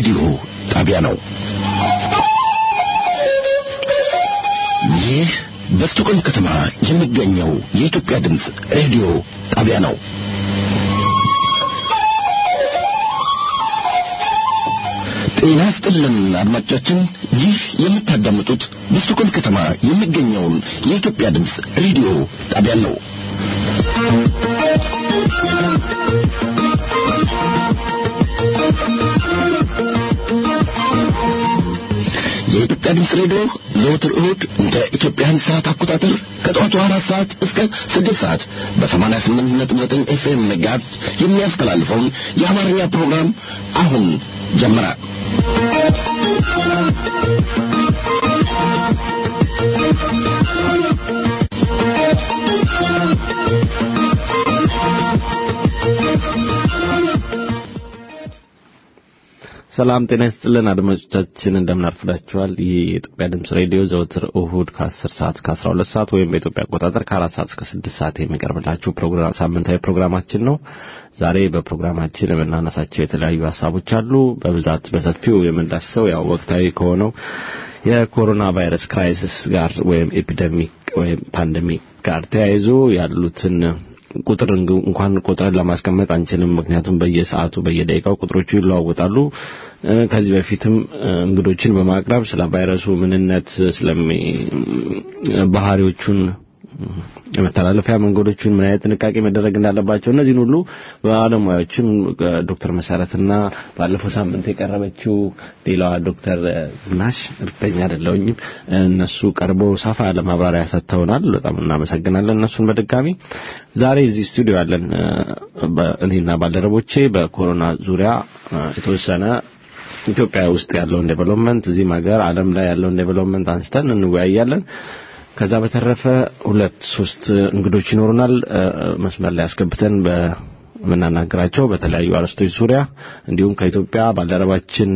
ሬዲዮ ጣቢያ ነው። ይህ በስቶኮልም ከተማ የሚገኘው የኢትዮጵያ ድምፅ ሬዲዮ ጣቢያ ነው። ጤና ስጥልን አድማጮቻችን፣ ይህ የምታዳምጡት በስቶኮልም ከተማ የሚገኘውን የኢትዮጵያ ድምፅ ሬዲዮ ጣቢያ ነው። የኢትዮጵያ ድምፅ ሬዲዮ ዘወትር እሁድ እንደ ኢትዮጵያን ሰዓት አቆጣጠር ከጠዋቱ አራት ሰዓት እስከ ስድስት ሰዓት በሰማንያ ስምንት ነጥብ ዘጠኝ ኤፍኤም ጋዝ የሚያስተላልፈውን የአማርኛ ፕሮግራም አሁን ጀመረ። ሰላም ጤና ይስጥልን አድማጮቻችን፣ እንደምን አርፍዳችኋል? ይህ የኢትዮጵያ ድምጽ ሬዲዮ ዘወትር እሁድ ከ10 ሰዓት እስከ 12 ሰዓት ወይም በኢትዮጵያ አቆጣጠር ከ4 ሰዓት እስከ 6 ሰዓት የሚቀርብላችሁ ፕሮግራም ሳምንታዊ ፕሮግራማችን ነው። ዛሬ በፕሮግራማችን የምናነሳቸው የተለያዩ ሀሳቦች አሉ። በብዛት በሰፊው የምንዳስሰው ያው ወቅታዊ ከሆነው የኮሮና ቫይረስ ክራይሲስ ጋር ወይም ኤፒደሚክ ወይም ፓንደሚክ ጋር ተያይዞ ያሉትን ቁጥር እንኳን ቆጥረን ለማስቀመጥ አንችልም። ምክንያቱም በየሰዓቱ በየደቂቃው ቁጥሮቹ ይለዋወጣሉ። ከዚህ በፊትም እንግዶችን በማቅረብ ስለ ቫይረሱ ምንነት፣ ስለሚ ባህሪዎቹን የመተላለፊያ መንገዶችን ምን አይነት ጥንቃቄ መደረግ እንዳለባቸው እነዚህን ሁሉ ባለሙያዎችን ዶክተር መሰረትና ባለፈው ሳምንት የቀረበችው ሌላዋ ዶክተር ዝናሽ እርግጠኛ አይደለሁኝም እነሱ ቀርበው ሰፋ ያለ ማብራሪያ ሰጥተውናል። በጣም እናመሰግናለን እነሱን በድጋሚ ዛሬ እዚህ ስቱዲዮ ያለን እኔና ባልደረቦቼ በኮሮና ዙሪያ የተወሰነ ኢትዮጵያ ውስጥ ያለውን ዴቨሎፕመንት እዚህም ሀገር ዓለም ላይ ያለውን ዴቨሎፕመንት አንስተን እንወያያለን። ከዛ በተረፈ ሁለት ሶስት እንግዶች ይኖሩናል። መስመር ላይ አስገብተን በምናናገራቸው በተለያዩ አርዕስቶች ዙሪያ እንዲሁም ከኢትዮጵያ ባልደረባችን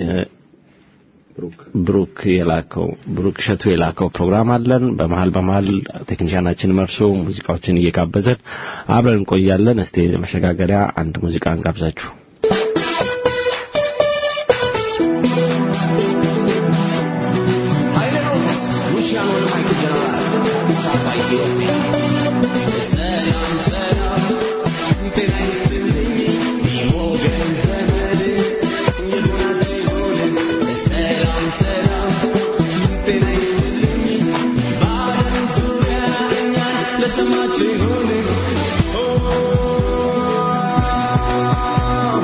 ብሩክ የላከው ብሩክ እሸቱ የላከው ፕሮግራም አለን። በመሀል በመሀል ቴክኒሻናችን መርሶ ሙዚቃዎችን እየጋበዘን አብረን እንቆያለን። እስቲ መሸጋገሪያ አንድ ሙዚቃ እንጋብዛችሁ። Oh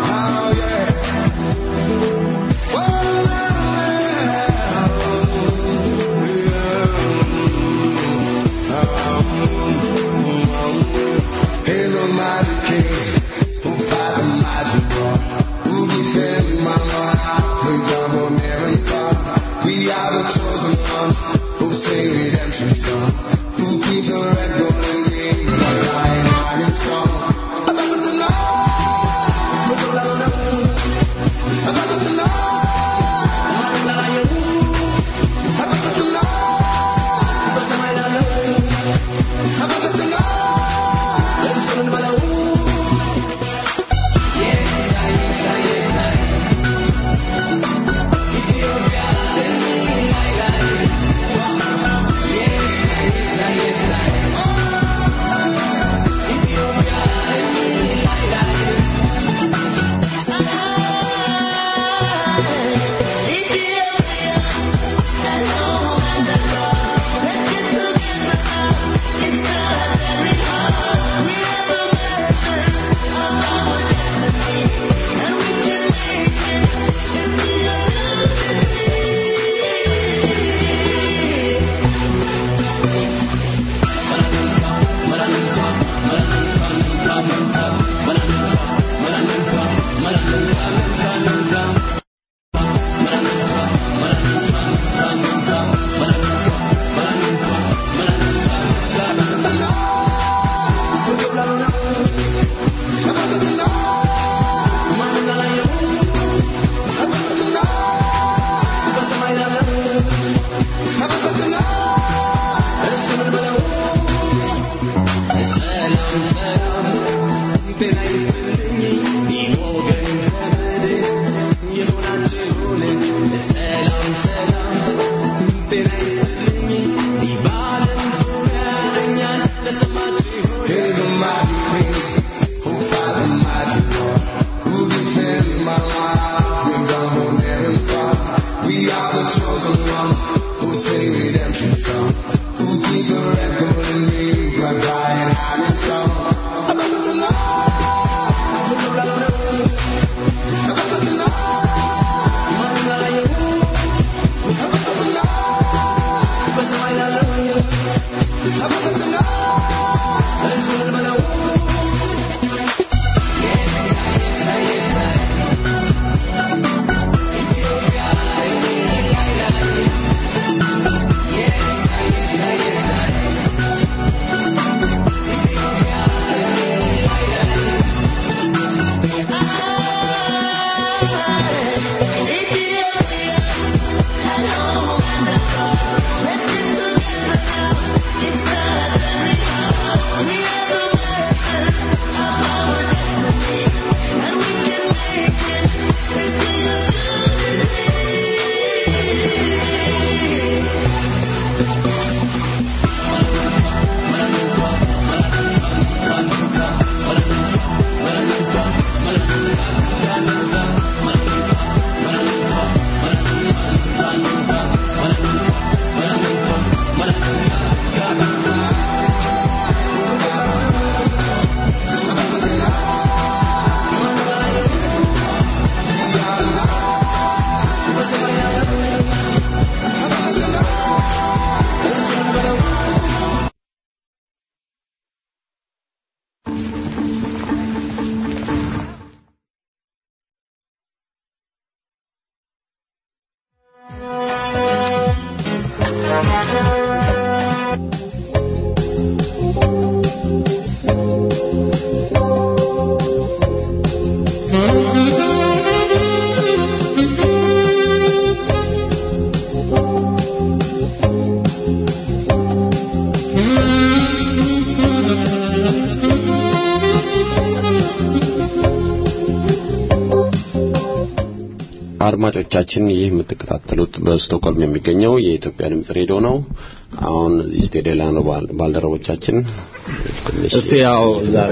አድማጮቻችን ይህ የምትከታተሉት በስቶክሆልም የሚገኘው የኢትዮጵያ ድምጽ ሬዲዮ ነው። አሁን እዚህ ስቱዲዮ ላይ ነው ባል- ባልደረቦቻችን ትንሽ እስቲ ያው ዛሬ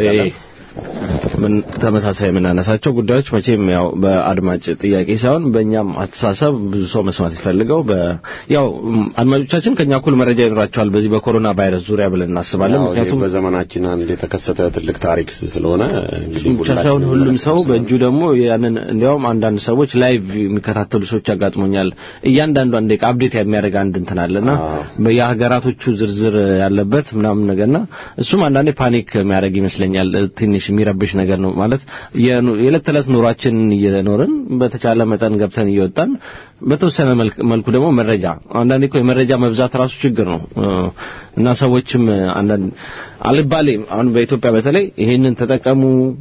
ምን ተመሳሳይ የምናነሳቸው ጉዳዮች መቼም ያው በአድማጭ ጥያቄ ሳይሆን በእኛም አስተሳሰብ ብዙ ሰው መስማት ይፈልገው በ ያው ም፣ አድማጮቻችን ከኛ እኩል መረጃ ይኖራቸዋል በዚህ በኮሮና ቫይረስ ዙሪያ ብለን እናስባለን። ያው ይህ ምክንያቱም በዘመናችን አንድ የተከሰተ ትልቅ ታሪክ ስለሆነ እንግዲህ ብቻ ሳይሆን ሁላችንም ሁሉም ሰው መለከት በእጁ ደግሞ ያንን እንዲያውም አንዳንድ ሰዎች ላይቭ የሚከታተሉ ሰዎች ያጋጥሞኛል። እያንዳንዷን ደቂቃ አፕዴት የሚያደርግ አንድ እንትን አለና አዎ። የሀገራቶቹ ዝርዝር ያለበት ምናምን ነገርና እሱም አንዳንዴ ፓኒክ የሚያደርግ ይመስለኛል። ትንሽ የሚረብሽ ነገር ነው ማለት የኑ- የዕለት ተዕለት ኑሯችንን እየኖርን በተቻለ መጠን ገብተን እየወጣን በተወሰነ መልክ- መልኩ ደግሞ መረጃ አንዳንዴ እኮ የመረጃ መብዛት ራሱ ችግር ነው እ፣ እና ሰዎችም አንዳንድ አልባሌ አሁን በኢትዮጵያ በተለይ ይሄንን ተጠቀሙ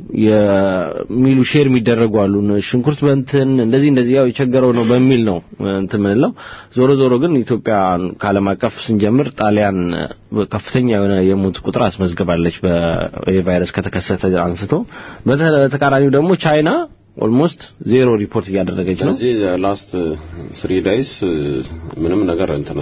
የሚሉ ሼር የሚደረጉ አሉ። እነ ሽንኩርት በእንትን እንደዚህ እንደዚህ ያው የቸገረው ነው በሚል ነው እንትን ምንለው። ዞሮ ዞሮ ግን ኢትዮጵያ ከዓለም አቀፍ ስንጀምር ጣሊያን እ፣ ከፍተኛ የሆነ የሞት ቁጥር አስመዝግባለች በቫይረስ ከተከሰተ አንስቶ። በተቃራኒው ደግሞ ቻይና ኦልሞስት ዜሮ ሪፖርት እያደረገች ነው። ስለዚህ ላስት ስሪ ዳይስ ምንም ነገር እንትና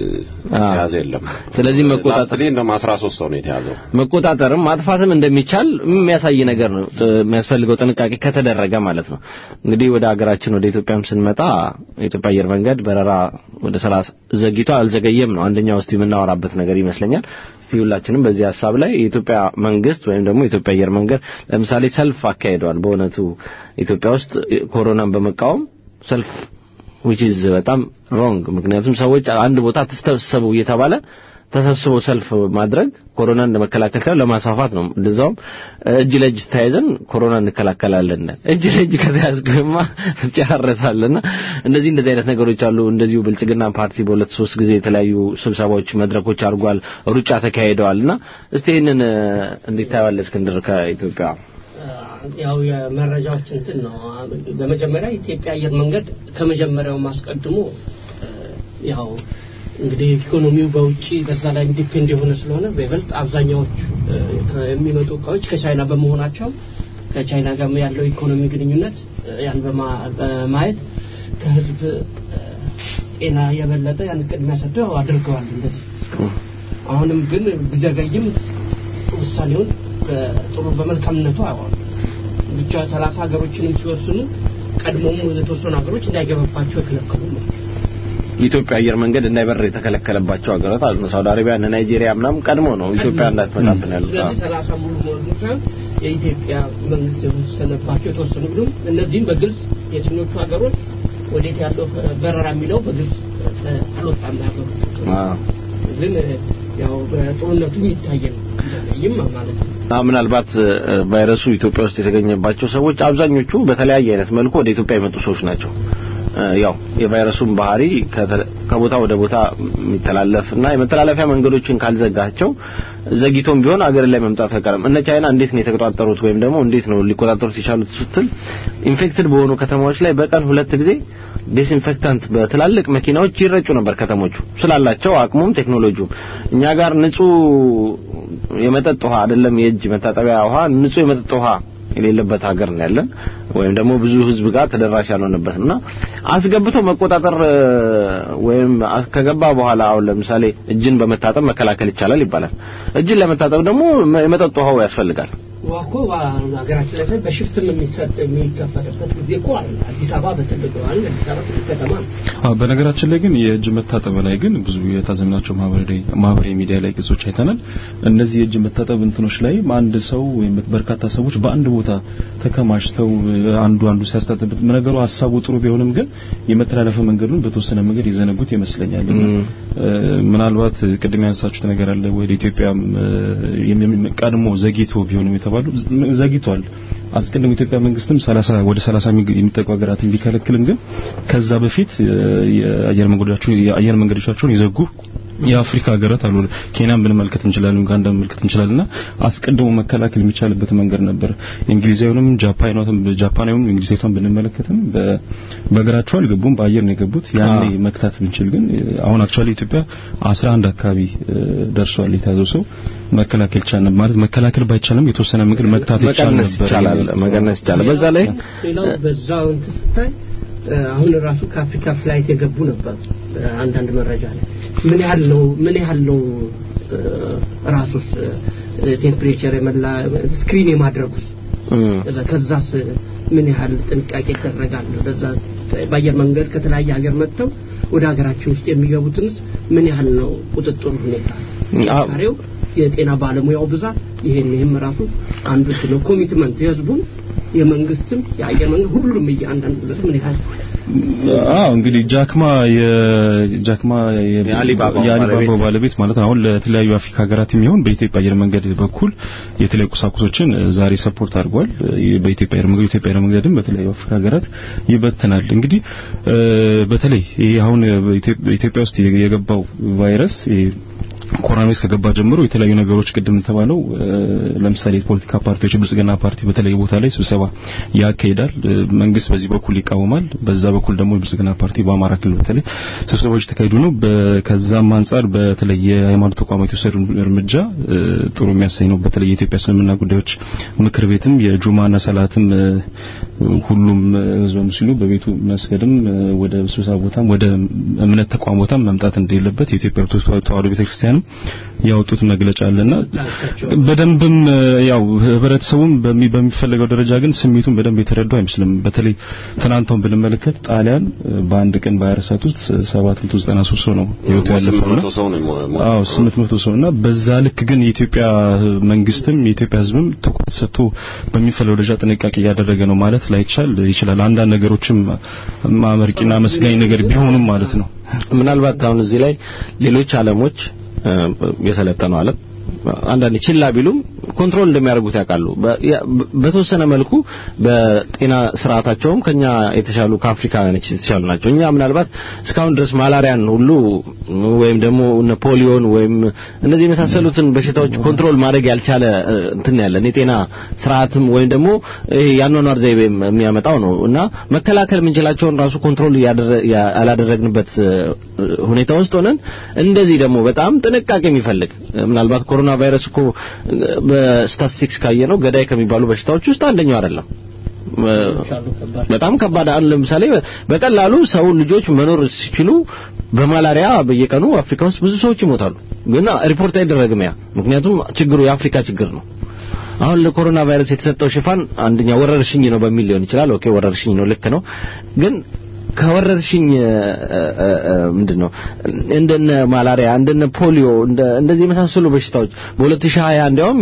የተያዘ የለም። ስለዚህ መቆጣጠር ላስት ላይ እንደውም 13 ሰው ነው የተያዘው። መቆጣጠርም ማጥፋትም እንደሚቻል የሚያሳይ ነገር ነው። ጥ- የሚያስፈልገው ጥንቃቄ ከተደረገ ማለት ነው። እንግዲህ ወደ ሀገራችን ወደ ኢትዮጵያም ስንመጣ የኢትዮጵያ አየር መንገድ በረራ ወደ 30 ዘግይቶ አልዘገየም ነው አንደኛው እስቲ የምናወራበት ነገር ይመስለኛል። እስቲ ሁላችንም በዚህ ሀሳብ ላይ የኢትዮጵያ መንግስት ወይም ደግሞ የኢትዮጵያ አየር መንገድ ለምሳሌ ሰልፍ አካሂደዋል። በእውነቱ ኢትዮጵያ ውስጥ ኮሮናን በመቃወም ሰልፍ which is በጣም ሮንግ ምክንያቱም ሰዎች አንድ ቦታ ተሰብሰቡ እየተባለ ተሰብስበው ሰልፍ ማድረግ ኮሮናን ለመከላከል ሳይሆን ለማስፋፋት ነው። እንደዛውም እጅ ለእጅ ተያይዘን ኮሮና እንከላከላለን። እጅ ለእጅ ከተያዝክማ ትጨራረሳለና እንደዚህ እንደዚህ አይነት ነገሮች አሉ። እንደዚሁ ብልጽግና ፓርቲ በሁለት ሶስት ጊዜ የተለያዩ ስብሰባዎች፣ መድረኮች አድርጓል። ሩጫ ተካሂደዋልና እስቲ ይህንን እ፣ እንዴት ታየዋለህ እስክንድር ከኢትዮጵያ? ያው የመረጃዎች እንትን ነው። በመጀመሪያ የኢትዮጵያ አየር መንገድ ከመጀመሪያው አስቀድሞ እ፣ ያው እንግዲህ ኢኮኖሚው በውጪ በዛ ላይ ዲፔንድ የሆነ ስለሆነ በይበልጥ አብዛኛዎቹ እ፣ የሚመጡ እቃዎች ከቻይና በመሆናቸው ከቻይና ጋር ያለው ኢኮኖሚ ግንኙነት እ፣ ያን በማ- በማየት ከህዝብ እ፣ ጤና የበለጠ ያን ቅድሚያ ሰጥተው ያው አድርገዋል እንደዚህ አሁንም ግን ቢዘገይም ውሳኔውን በጥሩ በመልካምነቱ አያዋሉ ብቻ ሰላሳ ሀገሮችንም ሲወስኑ ቀድሞም የተወሰኑ ሀገሮች እንዳይገባባቸው የከለከሉ ነው። የኢትዮጵያ አየር መንገድ እንዳይበር የተከለከለባቸው ሀገራት አሉ። ሳውዲ አረቢያ፣ እነ ናይጄሪያ ምናምን ቀድሞ ነው ኢትዮጵያ እንዳትመጣብን ያሉት። ስለዚህ ሰላሳ ሙሉ መሆኑ ሳይሆን የኢትዮጵያ መንግስት የወሰነባቸው የተወሰኑ ቢሉም እነዚህም በግልጽ የትኞቹ ሀገሮች ወዴት ያለው በረራ የሚለው በግልጽ እ፣ አልወጣም ሀገሩ አዎ። ግን እ፣ ያው በጥሩነቱ የሚታይ ነው ይም ማለት ነው። አዎ ምናልባት እ፣ ቫይረሱ ኢትዮጵያ ውስጥ የተገኘባቸው ሰዎች አብዛኞቹ በተለያየ አይነት መልኩ ወደ ኢትዮጵያ የመጡ ሰዎች ናቸው። እ፣ ያው የቫይረሱን ባህሪ ከተ- ከቦታ ወደ ቦታ የሚተላለፍ እና የመተላለፊያ መንገዶችን ካልዘጋቸው ዘግይቶም ቢሆን አገር ላይ መምጣቱ አይቀርም። እነ ቻይና እንዴት ነው የተቆጣጠሩት ወይም ደግሞ እንዴት ነው ሊቆጣጠሩት የቻሉት ስትል ኢንፌክትድ በሆኑ ከተማዎች ላይ በቀን ሁለት ጊዜ ዲስኢንፌክታንት በትላልቅ መኪናዎች ይረጩ ነበር ከተሞቹ ስላላቸው አቅሙም ቴክኖሎጂውም እኛ ጋር ንጹህ የመጠጥ ውሃ አይደለም የእጅ መታጠቢያ ውሃ ንጹህ የመጠጥ ውሃ የሌለበት ሀገር ነው ያለን ወይም ደግሞ ብዙ ህዝብ ጋር ተደራሽ ያልሆነበት ነውና አስገብቶ መቆጣጠር እ፣ ወይም አስ- ከገባ በኋላ አሁን ለምሳሌ እጅን በመታጠብ መከላከል ይቻላል ይባላል። እጅን ለመታጠብ ደግሞ መ- የመጠጥ ውሃው ያስፈልጋል። ውሃ እኮ ሀገራችን ላይ በሽፍትም የሚሰጥ የሚከፈትበት ጊዜ እኮ አለ። አዲስ አበባ በትልቅ ዋል አዲስ አበባ ትልቅ ከተማ ነው። አዎ በነገራችን ላይ ግን የእጅ መታጠብ ላይ ግን ብዙ የታዘብናቸው ማህበራዊ ማህበራዊ ሚዲያ ላይ ገጾች አይተናል። እነዚህ የእጅ መታጠብ እንትኖች ላይ አንድ ሰው ወይም በርካታ ሰዎች በአንድ ቦታ ተከማችተው አንዱ አንዱ ሲያስታጥብ ነገሩ ሀሳቡ ጥሩ ቢሆንም ግን የመተላለፊያ መንገዱን በተወሰነ መንገድ የዘነጉት ይመስለኛል። እና እ፣ ምናልባት ቅድም ያነሳችሁት ነገር አለ ወደ ኢትዮጵያም እ፣ የሚ- ቀድሞ ዘግይቶ ቢሆንም የተባሉ ዘግይቷል። አስቀድሞ ኢትዮጵያ መንግስትም 30 ወደ 30 የሚግ- የሚጠጉ ሀገራትን ቢከለክልም ግን ከዛ በፊት እ፣ የአየር መንገዶቻቸውን የአየር መንገዶቻቸውን የዘጉ የአፍሪካ ሀገራት አሉ። ኬንያን ብንመልከት እንችላለን፣ ኡጋንዳ ብንመልከት እንችላለንና አስቀድሞ መከላከል የሚቻልበት መንገድ ነበር። እንግሊዛዊውንም ጃፓናዊውንም ጃፓናዊውንም እንግሊዛዊቷን ብንመለከትም በ- በእግራቸው አልገቡም፣ በአየር ነው የገቡት። ያኔ መክታት ብንችል ግን እ፣ አሁን አክቹአሊ ኢትዮጵያ 11 አካባቢ እ፣ ደርሷል የተያዘው ሰው መከላከል ይቻላል ማለት መከላከል ባይቻልም የተወሰነ መንገድ መክታት ይቻል መቀነስ ነበር። ይቻላል፣ መቀነስ ይቻላል። በዛ ላይ ሌላው በዛው እንትን ስታይ አሁን ራሱ ከአፍሪካ ፍላይት የገቡ ነበር አንዳንድ መረጃ ላይ ምን ያህል ነው ምን ያህል ነው ራሱስ ቴምፕሬቸር የመላ ስክሪን የማድረጉስ ከዛስ ምን ያህል ጥንቃቄ ይደረጋል በዛ በአየር መንገድ ከተለያየ ሀገር መጥተው ወደ ሀገራችን ውስጥ የሚገቡትንስ ምን ያህል ነው ቁጥጥር ሁኔታ ሬው የጤና ባለሙያው ብዛት ይሄን ይህም ራሱ አንዱ ነው ኮሚትመንት የህዝቡም የመንግስትም የአየር መንገድ ሁሉም እያንዳንዱ ግለሰብ ምን ያህል አዎ እንግዲህ ጃክማ የጃክማ የአሊባባው ባለቤት ማለት ነው። አሁን ለተለያዩ አፍሪካ ሀገራት የሚሆን በኢትዮጵያ አየር መንገድ በኩል የተለያዩ ቁሳቁሶችን ዛሬ ሰፖርት አድርጓል። በኢትዮጵያ አየር መንገድ ኢትዮጵያ አየር መንገድም በተለያዩ አፍሪካ ሀገራት ይበትናል። እንግዲህ በተለይ ይሄ አሁን ኢትዮጵያ ውስጥ የገባው ቫይረስ ኮሮና ቫይረስ ከገባ ጀምሮ የተለያዩ ነገሮች ቅድም ተባለው ለምሳሌ የፖለቲካ ፓርቲዎች ብልጽግና ፓርቲ በተለያዩ ቦታ ላይ ስብሰባ ያካሂዳል። መንግስት በዚህ በኩል ይቃወማል። በዛ በኩል ደግሞ የብልጽግና ፓርቲ በአማራ ክልል በተለይ ስብሰባዎች ተካሂዱ ነው። ከዛም አንጻር በተለይ የሃይማኖት ተቋማት የወሰዱ እርምጃ ጥሩ የሚያሰኝ ነው። በተለይ የኢትዮጵያ እስልምና ጉዳዮች ምክር ቤትም የጁማና ሰላትም ሁሉም ህዝበ ሙስሊሙ በቤቱ መስገድም ወደ ስብሰባ ቦታም ወደ እምነት ተቋም ቦታም መምጣት እንደሌለበት የኢትዮጵያ ኦርቶዶክስ ተዋሕዶ ቤተክርስቲያን ያወጡት መግለጫ አለና በደንብም ያው ህብረተሰቡም በሚፈለገው ደረጃ ግን ስሜቱን በደንብ የተረዳው አይመስልም። በተለይ ትናንታውን ብንመለከት ጣሊያን በአንድ ቀን በ24 ሰዓት ውስጥ 793 ሰው ነው ህይወቱ ያለፈውና አዎ 800 ሰው እና በዛ ልክ ግን የኢትዮጵያ መንግስትም የኢትዮጵያ ህዝብም ትኩረት ሰጥቶ በሚፈለገው ደረጃ ጥንቃቄ እያደረገ ነው ማለት ላይቻል ይችላል። አንዳንድ ነገሮችም ማመርቂና መስጋኝ ነገር ቢሆኑም ማለት ነው። ምናልባት አሁን እዚህ ላይ ሌሎች ዓለሞች የሰለጠነው ዓለም አንዳንድ ችላ ቢሉም ኮንትሮል እንደሚያደርጉት ያውቃሉ። በተወሰነ መልኩ በጤና ስርዓታቸውም ከኛ የተሻሉ ከአፍሪካውያኖች የተሻሉ ናቸው። እኛ ምናልባት እስካሁን ድረስ ማላሪያን ሁሉ ወይም ደግሞ ፖሊዮን ወይም እነዚህ የመሳሰሉትን በሽታዎች ኮንትሮል ማድረግ ያልቻለ እንትን ያለን የጤና ስርዓትም ወይም ደግሞ ያኗኗር ዘይቤ የሚያመጣው ነው እና መከላከል የምንችላቸውን ራሱ ኮንትሮል ያላደረግንበት ሁኔታ ውስጥ ሆነን እንደዚህ ደግሞ በጣም ጥንቃቄ የሚፈልግ ምናልባት ኮሮና ቫይረስ እኮ በስታቲስቲክስ ካየ ነው ገዳይ ከሚባሉ በሽታዎች ውስጥ አንደኛው አይደለም። በጣም ከባድ አሁን ለምሳሌ በቀላሉ ሰው ልጆች መኖር ሲችሉ በማላሪያ በየቀኑ አፍሪካ ውስጥ ብዙ ሰዎች ይሞታሉ። ግን ሪፖርት አይደረግም ያ ምክንያቱም ችግሩ የአፍሪካ ችግር ነው። አሁን ለኮሮና ቫይረስ የተሰጠው ሽፋን አንደኛ ወረርሽኝ ነው በሚል ሊሆን ይችላል። ኦኬ ወረርሽኝ ነው ልክ ነው። ግን ከወረርሽኝ ምንድን ነው እንደነ ማላሪያ እንደነ ፖሊዮ እንደዚህ የመሳሰሉ በሽታዎች በ2020 እንዲያውም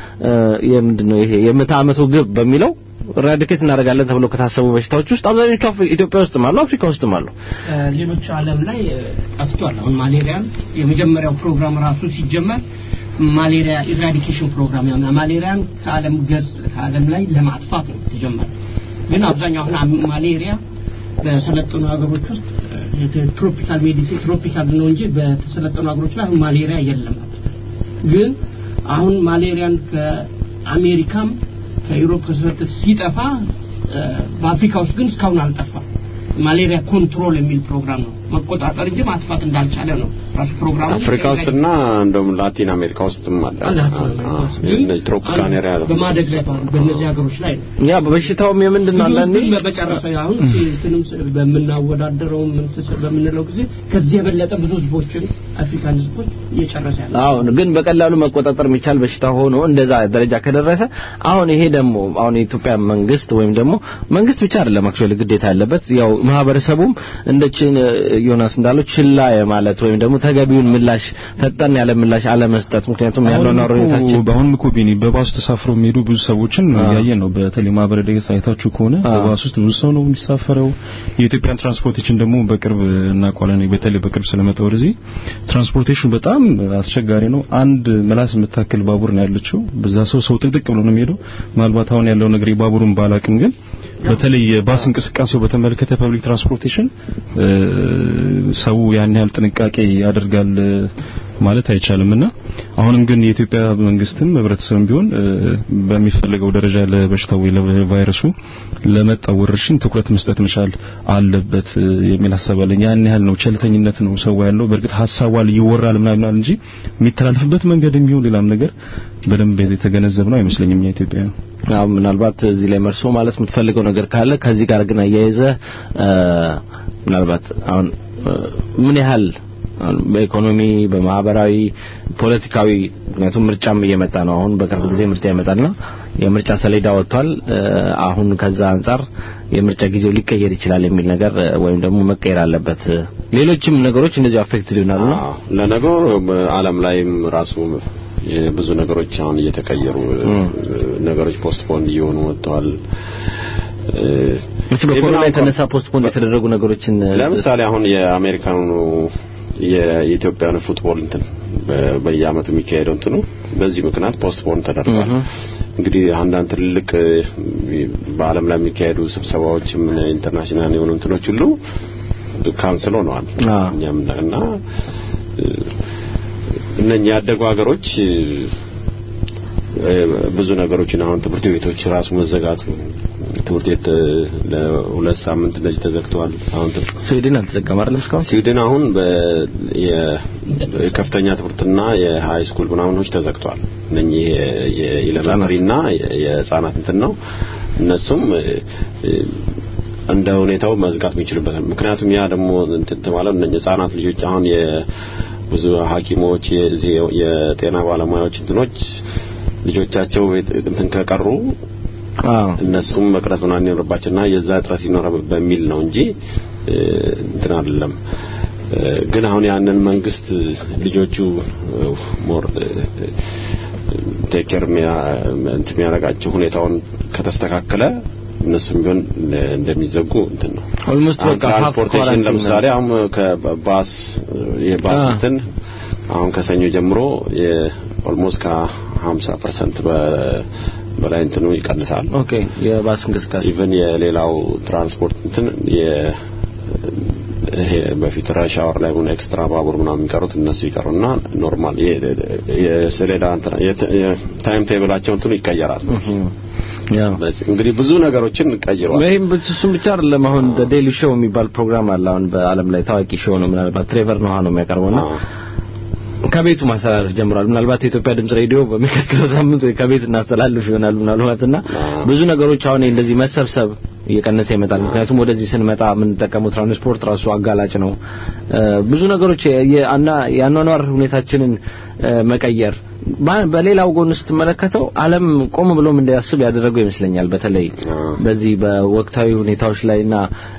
የምንድን ነው ይሄ የምዕተ ዓመቱ ግብ በሚለው ራዲኬት እናደርጋለን ተብሎ ከታሰቡ በሽታዎች ውስጥ አብዛኞቹ ኢትዮጵያ ውስጥም አሉ፣ አፍሪካ ውስጥም አሉ። ሌሎች ዓለም ላይ ጠፍቷል። አሁን ማሌሪያን የመጀመሪያው ፕሮግራም ራሱ ሲጀመር ማሌሪያ ኢራዲኬሽን ፕሮግራም ያ ማሌሪያን ከዓለም ገጽ ከዓለም ላይ ለማጥፋት ነው የተጀመረ። ግን አብዛኛው አሁን ማሌሪያ በሰለጠኑ ሀገሮች ውስጥ ትሮፒካል ሜዲሲን ትሮፒካል ነው እንጂ በተሰለጠኑ ሀገሮች ላይ አሁን ማሌሪያ የለም። ግን አሁን ማሌሪያን ከአሜሪካም ከዩሮፕ ከሰለጠ ሲጠፋ በአፍሪካ ውስጥ ግን እስካሁን አልጠፋም። ማሌሪያ ኮንትሮል የሚል ፕሮግራም ነው መቆጣጠር እንጂ ማጥፋት እንዳልቻለ ነው ራሱ ፕሮግራሙ። አፍሪካ ውስጥና እንደውም ላቲን አሜሪካ ውስጥም አለ። እነዚህ ትሮፒካል ኤሪያ በማደግ ላይ ባሉ በእነዚህ ሀገሮች ላይ ነው። ያ በበሽታውም የምንድን ነው አንዳንዴ በመጨረሻ አሁን እንትንም በምናወዳደረው በምንለው ጊዜ ከዚህ የበለጠ ብዙ ህዝቦችን አፍሪካን ህዝቦች እየጨረሰ ያለ አሁን ግን በቀላሉ መቆጣጠር የሚቻል በሽታ ሆኖ እንደዛ ደረጃ ከደረሰ አሁን ይሄ ደግሞ አሁን የኢትዮጵያ መንግስት ወይም ደግሞ መንግስት ብቻ አይደለም አክቹአሊ ግዴታ ያለበት ያው ማህበረሰቡም እንደችን ዮናስ እንዳለው ችላ ማለት ወይም ደግሞ ተገቢውን ምላሽ ፈጠን ያለ ምላሽ አለመስጠት ምክንያቱም ያለው ነው ሁኔታችን በአሁን እኮ ቢኒ በባስ ተሳፍረው የሚሄዱ ብዙ ሰዎችን ያየን ነው በተለይ ማህበረ ድረገጽ አይታችሁ ከሆነ በባስ ውስጥ ብዙ ሰው ነው የሚሳፈረው የኢትዮጵያን ትራንስፖርቴሽን ደግሞ በቅርብ እናውቀዋለን በተለይ በቅርብ ስለመጣ ወደዚህ ትራንስፖርቴሽን በጣም አስቸጋሪ ነው አንድ ምላስ የምታክል ባቡር ነው ያለችው በዛ ሰው ሰው ጥቅጥቅ ብሎ ነው የሚሄደው ምናልባት አሁን ያለው ነገር የባቡሩን ባላቅም ግን በተለይ የባስ እንቅስቃሴው በተመለከተ ፐብሊክ ትራንስፖርቴሽን ሰው ያን ያህል ጥንቃቄ ያደርጋል ማለት አይቻልምና አሁንም ግን የኢትዮጵያ መንግስትም ህብረተሰብም ቢሆን በሚፈልገው ደረጃ ለበሽታው ለቫይረሱ ለመጣው ወረርሽኝ ትኩረት መስጠት መቻል አለበት የሚል ሀሳብ አለኝ። ያን ያህል ነው ቸልተኝነት ነው ሰው ያለው። በእርግጥ ሀሳቧል ይወራል ምናምን እንጂ የሚተላለፍበት መንገድ የሚሆን ሌላም ነገር በደንብ የተገነዘብ ነው አይመስለኝም የኢትዮጵያ አዎ ምናልባት እዚህ ላይ መርሶ ማለት የምትፈልገው ነገር ካለ ከዚህ ጋር ግን አያይዘ ምናልባት አሁን ምን ያህል በኢኮኖሚ በማህበራዊ ፖለቲካዊ ምክንያቱም ምርጫም እየመጣ ነው አሁን በቅርብ ጊዜ ምርጫ ይመጣልና የምርጫ ሰሌዳ ወጥቷል አሁን ከዛ አንጻር የምርጫ ጊዜው ሊቀየር ይችላል የሚል ነገር ወይም ደግሞ መቀየር አለበት ሌሎችም ነገሮች እንደዚህ አፌክት ሊሆናሉ ለነገሩ በአለም ላይም ራሱ ብዙ ነገሮች አሁን እየተቀየሩ ነገሮች ፖስትፖን እየሆኑ ወጥተዋል ምስ በኮሮና የተነሳ ፖስትፖን የተደረጉ ነገሮችን ለምሳሌ አሁን የአሜሪካኑ የኢትዮጵያን ፉትቦል እንትን በየአመቱ የሚካሄደው እንትኑ በዚህ ምክንያት ፖስትፖን ተደርጓል። እንግዲህ አንዳንድ ትልልቅ በአለም ላይ የሚካሄዱ ስብሰባዎች ምን ኢንተርናሽናል የሆኑ እንትኖች ሁሉ ካንስል ሆነዋል። እኛም እና እነኛ ያደጉ ሀገሮች ብዙ ነገሮችን አሁን ትምህርት ቤቶች ራሱ መዘጋቱ ትምህርት ቤት ለሁለት ሳምንት እንደዚህ ተዘግተዋል። አሁን ስዊድን አልተዘጋም አይደል እስካሁን? ስዊድን አሁን የከፍተኛ ትምህርትና የሃይ ስኩል ምናምኖች ተዘግተዋል። እነኚህ የኤሌመንተሪና የህፃናት እንትን ነው። እነሱም እንደ ሁኔታው መዝጋት የሚችልበት ምክንያቱም ያ ደግሞ እንትን ማለት እነኚህ ህፃናት ልጆች አሁን ብዙ ሐኪሞች የጤና ባለሙያዎች እንትኖች ልጆቻቸው እንትን ከቀሩ እነሱም መቅረት ምናምን ይኖርባቸውና የዛ እጥረት ይኖር በሚል ነው እንጂ እንትን አይደለም። ግን አሁን ያንን መንግስት ልጆቹ ሞር ቴክር እንትን የሚያደርጋቸው ሁኔታውን ከተስተካከለ እነሱም ቢሆን እንደሚዘጉ እንትን ነው። ኦልሞስት በቃ ትራንስፖርቴሽን ለምሳሌ አሁን ከባስ የባስ እንትን አሁን ከሰኞ ጀምሮ ኦልሞስት ከ50 ፐርሰንት በላይ እንትኑ ይቀንሳል። ኦኬ የባስ እንቅስቃሴ ኢቨን የሌላው ትራንስፖርት እንትን ይሄ በፊት ራሽ አወር ላይ ሆነ ኤክስትራ ባቡር ምናምን የሚቀሩት እነሱ ይቀሩና ኖርማል የሰሌዳ ታይም ቴብላቸው እንትኑ ይቀየራል። እንግዲህ ብዙ ነገሮችን ቀይሯል። ይህም እሱም ብቻ አይደለም። አሁን ዴይሊ ሾው የሚባል ፕሮግራም አለ። አሁን በአለም ላይ ታዋቂ ሾው ነው። ምናልባት ትሬቨር ኖሃ ነው የሚያቀርበውና ከቤቱ ማስተላለፍ ጀምሯል። ምናልባት የኢትዮጵያ ድምጽ ሬዲዮ በሚቀጥለው ሳምንት ወይ ከቤት እናስተላልፍ ይሆናል ምናልባትና ብዙ ነገሮች አሁን እንደዚህ መሰብሰብ እየቀነሰ ይመጣል። ምክንያቱም ወደዚህ ስንመጣ የምንጠቀመው ትራንስፖርት ራሱ አጋላጭ ነው። ብዙ ነገሮች የአኗኗር ሁኔታችንን መቀየር በሌላው ጎን ስትመለከተው ዓለም ቆም ብሎም እንዲያስብ ያደረገው ይመስለኛል። በተለይ በዚህ በወቅታዊ ሁኔታዎች ላይና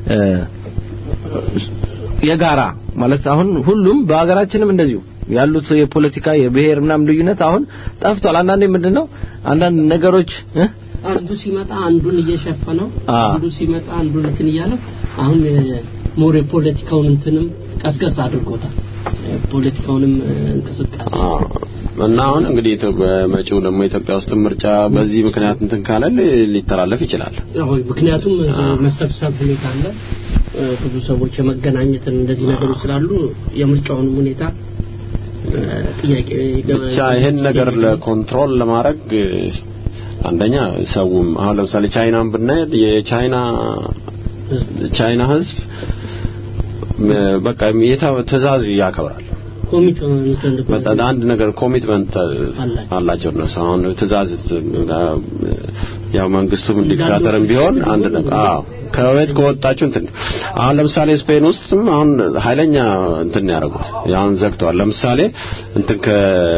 የጋራ ማለት አሁን ሁሉም በሀገራችንም እንደዚሁ ያሉት የፖለቲካ የብሔር ምናምን ልዩነት አሁን ጠፍቷል። አንዳንዴ ምንድነው አንዳንድ ነገሮች አንዱ ሲመጣ አንዱን እየሸፈነው አንዱ ሲመጣ አንዱን እንትን እያለ አሁን ሞር የፖለቲካውን እንትንም ቀስቀስ አድርጎታል። ፖለቲካውንም እንቅስቃሴ እና አሁን እንግዲህ በመጪው ደግሞ ኢትዮጵያ ውስጥ ምርጫ በዚህ ምክንያት እንትን ካለ ሊተላለፍ ይችላል። ምክንያቱም መሰብሰብ ሁኔታ አለ። ብዙ ሰዎች የመገናኘትን እንደዚህ ነገሮች ስላሉ የምርጫውንም ሁኔታ ጥያቄ ብቻ ይሄን ነገር ለኮንትሮል ለማድረግ አንደኛ ሰውም አሁን ለምሳሌ ቻይናን ብናይ የቻይና ቻይና ህዝብ በቃ ትእዛዝ ያከብራል። በጣም አንድ ነገር ኮሚትመንት አላቸው እነሱ አሁን ትእዛዝ ያው መንግስቱም ዲክታተርም ቢሆን አንድ ነገር አዎ ከቤት ከወጣችሁ እንትን አሁን ለምሳሌ ስፔን ውስጥም አሁን ኃይለኛ እንትን ያደርጉት አሁን ዘግተዋል። ለምሳሌ እንትን ከ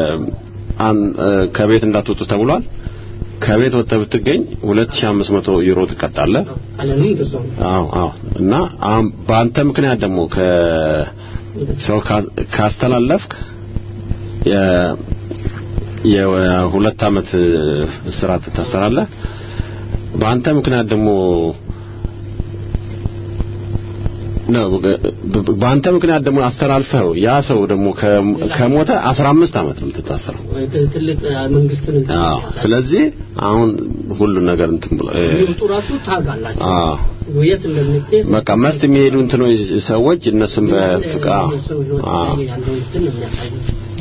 ከቤት እንዳትወጡ ተብሏል። ከቤት ወጥተህ ብትገኝ 2500 ዩሮ ትቀጣለህ። አዎ አዎ እና አሁን በአንተ ምክንያት ደግሞ ከ ሰው ካስተላለፍክ የሁለት አመት እስራት ትታሰራለህ። በአንተ ምክንያት ደግሞ ነው በአንተ ምክንያት ደግሞ አስተላልፈው ያ ሰው ደግሞ ከሞተ 15 አመት ነው የምትታሰረው። ትልቅ መንግስትን አዎ። ስለዚህ አሁን ሁሉ ነገር እንትን ብሎ ይወጡ ራሱ ታጋላችሁ። አዎ የት እንደምትሄድ በቃ መስት የሚሄዱ እንትኖች ሰዎች እነሱም በፍቃ ሰው ህይወት ላይ ያለውን እንትን ነው የሚያሳየው።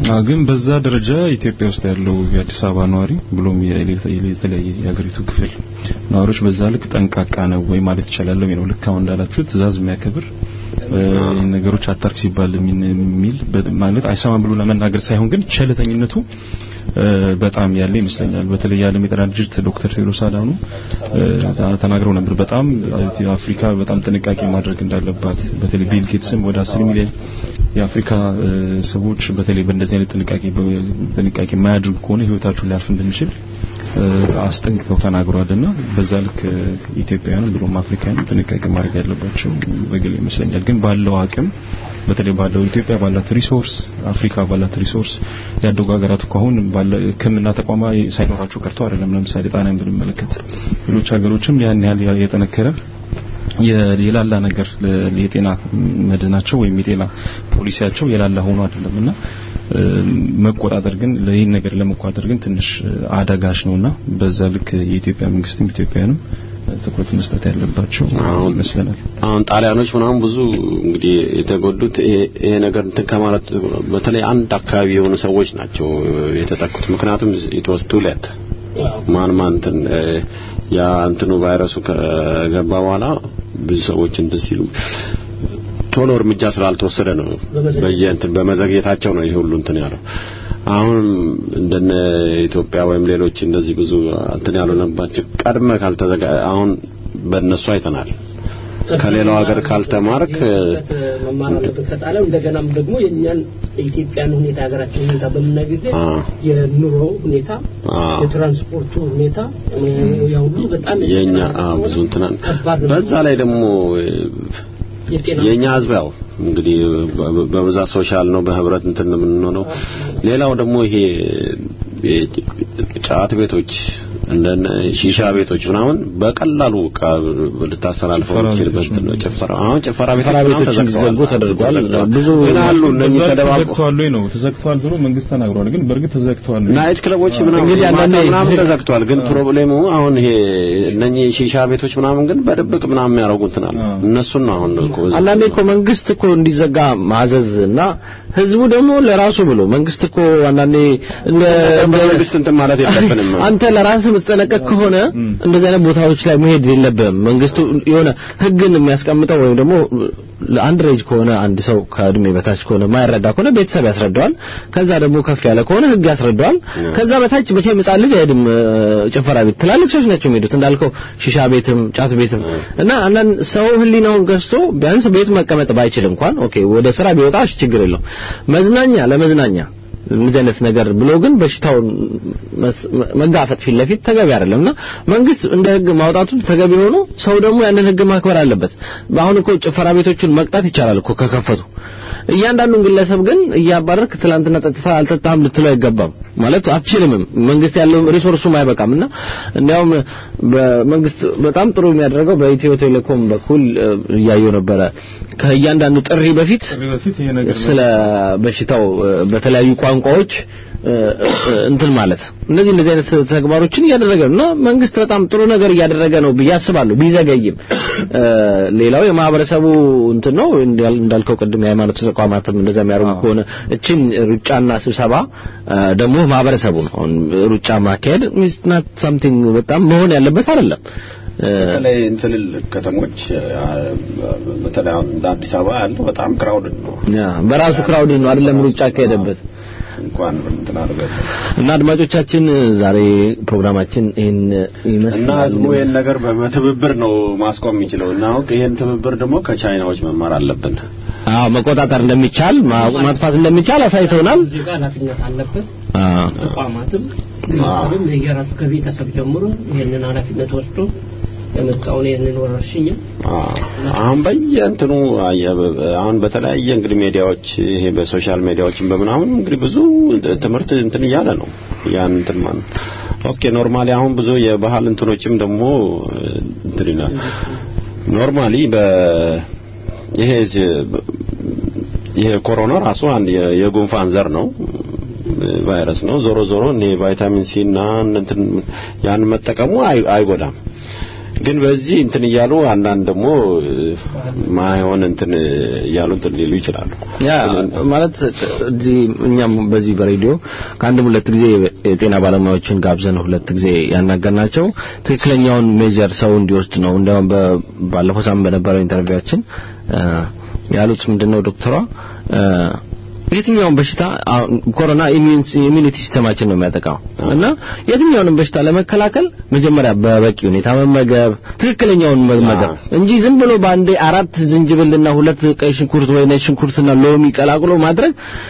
አዎ ግን በዛ ደረጃ ኢትዮጵያ ውስጥ ያለው የአዲስ አበባ ነዋሪ ብሎም የተለያየ የሀገሪቱ ክፍል ነዋሪዎች በዛ ልክ ጠንቃቃ ነው ወይ ማለት ይቻላል ወይ ነው። ልክ አሁን እንዳላችሁ ትእዛዝ የሚያከብር ይህን ነገሮች አታርክ ሲባል የሚል ማለት አይሰማም ብሎ ለመናገር ሳይሆን ግን ቸልተኝነቱ በጣም ያለ ይመስለኛል። በተለይ የዓለም የጤና ድርጅት ዶክተር ቴድሮስ አድሃኖም ተናግረው ነበር። በጣም አፍሪካ በጣም ጥንቃቄ ማድረግ እንዳለባት በተለይ ቢል ጌትስም ወደ 10 ሚሊዮን የአፍሪካ ሰዎች በተለይ በእንደዚህ አይነት ጥንቃቄ ጥንቃቄ የማያደርጉ ከሆነ ህይወታቸው ሊያልፍ እንደሚችል አስጠንቅቀው ተናግሯልና በዛ ልክ ኢትዮጵያውያንም ብሎም አፍሪካውያንም ጥንቃቄ ማድረግ ያለባቸው በግል ይመስለኛል። ግን ባለው አቅም በተለይ ባለው ኢትዮጵያ ባላት ሪሶርስ አፍሪካ ባላት ሪሶርስ ያደጉ ሀገራት እኮ አሁን ባለ ሕክምና ተቋማ ሳይኖራቸው ቀርቶ አይደለም። ለምሳሌ ጣናን ብንመለከት ሌሎች ሀገሮችም ያን ያህል የጠነከረ የላላ ነገር የጤና መድናቸው ወይም የጤና ፖሊሲያቸው የላላ ሆኖ አይደለምና መቆጣጠር ግን ለይህን ነገር ለመቆጣጠር ግን ትንሽ አዳጋች ነውና በዛ ልክ የኢትዮጵያ መንግስትም ኢትዮጵያውያንም ትኩረት መስጠት ያለባቸው ይመስለናል። አሁን ጣሊያኖች ምናምን ብዙ እንግዲህ የተጎዱት ይሄ ነገር እንትን ከማለት በተለይ አንድ አካባቢ የሆኑ ሰዎች ናቸው የተጠቁት። ምክንያቱም ኢትወስቱ ለት ማን ማን እንትን ያ እንትኑ ቫይረሱ ከገባ በኋላ ብዙ ሰዎች እንትን ሲሉ ቶሎ እርምጃ ስላልተወሰደ ነው በየእንትን በመዘግየታቸው ነው ይሄ ሁሉ እንትን ያለው። አሁን እንደነ ኢትዮጵያ ወይም ሌሎች እንደዚህ ብዙ እንትን ያልሆነባቸው ቀድመ ካልተዘጋ አሁን በእነሱ አይተናል። ከሌላው ሀገር ካልተማርክ መማር አለበት ከጣሊያን እንደገናም ደግሞ የእኛን የኢትዮጵያን ሁኔታ ሀገራችን ሁኔታ በምናይ ጊዜ የኑሮ ሁኔታ የትራንስፖርቱ ሁኔታ ያ ሁሉ በጣም የኛ ብዙ እንትና በዛ ላይ ደግሞ የኛ ህዝብ ያው እንግዲህ በብዛት ሶሻል ነው በህብረት እንትን የምንሆነው ሌላው ደግሞ ይሄ ጫት ቤቶች እንደነ ሺሻ ቤቶች ምናምን በቀላሉ ልታስተላልፈው የምትችልበት ነው። ጭፈራ አሁን ጭፈራ ቤቶች ተዘግቶ ተደርጓል። ብዙ ግን አሉ እነዚህ ተደባብቀው ተዘግቷል ወይ ነው ተዘግቷል ብሎ መንግስት ተናግሯል። ግን በእርግጥ ተዘግቷል ወይ ናይት ክለቦች ምናምን እንግዲህ አንዳንዴ ምናምን ተዘግቷል። ግን ፕሮብሌሙ አሁን ይሄ እነኚህ ሺሻ ቤቶች ምናምን ግን በድብቅ ምናምን የሚያደርጉት አሉ። እነሱን ነው አሁን እኮ አንዳንዴ እኮ መንግስት እኮ እንዲዘጋ ማዘዝ እና ህዝቡ ደግሞ ለራሱ ብሎ መንግስት እኮ አንዳንዴ እንደ መንግስት እንትን ማለት የለብንም። አንተ ለራስህ የምትጠነቀቅ ከሆነ እንደዚህ አይነት ቦታዎች ላይ መሄድ የለብህም። መንግስቱ የሆነ ህግን የሚያስቀምጠው ወይም ደግሞ አንድ ሬጅ ከሆነ አንድ ሰው ከእድሜ በታች ከሆነ ማይረዳ ከሆነ ቤተሰብ ያስረዳዋል። ከዛ ደግሞ ከፍ ያለ ከሆነ ህግ ያስረዳዋል። ከዛ በታች መቼም ህጻን ልጅ አይሄድም ጭፈራ ቤት። ትላልቅ ሰዎች ናቸው የሚሄዱት እንዳልከው ሺሻ ቤትም ጫት ቤትም እና አንዳንድ ሰው ህሊናውን ገዝቶ ቢያንስ ቤት መቀመጥ ባይችል እንኳን ኦኬ ወደ ስራ ቢወጣ ችግር የለው መዝናኛ ለመዝናኛ እንደዚህ አይነት ነገር ብሎ ግን በሽታውን መጋፈጥ ፊት ለፊት ተገቢ አይደለምና መንግስት እንደ ህግ ማውጣቱ ተገቢ ሆኖ ሰው ደግሞ ያንን ህግ ማክበር አለበት። አሁን እኮ ጭፈራ ቤቶችን መቅጣት ይቻላል እኮ ከከፈቱ። እያንዳንዱን ግለሰብ ግን እያባረርክ ትላንትና ጠጥታ አልጠጣም ልትለው አይገባም። ማለት አትችልምም። መንግስት ያለው ሪሶርሱም አይበቃምና እንዲያውም በመንግስት በጣም ጥሩ የሚያደርገው በኢትዮ ቴሌኮም በኩል እያየው ነበረ ከእያንዳንዱ ጥሪ በፊት ስለ በሽታው በተለያዩ ቋንቋዎች እንትን ማለት እነዚህ እንደዚህ አይነት ተግባሮችን እያደረገ ነው እና መንግስት በጣም ጥሩ ነገር እያደረገ ነው ብዬ አስባለሁ። ቢዘገይም ሌላው የማህበረሰቡ እንትን ነው እንዳልከው ቅድም የሃይማኖት ተቋማትም እንደዛ የሚያደርጉ ከሆነ እችን ሩጫና ስብሰባ ደግሞ ማህበረሰቡ ነው። ሩጫ ማካሄድ ኢዝ ናት ሳምቲንግ በጣም መሆን ያለበት አይደለም። በተለይ እንትልል ከተሞች በተለይ እንደ አዲስ አበባ ያለው በጣም ክራውድድ ነው። ያ በራሱ ክራውድድ ነው አይደለም ሩጫ ካሄደበት እንኳን እንትን አድርገን እና አድማጮቻችን ዛሬ ፕሮግራማችን ይህን ይመስላል እና ህዝቡ ይህን ነገር በትብብር ነው ማስቆም የሚችለው እና አሁን ይህን ትብብር ደግሞ ከቻይናዎች መማር አለብን። አዎ መቆጣጠር እንደሚቻል ማጥፋት እንደሚቻል አሳይተውናል። እዚህ ጋር ኃላፊነት አለበት። ተቋማትም ግለሰብም የራሱ ከቤተሰብ ጀምሮ ይህንን ኃላፊነት ወስዶ የመጣውን ይህንን ወረርሽኝ አሁን በየእንትኑ አሁን በተለያየ እንግዲህ ሚዲያዎች ይሄ በሶሻል ሚዲያዎችን በምናምን እንግዲህ ብዙ ትምህርት እንትን እያለ ነው ያን እንትን ማለት ኦኬ ኖርማሊ አሁን ብዙ የባህል እንትኖችም ደግሞ እንትን ይላል ኖርማሊ በ ይሄ ይሄ ኮሮና ራሱ አንድ የጉንፋን ዘር ነው ቫይረስ ነው። ዞሮ ዞሮ እኔ ቫይታሚን ሲ እና እንትን ያን መጠቀሙ አይጎዳም። ግን በዚህ እንትን እያሉ አንዳንድ ደግሞ ማይሆን እንትን እያሉ እንትን ሊሉ ይችላሉ። ያ ማለት እዚህ እኛም በዚህ በሬዲዮ ከአንድም ሁለት ጊዜ የጤና ባለሙያዎችን ጋብዘን ሁለት ጊዜ ያናገርናቸው ትክክለኛውን ሜጀር ሰው እንዲወስድ ነው። እንዲያውም ባለፈው ሳምንት በነበረው ኢንተርቪዋችን ያሉት ምንድነው ዶክተሯ የትኛውን በሽታ ኮሮና ኢሚዩኒቲ ሲስተማችን ነው የሚያጠቃው እና የትኛውንም በሽታ ለመከላከል መጀመሪያ በበቂ ሁኔታ መመገብ ትክክለኛውን መመገብ እንጂ ዝም ብሎ በአንዴ አራት ዝንጅብልና ሁለት ቀይ ሽንኩርት ወይ ነጭ ሽንኩርትና ሎሚ ቀላቅሎ ማድረግ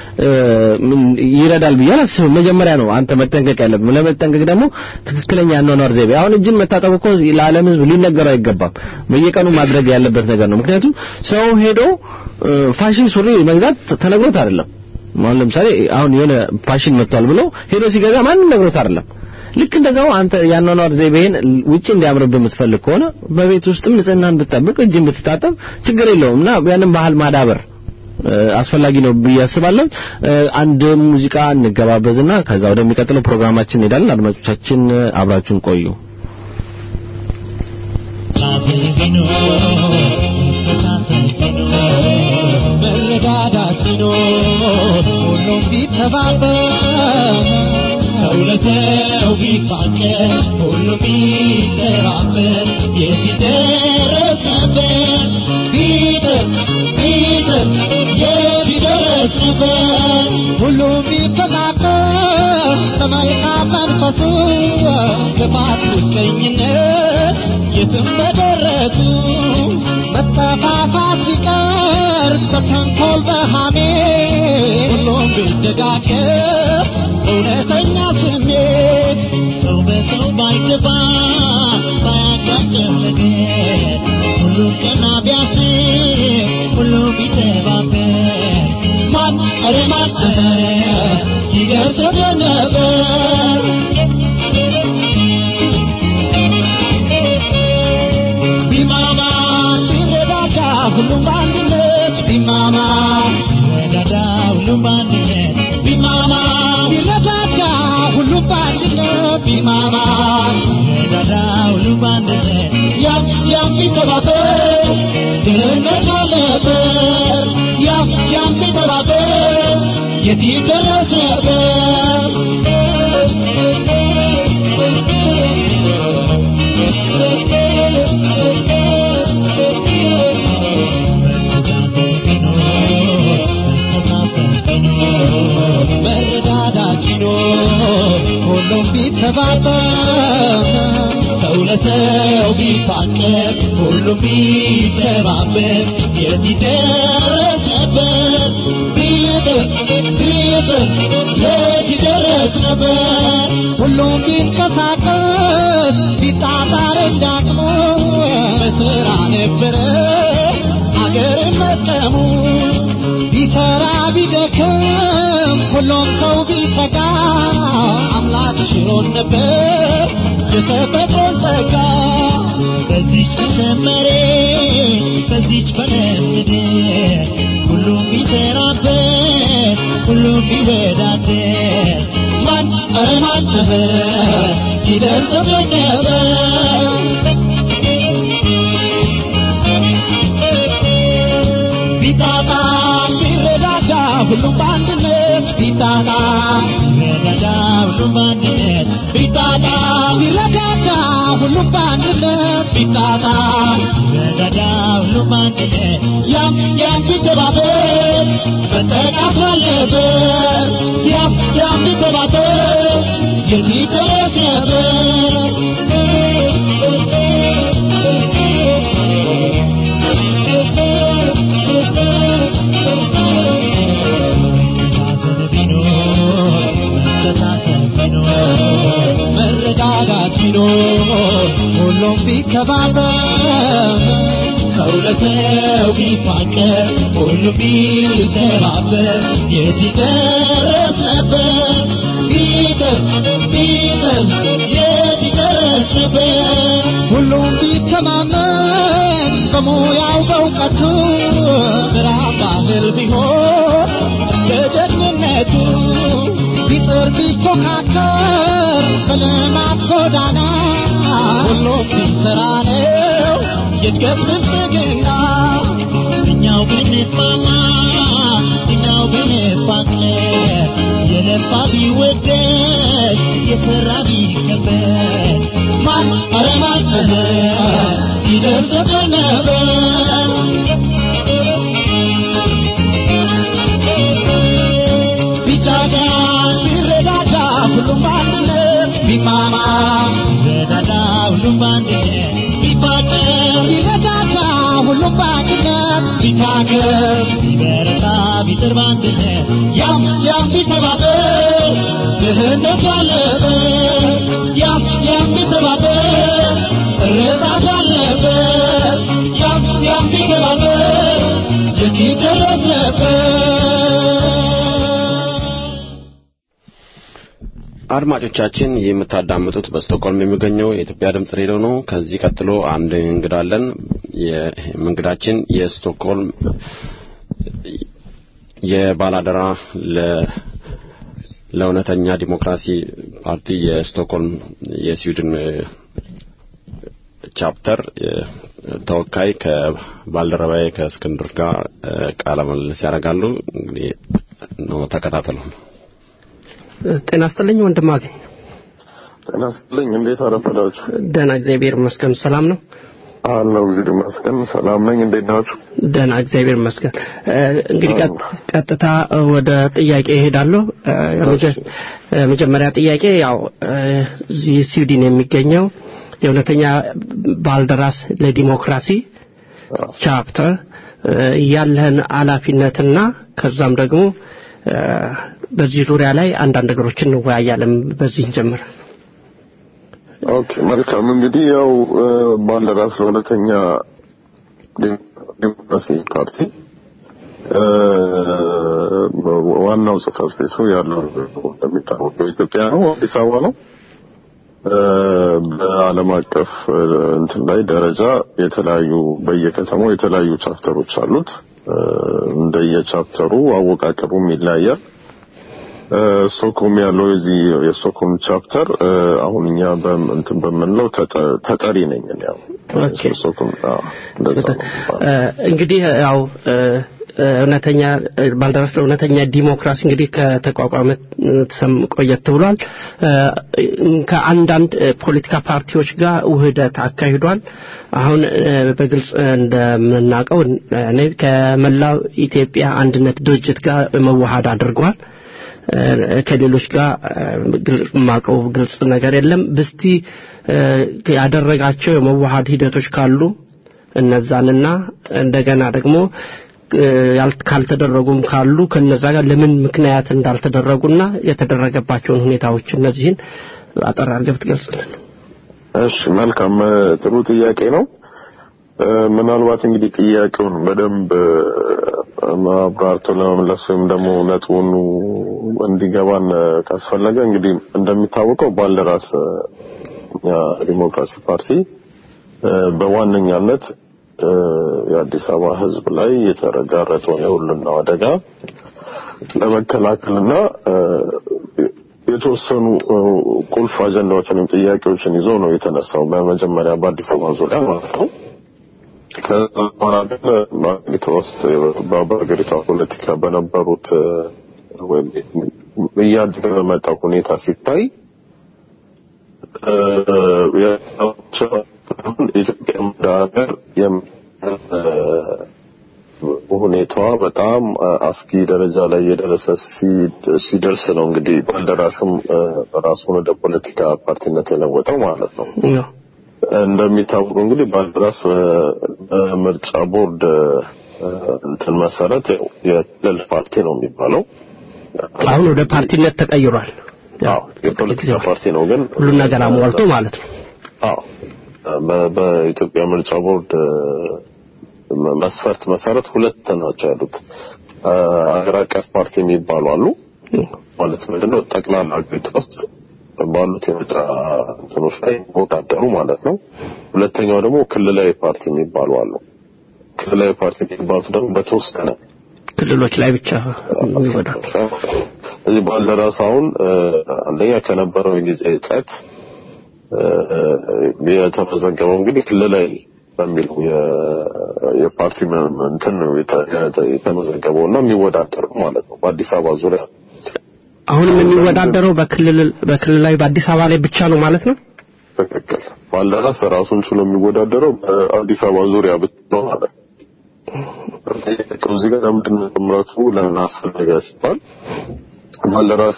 ይረዳል ብዬ አላስብም። መጀመሪያ ነው አንተ መጠንቀቅ ያለብህ። ለመጠንቀቅ ደግሞ ትክክለኛ አኗኗር ዘይቤ አሁን እጅን መታጠብ እኮ ለዓለም ሕዝብ ሊነገረው አይገባም። በየቀኑ ማድረግ ያለበት ነገር ነው። ምክንያቱም ሰው ሄዶ ፋሽን ሱሪ መግዛት ተነግሮት አይደለም። አሁን ለምሳሌ አሁን የሆነ ፋሽን መጥቷል ብሎ ሄዶ ሲገዛ ማንም ነግሮት አይደለም። ልክ እንደዛው አንተ ያኗኗር ዘይቤህን ውጪ እንዲያምርብህ የምትፈልግ ከሆነ በቤት ውስጥም ንጽህናን ብትጠብቅ እጅን ብትታጠብ ችግር የለውም እና ያንን ባህል ማዳበር አስፈላጊ ነው ብዬ አስባለሁ። አንድ ሙዚቃ እንገባበዝና ከዛ ወደሚቀጥለው ፕሮግራማችን እንሄዳለን። አድማጮቻችን አብራችሁን ቆዩ። መረዳዳት ቢኖር ሁሉም ቢተባበር ሰው ለሰው ቢፋቀር ሁሉም ቢተባበር የት ይደረስ ነበር ቢጥር ቢጥር የት ይደረስ ነበር ሁሉም ቢፈቃቀር በመልካም መንፈሱ ክፋት ምቀኝነት የትም በደረሱ መጠፋፋት ቢቀር በተንኮል በሃሜ ሁሉም ቢደጋገፍ እውነተኛ ስሜት ሰው በሰው ባይገባ ባያጋጨው ነገር ሁሉም ቀና ቢያስብ ሁሉም ቢተባበር ማን ኧረ ማን ይደርስ ነበር ቢማማ ቢረዳዳ ሁሉም በአንድነት ቢማማ ቢረዳዳ ሁሉም በአንድነት ቢማማ ቢረዳዳ ሁሉም በአንድነት ቢማማ ቢረዳዳ ሁሉም በአንድነት ያም ያም ቢተባበር ድህነት አልነበር ያም ያም ቢተባበር የት ይደረስ ነበር መረዳዳት ቢኖር ሁሉም ቢተባበር ሰው ለሰው ቢፋቀር ሁሉም ቢተባበር የት ይደረስ ነበር ቢጥር ቢጥር የት ይደረስ ነበር ሁሉም ቢንቀሳቀስ ቢጣጣር እንዳቅሙ በስራ ነበረ አገርን መጥቀሙ ቢሰራ ቢደክም ሁሉም ሰው ቢተጋ አምላክ ሽሮን ነበር የተፈጥሮን ጸጋ በዚች በሰመሬ በዚች በለምድር ሁሉም ቢሰራበት ሁሉም ቢወዳደር ማን ኧረ ማን ነበር ይደርስበት ነበር ቢጣጣ ቢረዳዳ ሁሉም በአንድነት ቢጣጣ ቢረዳዳ ሁሉም በአንድነት ቢጣጣ ቢረዳዳ ሁሉም በአንድነት ቢጣጣ ቢረዳዳ ሁሉም በአንድነት ያም ያም ቢተባበር መጠቃት አለበት ያም ያም ቢተባበር የት ይደረስ መረዳዳት ቢኖር ሁሉም ቢከባበር ሰው ለሰው ቢፋቀር ሁሉም ቢተባበር የት ይደረስ ነበር ቢጥር ቢጥር የት ይደረስ ነበር ሁሉም ቢተማመን በሙያው በእውቀቱ ስራ ባህል ቢሆን በጀግንነቱ ቢጥር ቢፎካከር በልማት ጎዳና ሁሉም ቢሰራ ነው የእድገት ብልጽግና እኛው ብንስማማ እኛው ብንፋቀር የለፋ ቢወደድ የሰራ ቢከበር ማን ኧረ ማን ይደርሰን ነበር ቢጫጋ ቢረዳዳ ሁሉም በአንድነት ቢማማ ቢረዳዳ ሁሉም በአንድነት ቢፋቀር ቢረዳዳ ሁሉም በአንድነት ቢታገር ቢበረታ ቢጥር በአንድነት ያም ያም ቢተባበር ድህነት አለበት ያም ያም ቢተባበር እርዛት አለበት ያም ያም ቢተባበር የት ይደረስ ነበር አድማጮቻችን ይህ የምታዳምጡት በስቶክሆልም የሚገኘው የኢትዮጵያ ድምጽ ሬዲዮ ነው። ከዚህ ቀጥሎ አንድ እንግዳ አለን። ይህም እንግዳችን የስቶክሆልም የባላደራ ለ ለእውነተኛ ዲሞክራሲ ፓርቲ የስቶክሆልም የስዊድን ቻፕተር ተወካይ ከባልደረባዬ ከእስክንድር ጋር ቃለ ምልልስ ያደርጋሉ። እንግዲህ ነው ተከታተሉ። ጤና ይስጥልኝ ወንድም አገኝ ጤና ይስጥልኝ። እንዴት አረፈዳችሁ? ደህና እግዚአብሔር ይመስገን ሰላም ነው አለሁ እግዚአብሔር ይመስገን ሰላም ነኝ። እንዴት ናችሁ? ደህና እግዚአብሔር ይመስገን እ፣ እንግዲህ ቀጥ- ቀጥታ ወደ ጥያቄ እሄዳለሁ እ፣ የመጀ- የመጀመሪያ ጥያቄ ያው እ፣ እዚህ ስዊድን የሚገኘው የእውነተኛ ባልደራስ ለዲሞክራሲ ቻፕተር እ፣ ያለህን ኃላፊነትና ከዛም ደግሞ እ፣ በዚህ ዙሪያ ላይ አንዳንድ ነገሮችን እንወያያለን። በዚህ እንጀምር። ኦኬ መልካም። እንግዲህ ያው እ፣ ባልደራስ ለእውነተኛ ዲሞክራሲ ፓርቲ እ፣ ዋናው ጽህፈት ቤቱ ያለው እንደሚታወቀው ኢትዮጵያ ነው፣ አዲስ አበባ ነው። እ፣ በዓለም አቀፍ እ፣ እንትን ላይ ደረጃ የተለያዩ በየከተማው የተለያዩ ቻፕተሮች አሉት። እ፣ እንደየቻፕተሩ አወቃቀሩም ይለያያል። እ፣ ስቶክሆልም ያለው የዚህ የስቶክሆልም ቻፕተር እ፣ አሁን እኛ በም- እንትን በምንለው ተጠ- ተጠሪ ነኝ እኔ ያው ኦኬ። ስቶክሆልም አዎ፣ እንደዛ ነው። እ፣ እንግዲህ ያው እ፣ እ፣ እውነተኛ እ፣ ባልደራስ ለእውነተኛ ዲሞክራሲ እንግዲህ ከተቋቋመ እ፣ ተሰም ቆየት ብሏል። እ፣ ከአንዳንድ እ፣ ፖለቲካ ፓርቲዎች ጋር ውህደት አካሂዷል። አሁን እ፣ በግልጽ እንደምናውቀው እ፣ እኔ ከመላው ኢትዮጵያ አንድነት ድርጅት ጋር መዋሃድ አድርጓል። እ፣ ከሌሎች ጋር እ፣ ግል- የማውቀው ግልጽ ነገር የለም። ብስቲ እ፣ ያደረጋቸው የመዋሃድ ሂደቶች ካሉ እነዛንና እንደገና ደግሞ እ፣ ያል- ካልተደረጉም ካሉ ከነዛ ጋር ለምን ምክንያት እንዳልተደረጉና የተደረገባቸውን ሁኔታዎች እነዚህን አጠር አድርገህ ብትገልጽልን። እሺ መልካም እ፣ ጥሩ ጥያቄ ነው። እ፣ ምናልባት እንግዲህ ጥያቄውን በደንብ እ፣ አብራርቶ ለመመለስ ወይም ደግሞ ነጥቡን እንዲገባን እ፣ ካስፈለገ እንግዲህ እንደሚታወቀው ባልደራስ እ፣ እኛ ዲሞክራሲ ፓርቲ እ፣ በዋነኛነት እ፣ የአዲስ አበባ ሕዝብ ላይ የተረጋረጠውን የሁሉና አደጋ ለመከላከልና እ፣ የተወሰኑ እ፣ ቁልፍ አጀንዳዎችን ወይም ጥያቄዎችን ይዞ ነው የተነሳው በመጀመሪያ በአዲስ አበባ ዙሪያ ማለት ነው። ከዛ በኋላ ግን በሀገሪቷ ውስጥ በሀገሪቷ ፖለቲካ በነበሩት እ፣ ወይም እያደገ በመጣው ሁኔታ ሲታይ እ፣ የኢትዮጵያ እንደ ሀገር የም- እ፣ ሁኔታዋ በጣም አስጊ ደረጃ ላይ የደረሰ ሲ- ሲደርስ ነው እንግዲህ ባልደራስም እ፣ ራሱን ወደ ፖለቲካ ፓርቲነት የለወጠው ማለት ነው። ያው እንደሚታወቀው እንግዲህ ባልደራስ እ፣ በምርጫ ቦርድ እ፣ እንትን መሰረት ያው የክልል ፓርቲ ነው የሚባለው። አሁን ወደ ፓርቲነት ተቀይሯል። አዎ የፖለቲካ ፓርቲ ነው ግን ሁሉን ነገር አሟልቶ ማለት ነው። አዎ በ- በኢትዮጵያ ምርጫ ቦርድ እ፣ መስፈርት መሰረት ሁለት ናቸው ያሉት እ፣ አገር አቀፍ ፓርቲ የሚባሉ አሉ ማለት ምንድነው ጠቅላላ ሀገሪቷ ውስጥ ባሉት የምርጫ እንትኖች ላይ ይወዳደሩ ማለት ነው። ሁለተኛው ደግሞ ክልላዊ ፓርቲ የሚባሉ አሉ። ክልላዊ ፓርቲ የሚባሉት ደግሞ በተወሰነ ክልሎች ላይ ብቻ ይወዳል። እዚህ ባልደራስ አሁን እ፣ አንደኛ ከነበረው የጊዜ እጥረት እ፣ የተመዘገበው እንግዲህ ክልላዊ በሚለው የፓርቲ እንትን ነው የተመዘገበው እና የሚወዳደረው ማለት ነው በአዲስ አበባ ዙሪያ አሁንም የሚወዳደረው በክልል በክልላዊ በአዲስ አበባ ላይ ብቻ ነው ማለት ነው። ትክክል። ባልደራስ ራሱን ችሎ የሚወዳደረው በአዲስ አበባ ዙሪያ ብቻ ነው ማለት ነው። እዚህ ጋር ለምንድን ነው ጥምረቱ ለምን አስፈለገ ሲባል ባልደራስ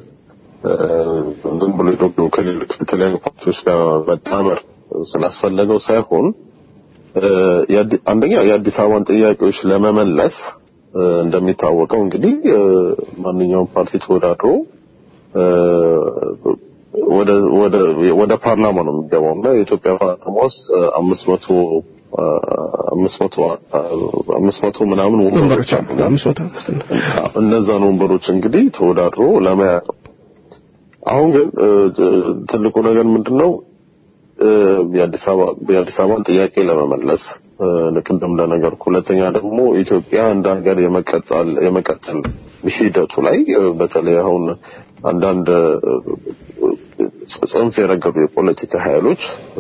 ዝም ብሎ ደግሞ ከተለያዩ ፓርቲዎች ጋር መጣመር ስላስፈለገው ሳይሆን አንደኛ የአዲስ አበባን ጥያቄዎች ለመመለስ እንደሚታወቀው እንግዲህ ማንኛውም ፓርቲ ተወዳድሮ ወደ ወደ ወደ ፓርላማ ነው የሚገባው እና የኢትዮጵያ ፓርላማ ውስጥ አምስት መቶ አምስት መቶ አምስት መቶ ምናምን ወንበሮች አሉ። እነዛን ወንበሮች እንግዲህ ተወዳድሮ ለመያዝ አሁን ግን ትልቁ ነገር ምንድነው? የአዲስ አበባ የአዲስ አበባን ጥያቄ ለመመለስ ቅድም እንደነገርኩ፣ ሁለተኛ ደግሞ ኢትዮጵያ እንደ ሀገር የመቀጠል የመቀጠል ሂደቱ ላይ በተለይ አሁን አንዳንድ ጽንፍ የረገዱ የፖለቲካ ኃይሎች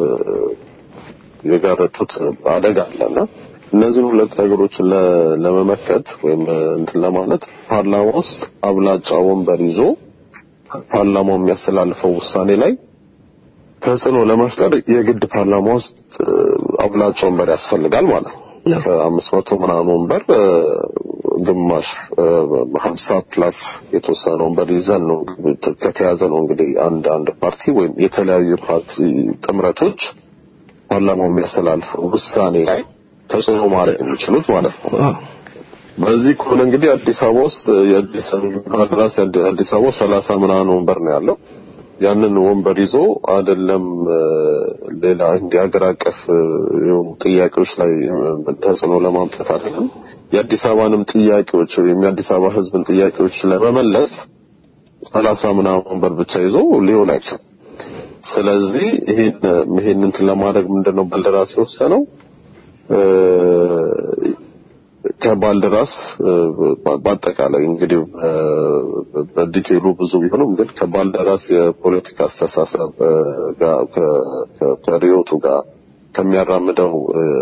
የጋረጡት አደጋ አለና እነዚህን ሁለት ነገሮችን ለመመከት ወይም እንትን ለማለት ፓርላማ ውስጥ አብላጫ ወንበር ይዞ ፓርላማው የሚያስተላልፈው ውሳኔ ላይ ተጽዕኖ ለመፍጠር የግድ ፓርላማ ውስጥ አብላጫ ወንበር ያስፈልጋል ማለት ነው። ከአምስት መቶ ምናምን ወንበር ግማሽ ሀምሳ ፕላስ የተወሰነ ወንበር ይዘን ነው ከተያዘ ነው እንግዲህ አንድ አንድ ፓርቲ ወይም የተለያዩ ፓርቲ ጥምረቶች ፓርላማው የሚያስተላልፈው ውሳኔ ላይ ተጽዕኖ ማድረግ የሚችሉት ማለት ነው። በዚህ ከሆነ እንግዲህ አዲስ አበባ ውስጥ የአዲስ ራስ አዲስ አበባ ሰላሳ ምናምን ወንበር ነው ያለው። ያንን ወንበር ይዞ አይደለም ሌላ እንዲህ ሀገር አቀፍ የሆኑ ጥያቄዎች ላይ ተጽዕኖ ለማምጣት አይደለም የአዲስ አበባንም ጥያቄዎች ወይም የአዲስ አበባ ሕዝብን ጥያቄዎች ለመመለስ ሰላሳ ምናምን ወንበር ብቻ ይዞ ሊሆን አይችልም። ስለዚህ ይሄን ይሄን እንትን ለማድረግ ምንድነው ባልደራስ የወሰነው ከባልደራስ በአጠቃላይ እንግዲህ በዲቴሉ ብዙ ቢሆንም ግን ከባልደራስ የፖለቲካ አስተሳሰብ ከሪዮቱ ጋር ከሚያራምደው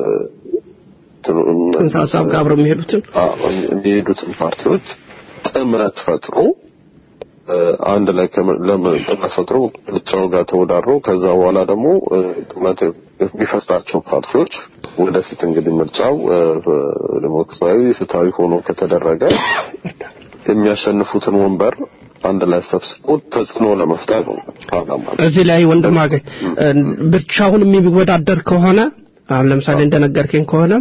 ጽንሰ ሀሳብ ጋር አብረው የሚሄዱትን የሚሄዱትን ፓርቲዎች ጥምረት ፈጥሮ አንድ ላይ ጥምረት ፈጥሮ ብቻው ጋር ተወዳድሮ ከዛ በኋላ ደግሞ ጥምረት የሚፈጥራቸው ፓርቲዎች ወደፊት እንግዲህ ምርጫው ዲሞክራሲያዊ ፍትሃዊ ሆኖ ከተደረገ የሚያሸንፉትን ወንበር አንድ ላይ ሰብስቦ ተጽዕኖ ለመፍጠር ነው ፓርላማ እዚህ ላይ ወንድም አገኝ ብቻውን የሚወዳደር ከሆነ አሁን ለምሳሌ እንደነገርከኝ ከሆነ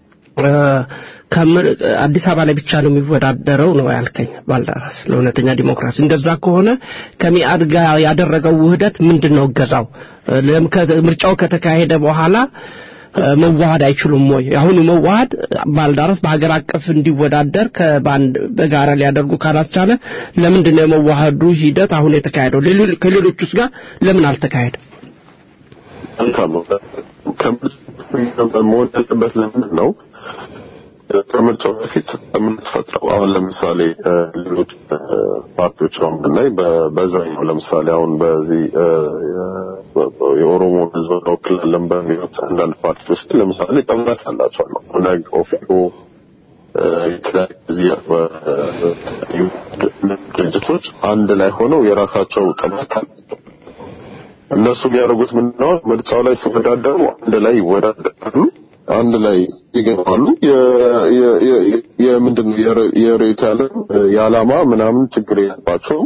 አዲስ አበባ ላይ ብቻ ነው የሚወዳደረው ነው ያልከኝ ባልደራስ ለእውነተኛ ዲሞክራሲ እንደዛ ከሆነ ከሚአድ ጋር ያደረገው ውህደት ምንድን ነው እገዛው ምርጫው ከተካሄደ በኋላ መዋሃድ አይችሉም ወይ አሁኑ መዋሃድ ባልደራስ በሀገር አቀፍ እንዲወዳደር ከባንድ በጋራ ሊያደርጉ ካላስቻለ ለምንድን ነው የመዋሃዱ ሂደት አሁን የተካሄደው ከሌሎቹስ ጋር ለምን አልተካሄደም መሆን ያለበት ለምንድን ነው ከምርጫው በፊት የምንፈጥረው አሁን ለምሳሌ ሌሎች ፓርቲዎች አሁን ብናይ በዛኛው ለምሳሌ አሁን በዚህ የኦሮሞ ሕዝብ እንወክላለን በሚሉት አንዳንድ ፓርቲዎች ለምሳሌ ጥምረት አላቸው ነው ነግ ኦፌኮ የተለያዩ ድርጅቶች አንድ ላይ ሆነው የራሳቸው ጥምረት አላቸው። እነሱ የሚያደርጉት ምንድነው? ምርጫው ላይ ሲወዳደሩ አንድ ላይ ይወዳደራሉ፣ አንድ ላይ ይገባሉ። የምንድነው የሬት ያለም የዓላማ ምናምን ችግር የለባቸውም።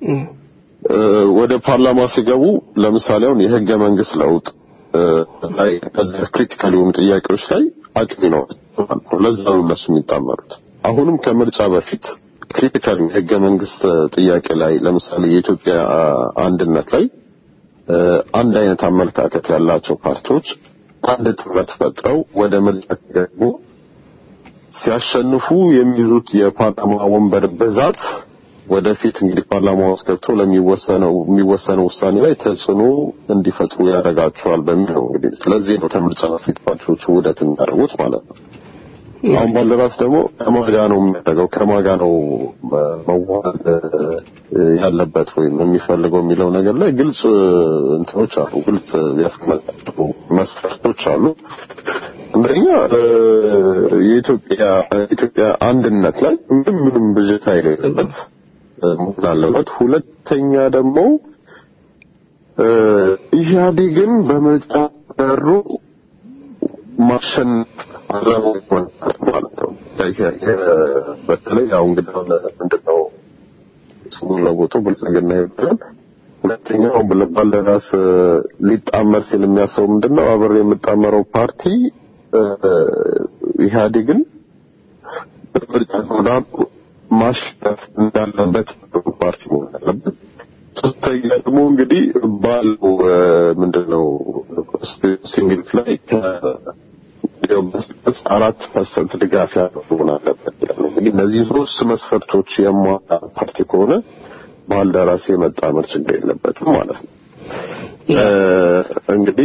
ወደ ፓርላማ ሲገቡ ለምሳሌ አሁን የህገ መንግስት ለውጥ ላይ ከዚህ ክሪቲካል የሆኑ ጥያቄዎች ላይ አቅም ነው። ለዛ ነው እነሱ የሚጣመሩት። አሁንም ከምርጫ በፊት ክሪቲካል የህገ መንግስት ጥያቄ ላይ ለምሳሌ የኢትዮጵያ አንድነት ላይ አንድ አይነት አመለካከት ያላቸው ፓርቲዎች አንድ ጥምረት ፈጥረው ወደ ምርጫ ከገቡ ሲያሸንፉ የሚይዙት የፓርላማ ወንበር ብዛት ወደፊት እንግዲህ ፓርላማ ውስጥ ገብተው ለሚወሰነው የሚወሰነው ውሳኔ ላይ ተጽዕኖ እንዲፈጥሩ ያደርጋቸዋል በሚል ነው እንግዲህ ስለዚህ ነው ከምርጫ በፊት ፓርቲዎቹ ውህደት የሚያደርጉት ማለት ነው። አሁን ባልደራስ ደግሞ ከማጋ ነው የሚያደርገው ከማጋ ነው መዋሃድ ያለበት ወይም የሚፈልገው የሚለው ነገር ላይ ግልጽ እንትኖች አሉ፣ ግልጽ ያስቀመጣቸው መስፈርቶች አሉ። አንደኛ የኢትዮጵያ ኢትዮጵያ አንድነት ላይ ምንም ምንም ብዥታ የሌለበት መሆን አለበት። ሁለተኛ ደግሞ ኢህአዴግን በምርጫ በሩ ማሸነፍ አላማው ይሆናል ማለት ነው። በተለይ ያው እንግዲህ ምንድነው ስሙን ለውጦ ብልጽግና ይባላል። ሁለተኛው ባልደራስ ሊጣመር ሲል የሚያስበው ምንድነው አብሬ የምጣመረው ፓርቲ ኢህአዴግን በምርጫ ተወዳድሮ ማሸነፍ እንዳለበት ፓርቲ መሆን አለበት። ሶስተኛ ደግሞ እንግዲህ ባለው ምንድነው ሲሚት ላይ መስጠት አራት ፐርሰንት ድጋፍ ያለው መሆን አለበት ይላል። እንግዲህ እነዚህ ሶስት መስፈርቶች የሟላ ፓርቲ ከሆነ ባልደራስ የመጣመር ችግር የለበትም ማለት ነው። እንግዲህ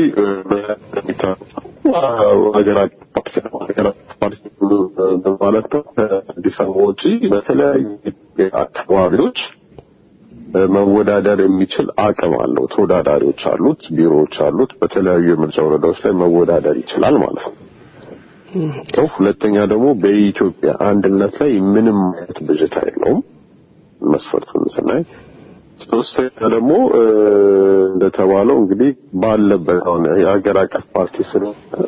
ሀገር አቀፍ ፓርቲ ነው። ሀገር አቀፍ ፓርቲ ማለት ነው ከአዲስ አበባ ውጪ በተለያዩ አካባቢዎች መወዳደር የሚችል አቅም አለው። ተወዳዳሪዎች አሉት፣ ቢሮዎች አሉት። በተለያዩ የምርጫ ወረዳዎች ላይ መወዳደር ይችላል ማለት ነው። ነው። ሁለተኛ ደግሞ በኢትዮጵያ አንድነት ላይ ምንም አይነት ብዥታ የለውም መስፈርቱን ስናይ። ሶስተኛ ደግሞ እንደተባለው እንግዲህ ባለበት አሁን የሀገር አቀፍ ፓርቲ ስለሆነ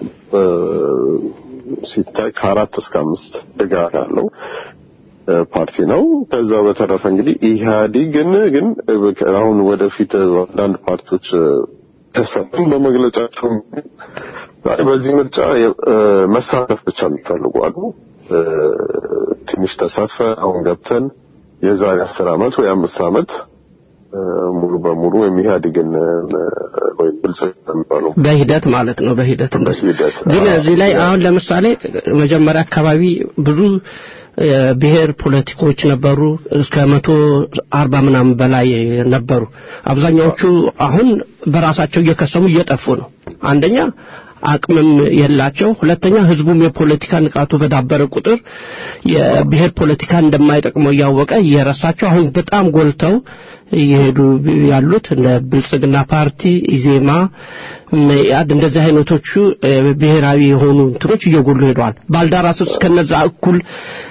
ሲታይ ከአራት እስከ አምስት ድጋፍ ያለው ፓርቲ ነው። ከዛ በተረፈ እንግዲህ ኢህአዴግን ግን አሁን ወደፊት አንዳንድ ፓርቲዎች ተሰብን በመግለጫቸው በዚህ ምርጫ መሳተፍ ብቻ የሚፈልጉ አሉ። ትንሽ ተሳትፈ አሁን ገብተን የዛሬ አስር አመት ወይ አምስት አመት ሙሉ በሙሉ ወይም ኢህአዴግን ወይም ብልጽግና የሚባለው በሂደት ማለት ነው። በሂደት እንደሱ በሂደት ግን እዚህ ላይ አሁን ለምሳሌ መጀመሪያ አካባቢ ብዙ ብሔር ፖለቲኮች ነበሩ። እስከ መቶ አርባ ምናምን በላይ ነበሩ። አብዛኛዎቹ አሁን በራሳቸው እየከሰሙ እየጠፉ ነው። አንደኛ አቅምም የላቸው፣ ሁለተኛ ህዝቡም የፖለቲካ ንቃቱ በዳበረ ቁጥር የብሔር ፖለቲካ እንደማይጠቅመው እያወቀ እየረሳቸው አሁን በጣም ጎልተው እየሄዱ ያሉት እንደ ብልጽግና ፓርቲ፣ ኢዜማ፣ መኢአድ እንደዚህ አይነቶቹ ብሔራዊ የሆኑ እንትኖች እየጎሉ ሄደዋል። ባልደራስ ውስጥ ከነዛ እኩል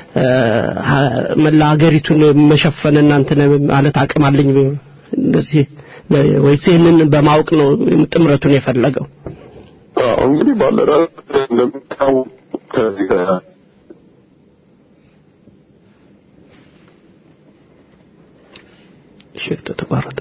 መላ ሀገሪቱን መሸፈን እናንተ ማለት አቅም አለኝ እንደዚህ ወይስ ይህንን በማወቅ ነው ጥምረቱን የፈለገው? አዎ እንግዲህ ባልደራስ እንደምታውቅ ከዚህ ጋር እሺ ተቋረጠ።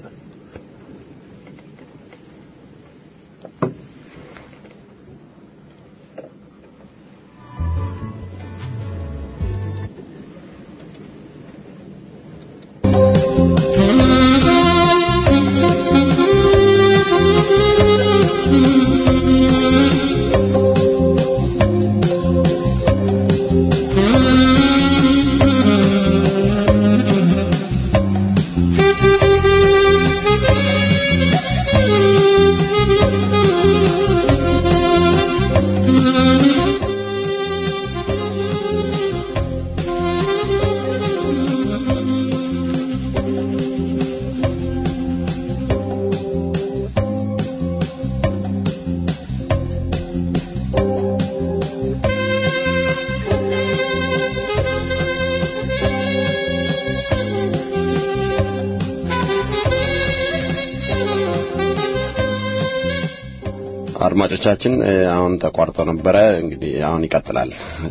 አድማጮቻችን አሁን ተቋርጦ ነበረ። እንግዲህ አሁን ይቀጥላል።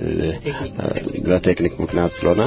በቴክኒክ ምክንያት ስለሆነ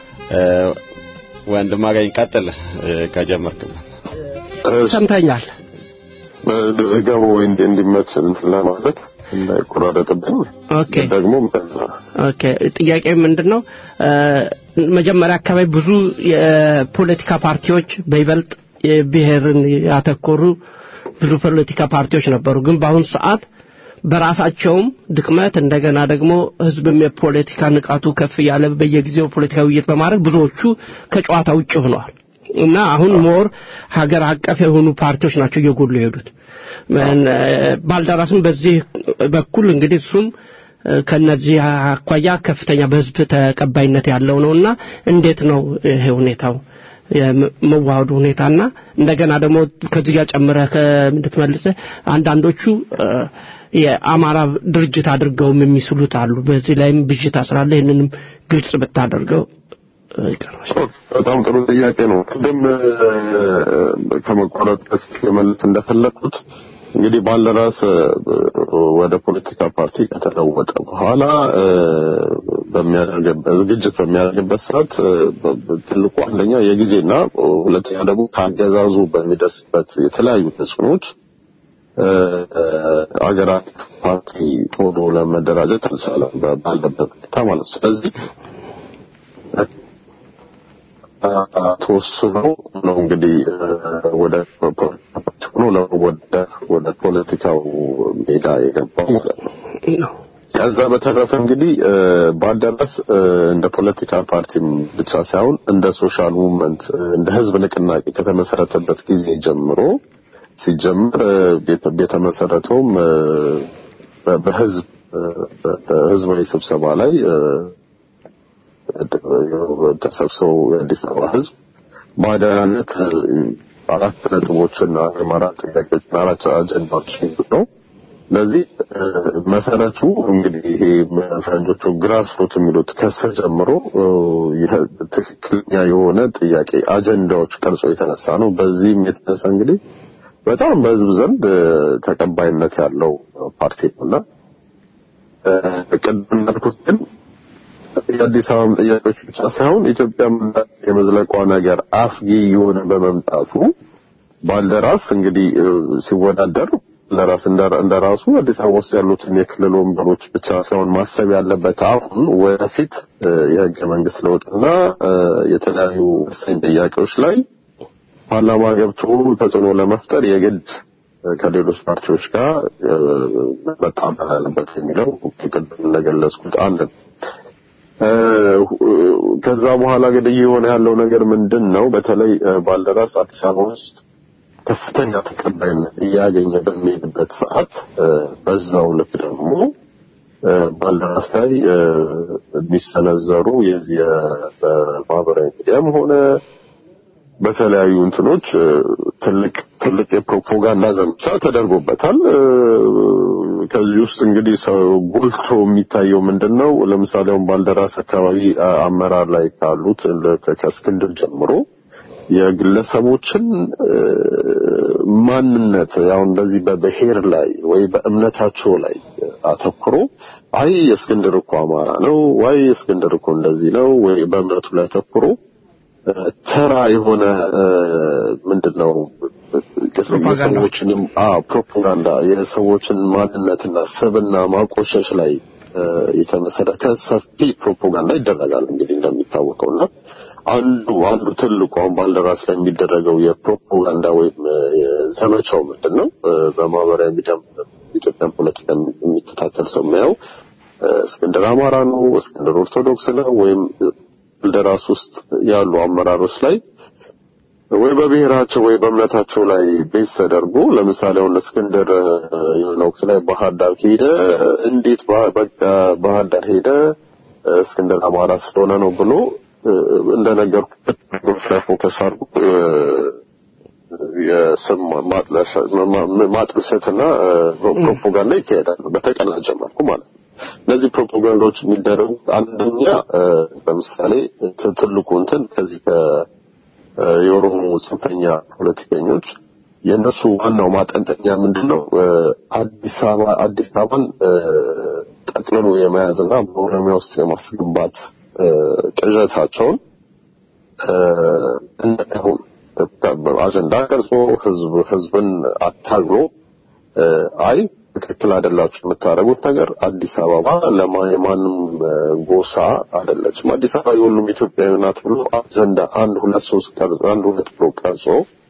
ወንድም አገኝ ቀጥል ከጀመርክበት ሰምተኛል። ገሞ እንዲመች እንትን ለማለት እንዳይቆራረጥብኝ ኦኬ ደግሞ ኦኬ ጥያቄ ምንድን ነው መጀመሪያ አካባቢ ብዙ የፖለቲካ ፓርቲዎች በይበልጥ የብሔርን ያተኮሩ ብዙ ፖለቲካ ፓርቲዎች ነበሩ ግን በአሁኑ ሰዓት በራሳቸውም ድክመት እንደገና ደግሞ ህዝብም የፖለቲካ ንቃቱ ከፍ ያለ በየጊዜው ፖለቲካ ውይይት በማድረግ ብዙዎቹ ከጨዋታ ውጭ ሆነዋል እና አሁን ሞር ሀገር አቀፍ የሆኑ ፓርቲዎች ናቸው እየጎሉ የሄዱት ባልደራስም በዚህ በኩል እንግዲህ እሱም ከነዚህ አኳያ ከፍተኛ በህዝብ ተቀባይነት ያለው ነውና እንዴት ነው ይሄ ሁኔታው የመዋሃዱ ሁኔታና እንደገና ደግሞ ከዚህ ጋር ጨምረህ ከምንድትመልሰ አንዳንዶቹ የአማራ ድርጅት አድርገውም የሚስሉት አሉ። በዚህ ላይም ብዥታ ስላለ ይህንንም ግልጽ ብታደርገው ይቀርባል። በጣም ጥሩ ጥያቄ ነው። ቅድም ከመቋረጥ በፊት ለመልስ እንደፈለግኩት እንግዲህ ባልደራስ ወደ ፖለቲካ ፓርቲ ከተለወጠ በኋላ በሚያደርግበት ዝግጅት በሚያደርግበት ሰዓት ትልቁ አንደኛ የጊዜና ሁለተኛ ደግሞ ከአገዛዙ በሚደርስበት የተለያዩ ተጽዕኖች አገራት ፓርቲ ሆኖ ለመደራጀት አልቻለም ባለበት ሁኔታ ማለት ነው። ስለዚህ ተወስኖ ነው እንግዲህ ወደ ፖለቲካ ፓርቲ ሆኖ ለመወዳደር ወደ ፖለቲካው ሜዳ የገባው ማለት ነው። ከዛ በተረፈ እንግዲህ ባልደራስ እንደ ፖለቲካ ፓርቲም ብቻ ሳይሆን እንደ ሶሻል ሙቭመንት እንደ ህዝብ ንቅናቄ ከተመሰረተበት ጊዜ ጀምሮ ሲጀምር የተመሰረተውም በህዝብ በህዝባዊ ስብሰባ ላይ ተሰብስበው የአዲስ አበባ ህዝብ በአደራነት አራት ነጥቦችና አራት ጥያቄዎችና አራት አጀንዳዎች ነው። ለዚህ መሰረቱ እንግዲህ ይሄ ፈረንጆቹ ግራስ ሩት የሚሉት ከስር ጀምሮ ትክክለኛ የሆነ ጥያቄ አጀንዳዎች ቀርጾ የተነሳ ነው። በዚህም የተነሳ እንግዲህ በጣም በህዝብ ዘንድ ተቀባይነት ያለው ፓርቲ ነውና ቅድም እንዳልኩት ግን የአዲስ አበባም ጥያቄዎች ብቻ ሳይሆን ኢትዮጵያም የመዝለቋ ነገር አስጊ የሆነ በመምጣቱ ባልደራስ እንግዲህ ሲወዳደር ለራስ እንደራሱ አዲስ አበባ ውስጥ ያሉትን የክልል ወንበሮች ብቻ ሳይሆን ማሰብ ያለበት አሁን ወደፊት የህገ መንግስት ለውጥና የተለያዩ ወሳኝ ጥያቄዎች ላይ ፓርላማ ገብቶ ተጽዕኖ ለመፍጠር የግድ ከሌሎች ፓርቲዎች ጋር መጣመር አለበት የሚለው ቅድም እንደገለጽኩት አንድ ነው። ከዛ በኋላ እንግዲህ የሆነ ያለው ነገር ምንድን ነው? በተለይ ባልደራስ አዲስ አበባ ውስጥ ከፍተኛ ተቀባይነት እያገኘ በሚሄድበት ሰዓት በዛው ልክ ደግሞ ባልደራስ ላይ የሚሰነዘሩ የዚህ በማህበራዊ ሚዲያም ሆነ በተለያዩ እንትኖች ትልቅ ትልቅ የፕሮፓጋንዳ ዘመቻ ተደርጎበታል። ከዚህ ውስጥ እንግዲህ ሰው ጎልቶ የሚታየው ምንድን ነው? ለምሳሌ አሁን ባልደራስ አካባቢ አመራር ላይ ካሉት ከእስክንድር ጀምሮ የግለሰቦችን ማንነት ያው እንደዚህ በብሔር ላይ ወይ በእምነታቸው ላይ አተኩሮ አይ የእስክንድር እኮ አማራ ነው፣ ወይ የእስክንድር እኮ እንደዚህ ነው፣ ወይ በእምነቱ ላይ አተኩሮ ተራ የሆነ ምንድነው የሰዎችንም ፕሮፓጋንዳ የሰዎችን ማንነትና ስብና ማቆሸሽ ላይ የተመሰረተ ሰፊ ፕሮፓጋንዳ ይደረጋል። እንግዲህ እንደሚታወቀው እና አንዱ አንዱ ትልቁ አሁን ባልደራስ ላይ የሚደረገው የፕሮፓጋንዳ ወይም ዘመቻው ምንድን ነው? በማህበራዊ ሚዲያ ኢትዮጵያን ፖለቲካ የሚከታተል ሰው የሚያየው እስክንድር አማራ ነው፣ እስክንድር ኦርቶዶክስ ነው ወይም ባልደራስ ውስጥ ያሉ አመራሮች ላይ ወይ በብሔራቸው ወይ በእምነታቸው ላይ ቤዝ ተደርጎ ለምሳሌ አሁን እስክንድር የሆነ ወቅት ላይ ባህር ዳር ሄደ፣ እንዴት በቃ ባህር ዳር ሄደ እስክንድር አማራ ስለሆነ ነው ብሎ እንደነገርኩበት ነገሮች ላይ ፎከስ አድርጎ የስም ማጥልሸትና ፕሮፓጋንዳ ይካሄዳል በተቀናጀ መልኩ ማለት ነው። እነዚህ ፕሮፓጋንዳዎች የሚደረጉት አንደኛ ለምሳሌ ትልቁ እንትን ከዚህ የኦሮሞ ጽንፈኛ ፖለቲከኞች የእነሱ ዋናው ማጠንጠኛ ምንድን ነው? አዲስ አበባ አዲስ አበባን ጠቅልሎ የመያዝና በኦሮሚያ ውስጥ የማስገባት ቅዠታቸውን እንዳይሆን አጀንዳ ቀርጾ ህዝብ ህዝብን አታግሎ አይ ትክክል አይደላችሁ የምታደርጉት ነገር አዲስ አበባ ለማንም ጎሳ አይደለችም፣ አዲስ አበባ የሁሉም ኢትዮጵያዊ ናት ብሎ አጀንዳ አንድ ሁለት ሶስት ቀርጾ አንድ ሁለት ብሎ ቀርጾ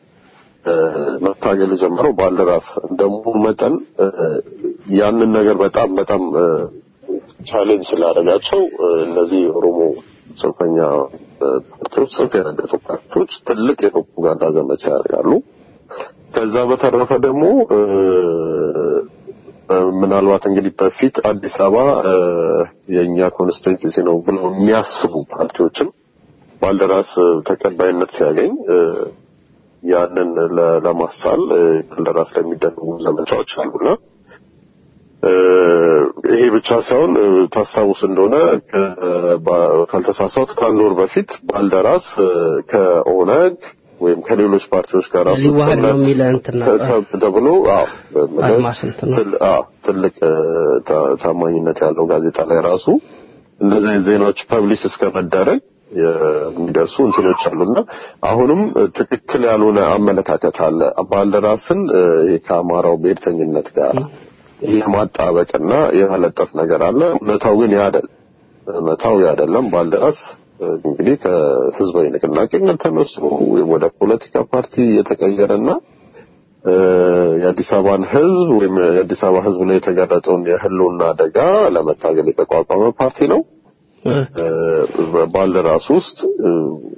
መታገል የጀመረው ባልደራስ እንደመሆኑ መጠን ያንን ነገር በጣም በጣም ቻሌንጅ ስላደረጋቸው እነዚህ የኦሮሞ ጽንፈኛ ፓርቲዎች ጽንፍ የረገጡ ፓርቲዎች ትልቅ የፕሮፓጋንዳ ዘመቻ ያደርጋሉ። ከዛ በተረፈ ደግሞ ምናልባት እንግዲህ በፊት አዲስ አበባ እ፣ የእኛ ኮንስቲትዩንሲ ነው ብለው የሚያስቡ ፓርቲዎችም ባልደራስ እ፣ ተቀባይነት ሲያገኝ እ፣ ያንን ለ- ለማሳል እ፣ ባልደራስ ላይ የሚደረጉ ዘመቻዎች አሉና እ፣ ይሄ ብቻ ሳይሆን እ፣ ታስታውስ እንደሆነ ከ- ባ- ካልተሳሳት ከአንድ ወር በፊት ባልደራስ እ፣ ከኦነግ ወይም ከሌሎች ፓርቲዎች ጋር ራሱ ሊዋሃድ ነው ጥምረት የሚል እንትን ተ- ነበር። ተ- ተብሎ አዎ አድማስ እንትን ነው። ትል- አዎ፣ ትልቅ እ፣ ታ- ታማኝነት ያለው ጋዜጣ ላይ ራሱ እንደዚህ አይነት ዜናዎች ፐብሊሽ እስከ መደረግ የሚደርሱ እንትኖች አሉና አሁንም እ፣ ትክክል ያልሆነ አመለካከት አለ። ባልደራስን እ፣ ይሄ ከአማራው ብሔርተኝነት ጋር የማጣበቅና የመለጠፍ ነገር አለ። እውነታው ግን ያ አይደለም። እውነታው ያ አይደለም። ባልደራስ እ፣ እንግዲህ ከህዝባዊ ንቅናቄነት ተነስቶ ወይም ወደ ፖለቲካ ፓርቲ የተቀየረና እ፣ የአዲስ አበባን ህዝብ ወይም የአዲስ አበባ ህዝብ ላይ የተጋረጠውን የህልውና አደጋ ለመታገል የተቋቋመ ፓርቲ ነው። እ፣ ባልደራስ ውስጥ እ፣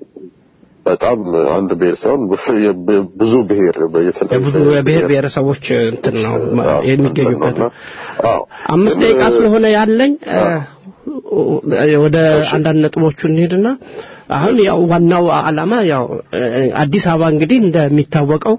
በጣም አንድ ብሔር ሳይሆን ብ- ብዙ ብሔር የተለያዩ የብዙ የብሔር ብሔረሰቦች እንትን ነው አዎ፣ የሚገኙበት እንትን ነው። አዎ። አምስት ግን፣ ደቂቃ እ፣ ስለሆነ ያለኝ እ፣ ወደ አንዳንድ ነጥቦቹ እንሄድና አሁን ያው ዋናው ዓላማ ያው እ፣ አዲስ አበባ እንግዲህ እንደሚታወቀው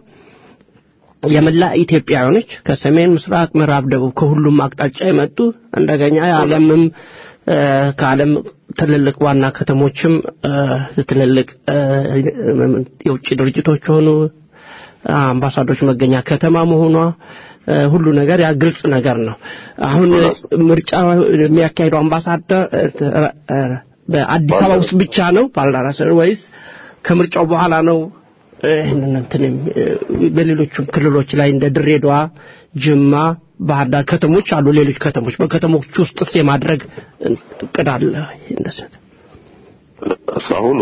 የመላ ኢትዮጵያውያኖች ከሰሜን ምስራቅ፣ ምዕራብ፣ ደቡብ ከሁሉም አቅጣጫ የመጡ እንደገኛ የዓለምም እ፣ ከዓለም ትልልቅ ዋና ከተሞችም እ፣ ትልልቅ እ፣ የውጭ ድርጅቶች የሆኑ አምባሳዶች መገኛ ከተማ መሆኗ እ፣ ሁሉ ነገር ያ ግልጽ ነገር ነው። አሁን ምርጫ የሚያካሂደው አምባሳደር እ፣ እ፣ በአዲስ አበባ ውስጥ ብቻ ነው ባልደራስ ወይስ ከምርጫው በኋላ ነው? ይህንን እንትን የሚ- በሌሎቹም ክልሎች ላይ እንደ ድሬዳዋ፣ ጅማ፣ ባህር ዳር ከተሞች አሉ። ሌሎች ከተሞች በከተሞች ውስጥስ የማድረግ እቅድ አለ? እንደዚህ አሁን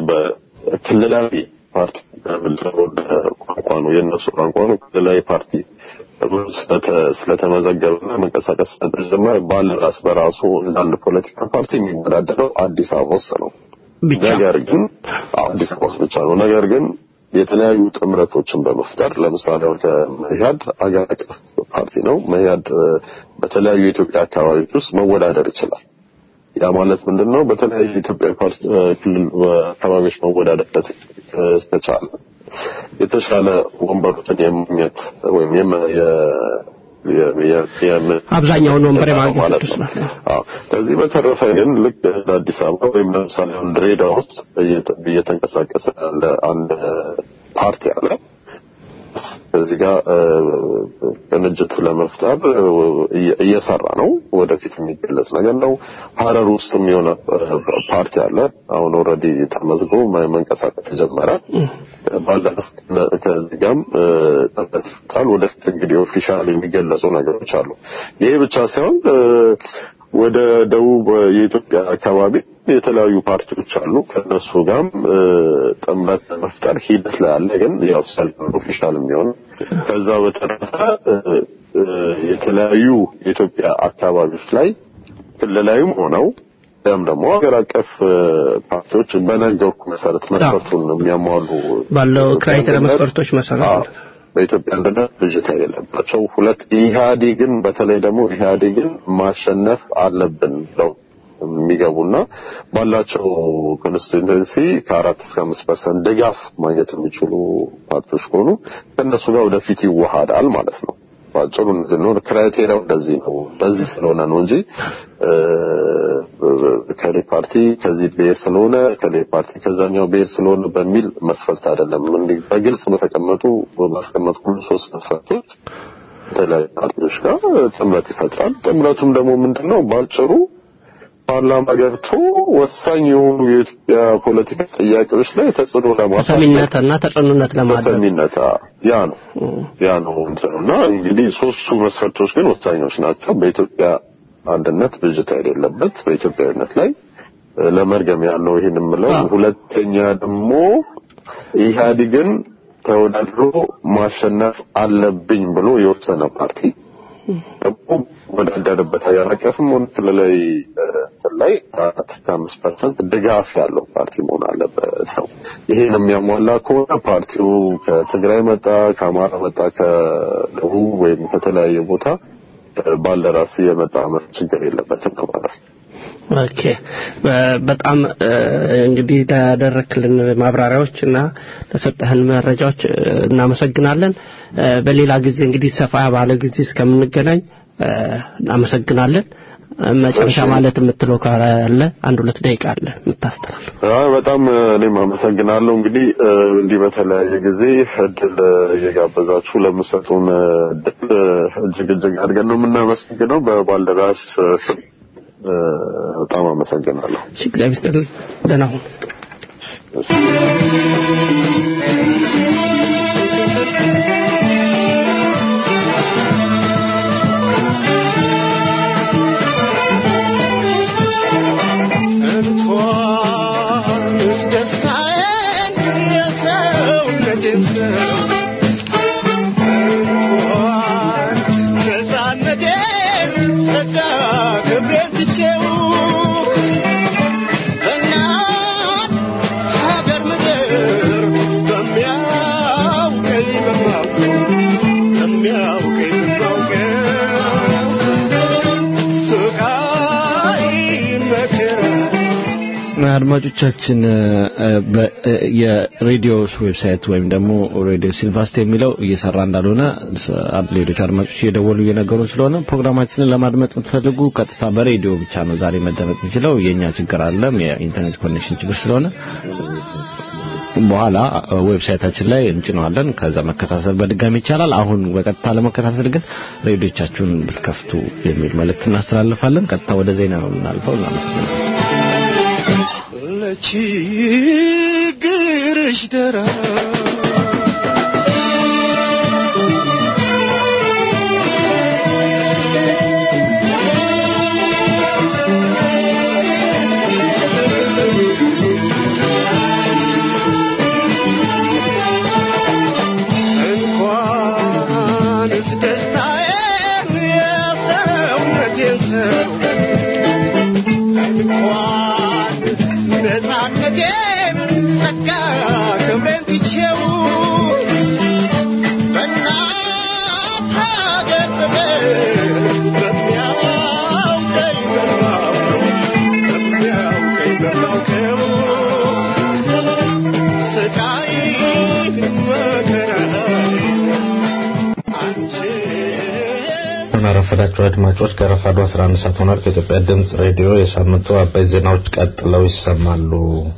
በክልላዊ ፓርቲ የምንለው ወደ ቋንቋ ነው የእነሱ ቋንቋ ነው። ክልላዊ ፓርቲ ተብሎ ስለተ- ስለተመዘገበና መንቀሳቀስ ስለተጀመረ ባልደራስ በራሱ እንደ አንድ ፖለቲካ ፓርቲ የሚወዳደረው አዲስ አበባ ውስጥ ነው። ብቻ ነገር ግን አዎ፣ አዲስ አበባ ውስጥ ብቻ ነው። ነገር ግን የተለያዩ ጥምረቶችን በመፍጠር ለምሳሌ አሁን ከመኢአድ አገር አቀፍ ፓርቲ ነው። መኢአድ እ፣ በተለያዩ የኢትዮጵያ አካባቢዎች ውስጥ መወዳደር ይችላል። ያ ማለት ምንድን ነው? በተለያዩ የኢትዮጵያ ፓርቲ እ፣ ክልል አካባቢዎች መወዳደር እ፣ ከቻለ የተሻለ ወንበሮችን የማግኘት ወይም የመ- የ- የ- የ- የም- አብዛኛውን ወንበር የማግኘት ማለት እድል ነው። ስላለ። አዎ። ከዚህ በተረፈ ግን ልክ እንደ አዲስ አበባ ወይም ለምሳሌ አሁን ድሬዳዋ ውስጥ እየተ- እየተንቀሳቀሰ ያለ አንድ ፓርቲ አለ። እዚህ ጋር እ፣ ቅንጅት ለመፍጠር እ፣ እየ- እየሰራ ነው። ወደፊት የሚገለጽ ነገር ነው። ሀረር ውስጥም የሆነ እ፣ ፓርቲ አለ። አሁን ኦልሬዲ ተመዝግቦ መ- መንቀሳቀስ ተጀመረ። ባለስ ከዚህ ጋርም እ፣ ጥምረት ይፈጥራል። ወደፊት እንግዲህ ኦፊሻል የሚገለጹ ነገሮች አሉ። ይሄ ብቻ ሳይሆን እ፣ ወደ ደቡብ የኢትዮጵያ አካባቢ የተለያዩ ፓርቲዎች አሉ። ከነሱ ጋርም እ፣ ጥምረት ለመፍጠር ሂደት ላይ አለ። ግን ያው ሰልፍ ኦፊሻል የሚሆን ከዛ በተረፈ እ፣ እ፣ የተለያዩ የኢትዮጵያ አካባቢዎች ላይ ክልላዊም ሆነው ያም ደግሞ ሀገር አቀፍ እ፣ ፓርቲዎች በነገርኩ መሰረት መስፈርቱን የሚያሟሉ ባለው የኢትዮጵያ ክራይቴሪያ አንድነት- መስፈርቶች መሰረት አዎ፣ በኢትዮጵያ አንድነት ብዥታ የሌለባቸው ሁለት ኢህአዴግን በተለይ ደግሞ ኢህአዴግን ማሸነፍ አለብን ብለው የሚገቡና ባላቸው ኮንስቲቱንሲ ከአራት እስከ አምስት ፐርሰንት ድጋፍ ማግኘት የሚችሉ ፓርቲዎች ከሆኑ ከእነሱ ጋር ወደፊት ይዋሃዳል ማለት ነው። ባጭሩ እንደዚህ ነው። ክራይቴሪያው እንደዚህ ነው። በዚህ ስለሆነ ነው እንጂ እ፣ ከሌ ፓርቲ ከዚህ ብሔር ስለሆነ ከሌ ፓርቲ ከዛኛው ብሔር ስለሆነ በሚል መስፈርት አይደለም። እንዲህ በግልጽ በተቀመጡ ባስቀመጥኩ ሶስት መስፈርቶች የተለያዩ ፓርቲዎች ጋር ጥምረት ይፈጥራል። ጥምረቱም ደግሞ ምንድነው ባጭሩ ፓርላማ ገብቶ ወሳኝ የሆኑ የኢትዮጵያ ፖለቲካ ጥያቄዎች ላይ ተጽዕኖ ለማሳደር ተሰሚነትና ተጽዕኖነት ለማድረግ ተሰሚነት አ፣ ያ ነው ያ ነው እንትን ነው። እና እንግዲህ ሶስቱ መስፈርቶች ግን ወሳኞች ናቸው። በኢትዮጵያ አንድነት ብዥታ የሌለበት በኢትዮጵያዊነት ላይ እ፣ ለመርገም ያለው ይህን የምለው አዎ። ሁለተኛ ደግሞ ኢህአዴግን ተወዳድሮ ማሸነፍ አለብኝ ብሎ የወሰነ ፓርቲ ደግሞ ወዳደረበት ሀገር አቀፍም ሆነ ክልላዊ እ፣ እንትን ላይ አራት እስከ አምስት ፐርሰንት ድጋፍ ያለው ፓርቲ መሆን አለበት ነው። ይሄን የሚያሟላ ከሆነ ፓርቲው ከትግራይ መጣ፣ ከአማራ መጣ፣ ከደቡብ ወይም ከተለያየ ቦታ ባልደራስ የመጣ ችግር የለበትም ነው ማለት ነው። ኦኬ በጣም እንግዲህ ላደረክልን ማብራሪያዎች እና ለሰጠህን መረጃዎች እናመሰግናለን። በሌላ ጊዜ እንግዲህ ሰፋ ባለ ጊዜ እስከምንገናኝ እናመሰግናለን። መጨረሻ ማለት የምትለው ካለ አንድ ሁለት ደቂቃ አለ የምታስተላልፍ። አይ በጣም እኔም አመሰግናለሁ። እንግዲህ እንዲህ በተለያየ ጊዜ እድል እየጋበዛችሁ ለምሰጡን እድል እጅግ እጅግ አድርገን ነው የምናመሰግነው በባልደራስ ስም በጣም አመሰግናለሁ። እሺ፣ እግዚአብሔር ይስጥልኝ። ደህና ሁኑ። እንኳንስ ደስታዬን የሰውነቴን ሰው እንኳን ነፃነቴን ጸጋ ክብሬን ትቼው በእናት ሀገር ምድር በሚያውቀኝ በማውቀው በሚያውቀኝ በማውቀው ስቃይ መከራ አድማጮቻችን የሬዲዮ ዌብሳይት ወይም ደግሞ ሬዲዮ ሲልቫስት የሚለው እየሰራ እንዳልሆነ ሌሎች አድማጮች እየደወሉ እየነገሩ ስለሆነ ፕሮግራማችንን ለማድመጥ የምትፈልጉ ቀጥታ በሬዲዮ ብቻ ነው ዛሬ መደመጥ የሚችለው። የኛ ችግር አለም የኢንተርኔት ኮኔክሽን ችግር ስለሆነ በኋላ ዌብሳይታችን ላይ እንጭነዋለን። ከዛ መከታተል በድጋሚ ይቻላል። አሁን በቀጥታ ለመከታተል ግን ሬዲዮቻችሁን ብትከፍቱ የሚል መልእክት እናስተላልፋለን። ቀጥታ ወደ ዜና ነው የምናልፈው። እናመሰግናለን። ለችግርሽ ደራ እንኳንስ ደስታዬን የሰውነቴን ሰው እንኳን ነፃነቴን ጸጋ ክብሬን ትቼው በእናት ሀገር ፍቅር በሚያውቀኝ በማውቀው በሚያውቀኝ በማውቀው ስቃይ መከራ አንቺ አረፈዳችሁ አድማጮች ከረፋዱ 11 ሰዓት ሆኗል። ከኢትዮጵያ ድምጽ ሬዲዮ የሳምንቱ አበይ ዜናዎች ቀጥለው ይሰማሉ።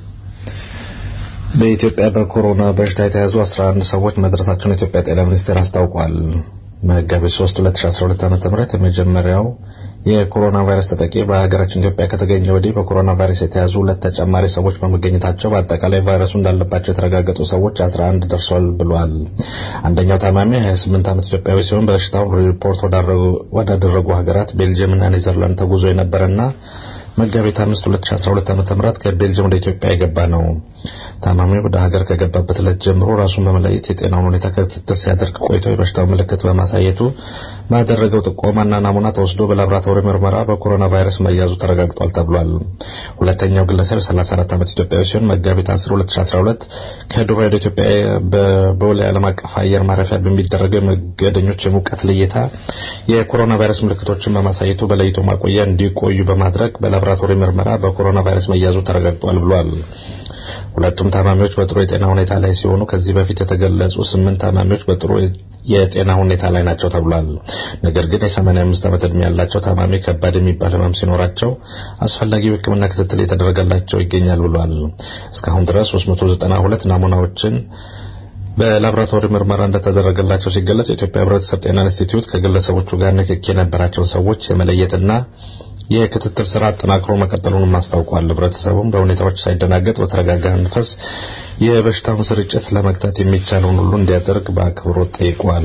በኢትዮጵያ በኮሮና በሽታ የተያዙ 11 ሰዎች መድረሳቸውን የኢትዮጵያ ጤና ሚኒስቴር አስታውቋል። መጋቢት 3 2012 ዓ.ም የመጀመሪያው የኮሮና ቫይረስ ተጠቂ በሀገራችን ኢትዮጵያ ከተገኘ ወዲህ በኮሮና ቫይረስ የተያዙ ሁለት ተጨማሪ ሰዎች በመገኘታቸው በአጠቃላይ ቫይረሱ እንዳለባቸው የተረጋገጡ ሰዎች 11 ደርሷል ብሏል። አንደኛው ታማሚ 28 ዓመት ኢትዮጵያዊ ሲሆን በሽታው ሪፖርት ወዳደረጉ ሀገራት ቤልጅየምና ኔዘርላንድ ተጉዞ የነበረና መጋቢት 5 2012 ዓ.ም ከቤልጅየም ወደ ኢትዮጵያ የገባ ነው። ታማሚው ወደ ሀገር ከገባበት ዕለት ጀምሮ ራሱን በመለየት የጤናውን ሁኔታ ክትትል ሲያደርግ ቆይቶ የበሽታው ምልክት በማሳየቱ ባደረገው ጥቆማና ናሙና ተወስዶ በላቦራቶሪ ምርመራ በኮሮና ቫይረስ መያዙ ተረጋግጧል ተብሏል። ሁለተኛው ግለሰብ 34 ዓመት ኢትዮጵያዊ ሲሆን መጋቢት 10 2012 ከዱባይ ወደ ኢትዮጵያ በቦሌ ዓለም አቀፍ አየር ማረፊያ በሚደረገው የመንገደኞች የሙቀት ልየታ የኮሮና ቫይረስ ምልክቶችን በማሳየቱ በለይቶ ማቆያ እንዲቆዩ በማድረግ በላቦራቶሪ ምርመራ በኮሮና ቫይረስ መያዙ ተረጋግጧል ብሏል። ሁለቱም ታማሚዎች በጥሩ የጤና ሁኔታ ላይ ሲሆኑ ከዚህ በፊት የተገለጹ ስምንት ታማሚዎች በጥሩ የጤና ሁኔታ ላይ ናቸው ተብሏል። ነገር ግን የ85 ዓመት ዕድሜ ያላቸው ታማሚ ከባድ የሚባል ህመም ሲኖራቸው አስፈላጊው ሕክምና ክትትል የተደረገላቸው ይገኛል ብሏል። እስካሁን ድረስ 392 ናሙናዎችን በላቦራቶሪ ምርመራ እንደተደረገላቸው ሲገለጽ የኢትዮጵያ ሕብረተሰብ ጤና ኢንስቲትዩት ከግለሰቦቹ ጋር ንክኪ የነበራቸውን ሰዎች የመለየትና የክትትል ስራ አጠናክሮ መቀጠሉንም አስታውቋል። ህብረተሰቡም በሁኔታዎች ሳይደናገጥ በተረጋጋ መንፈስ የበሽታውን ስርጭት ለመግታት የሚቻለውን ሁሉ እንዲያደርግ በአክብሮት ጠይቋል።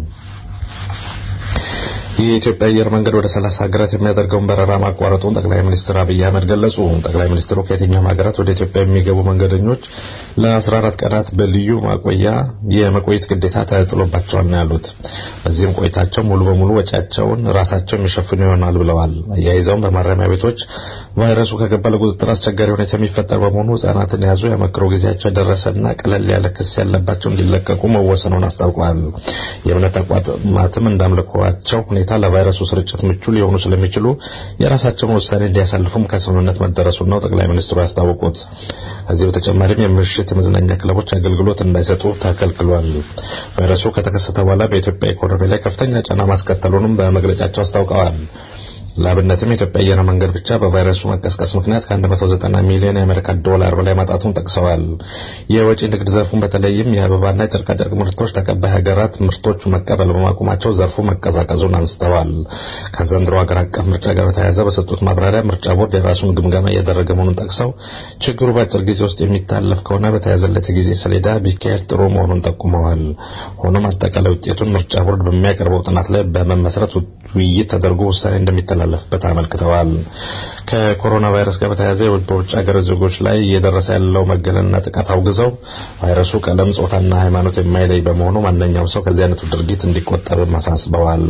የኢትዮጵያ አየር መንገድ ወደ 30 ሀገራት የሚያደርገውን በረራ ማቋረጡን ጠቅላይ ሚኒስትር አብይ አህመድ ገለጹ። ጠቅላይ ሚኒስትሩ ከየትኛውም ሀገራት ወደ ኢትዮጵያ የሚገቡ መንገደኞች ለ14 ቀናት በልዩ ማቆያ የመቆየት ግዴታ ተጥሎባቸዋል ነው ያሉት። በዚህም ቆይታቸው ሙሉ በሙሉ ወጪያቸውን ራሳቸው የሚሸፍኑ ይሆናል ብለዋል። አያይዘውም በማረሚያ ቤቶች ቫይረሱ ከገባ ለቁጥጥር አስቸጋሪ ሁኔታ የሚፈጠር በመሆኑ ህጻናትን የያዙ የመክሮ ጊዜያቸው የደረሰና ቀለል ያለ ክስ ያለባቸው እንዲለቀቁ መወሰኑን አስታውቀዋል። የእምነት ተቋማትም እንዳምልኮዋቸው ሁኔታ ሁኔታ ለቫይረሱ ስርጭት ምቹ ሊሆኑ ስለሚችሉ የራሳቸውን ውሳኔ እንዲያሳልፉም ከስምምነት መደረሱን ነው ጠቅላይ ሚኒስትሩ ያስታወቁት። ከዚህ በተጨማሪም የምሽት የመዝናኛ ክለቦች አገልግሎት እንዳይሰጡ ተከልክሏል። ቫይረሱ ከተከሰተ በኋላ በኢትዮጵያ ኢኮኖሚ ላይ ከፍተኛ ጫና ማስከተሉንም በመግለጫቸው አስታውቀዋል። ለአብነትም የኢትዮጵያ አየር መንገድ ብቻ በቫይረሱ መቀስቀስ ምክንያት ከ190 ሚሊዮን የአሜሪካ ዶላር በላይ ማጣቱን ጠቅሰዋል። የወጪ ንግድ ዘርፉን በተለይም የአበባና የጨርቃጨርቅ ምርቶች ተቀባይ ሀገራት ምርቶቹ መቀበል በማቆማቸው ዘርፉ መቀዛቀዙን አንስተዋል። ከዘንድሮ ሀገር አቀፍ ምርጫ ጋር በተያያዘ በሰጡት ማብራሪያ ምርጫ ቦርድ የራሱን ግምገማ እያደረገ መሆኑን ጠቅሰው ችግሩ በአጭር ጊዜ ውስጥ የሚታለፍ ከሆነ በተያዘለት የጊዜ ሰሌዳ ቢካሄድ ጥሩ መሆኑን ጠቁመዋል። ሆኖም አጠቃላይ ውጤቱን ምርጫ ቦርድ በሚያቀርበው ጥናት ላይ በመመስረት ውይይት ተደርጎ ውሳኔ እንደሚተላለፍበት አመልክተዋል። ከኮሮና ቫይረስ ጋር በተያያዘ በውጭ ሀገር ዜጎች ላይ እየደረሰ ያለው መገለልና ጥቃት አውግዘው ቫይረሱ ቀለም፣ ጾታና ሃይማኖት የማይለይ በመሆኑ ማንኛውም ሰው ከዚህ አይነቱ ድርጊት እንዲቆጠብም አሳስበዋል።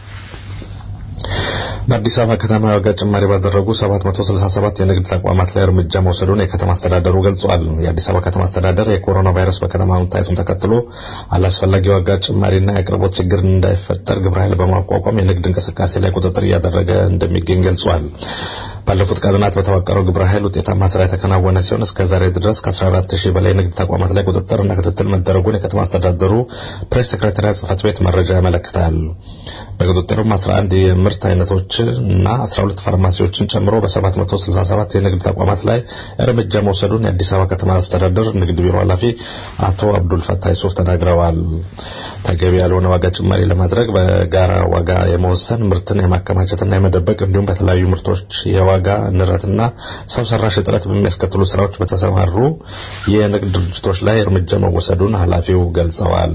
በአዲስ አበባ ከተማ የዋጋ ጭማሪ ባደረጉ 767 የንግድ ተቋማት ላይ እርምጃ መውሰዱን የከተማ አስተዳደሩ ገልጿል። የአዲስ አበባ ከተማ አስተዳደር የኮሮና ቫይረስ በከተማ መታየቱን ተከትሎ አላስፈላጊ የዋጋ ጭማሪና የአቅርቦት ችግር እንዳይፈጠር ግብረ ኃይል በማቋቋም የንግድ እንቅስቃሴ ላይ ቁጥጥር እያደረገ እንደሚገኝ ገልጿል። ባለፉት ቀናት በተዋቀረው ግብረ ኃይል ውጤታማ ስራ የተከናወነ ሲሆን እስከ ዛሬ ድረስ ከ14 ሺህ በላይ ንግድ ተቋማት ላይ ቁጥጥርና ክትትል መደረጉን የከተማ አስተዳደሩ ፕሬስ ሴክሬታሪያት ጽህፈት ቤት መረጃ ያመለክታል። በቁጥጥሩም 11 የምርት አይነቶች እና 12 ፋርማሲዎችን ጨምሮ በ767 የንግድ ተቋማት ላይ እርምጃ መውሰዱን የአዲስ አበባ ከተማ አስተዳደር ንግድ ቢሮ ኃላፊ አቶ አብዱል ፈታህ ሱፍ ተናግረዋል። ተገቢ ያልሆነ ዋጋ ጭማሪ ለማድረግ በጋራ ዋጋ የመወሰን ምርትን የማከማቸትና የመደበቅ እንዲሁም በተለያዩ ምርቶች የዋጋ ንረትና ሰው ሰራሽ እጥረት በሚያስከትሉ ስራዎች በተሰማሩ የንግድ ድርጅቶች ላይ እርምጃ መወሰዱን ኃላፊው ገልጸዋል።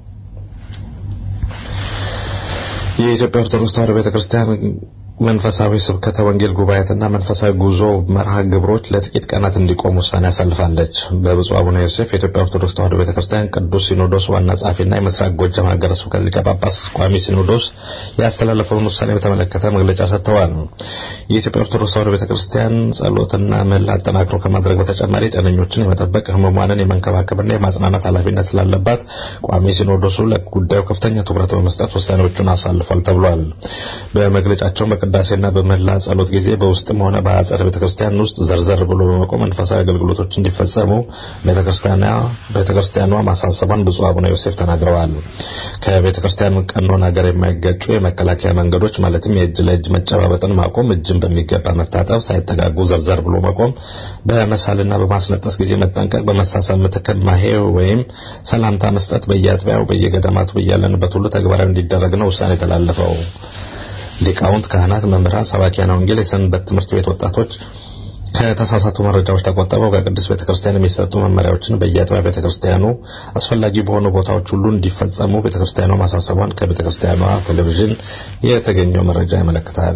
የኢትዮጵያ ኦርቶዶክስ ተዋሕዶ ቤተክርስቲያን መንፈሳዊ ስብከተ ወንጌል ጉባኤትና መንፈሳዊ ጉዞ መርሃ ግብሮች ለጥቂት ቀናት እንዲቆም ውሳኔ ያሳልፋለች። በብፁዕ አቡነ ዮሴፍ የኢትዮጵያ ኦርቶዶክስ ተዋሕዶ ቤተክርስቲያን ቅዱስ ሲኖዶስ ዋና ጸሐፊና የምስራቅ ጎጃም ሀገረ ስብከት ሊቀ ጳጳስ ቋሚ ሲኖዶስ ያስተላለፈውን ውሳኔ በተመለከተ መግለጫ ሰጥተዋል። የኢትዮጵያ ኦርቶዶክስ ተዋሕዶ ቤተክርስቲያን ጸሎትና ምህላ አጠናክሮ ከማድረግ በተጨማሪ ጤነኞችን የመጠበቅ ህሙማንን የመንከባከብና የማጽናናት ኃላፊነት ስላለባት ቋሚ ሲኖዶሱ ለጉዳዩ ከፍተኛ ትኩረት በመስጠት ውሳኔዎቹን አሳልፏል ተብሏል። በመግለጫቸው በቅዳሴና በመላ ጸሎት ጊዜ በውስጥም ሆነ በአጸደ ቤተክርስቲያን ውስጥ ዘርዘር ብሎ በመቆም መንፈሳዊ አገልግሎቶች እንዲፈጸሙ ቤተክርስቲያኗ ቤተክርስቲያኗ ማሳሰቧን ብፁዕ አቡነ ዮሴፍ ተናግረዋል። ከቤተክርስቲያን ቀኖና ጋር የማይጋጩ የመከላከያ መንገዶች ማለትም የእጅ ለእጅ መጨባበጥን ማቆም፣ እጅን በሚገባ መታጠብ፣ ሳይጠጋጉ ዘርዘር ብሎ መቆም፣ በመሳልና በማስነጠስ ጊዜ መጠንቀቅ፣ በመሳሳም ምትክ ማሄ ወይም ሰላምታ መስጠት በየአጥቢያው በየገዳማቱ በያለንበት ሁሉ ተግባራዊ እንዲደረግ ነው ውሳኔ የተላለፈው። ሊቃውንት፣ ካህናት፣ መምህራን፣ ሰባኪያነ ወንጌል፣ የሰንበት ትምህርት ቤት ወጣቶች ከተሳሳቱ መረጃዎች ተቆጥበው ከቅዱስ ቤተክርስቲያን የሚሰጡ መመሪያዎችን በየአጥቢያ ቤተክርስቲያኑ አስፈላጊ በሆኑ ቦታዎች ሁሉ እንዲፈጸሙ ቤተክርስቲያኗ ማሳሰቧን ከቤተክርስቲያኗ ቴሌቪዥን የተገኘው መረጃ ያመለክታል።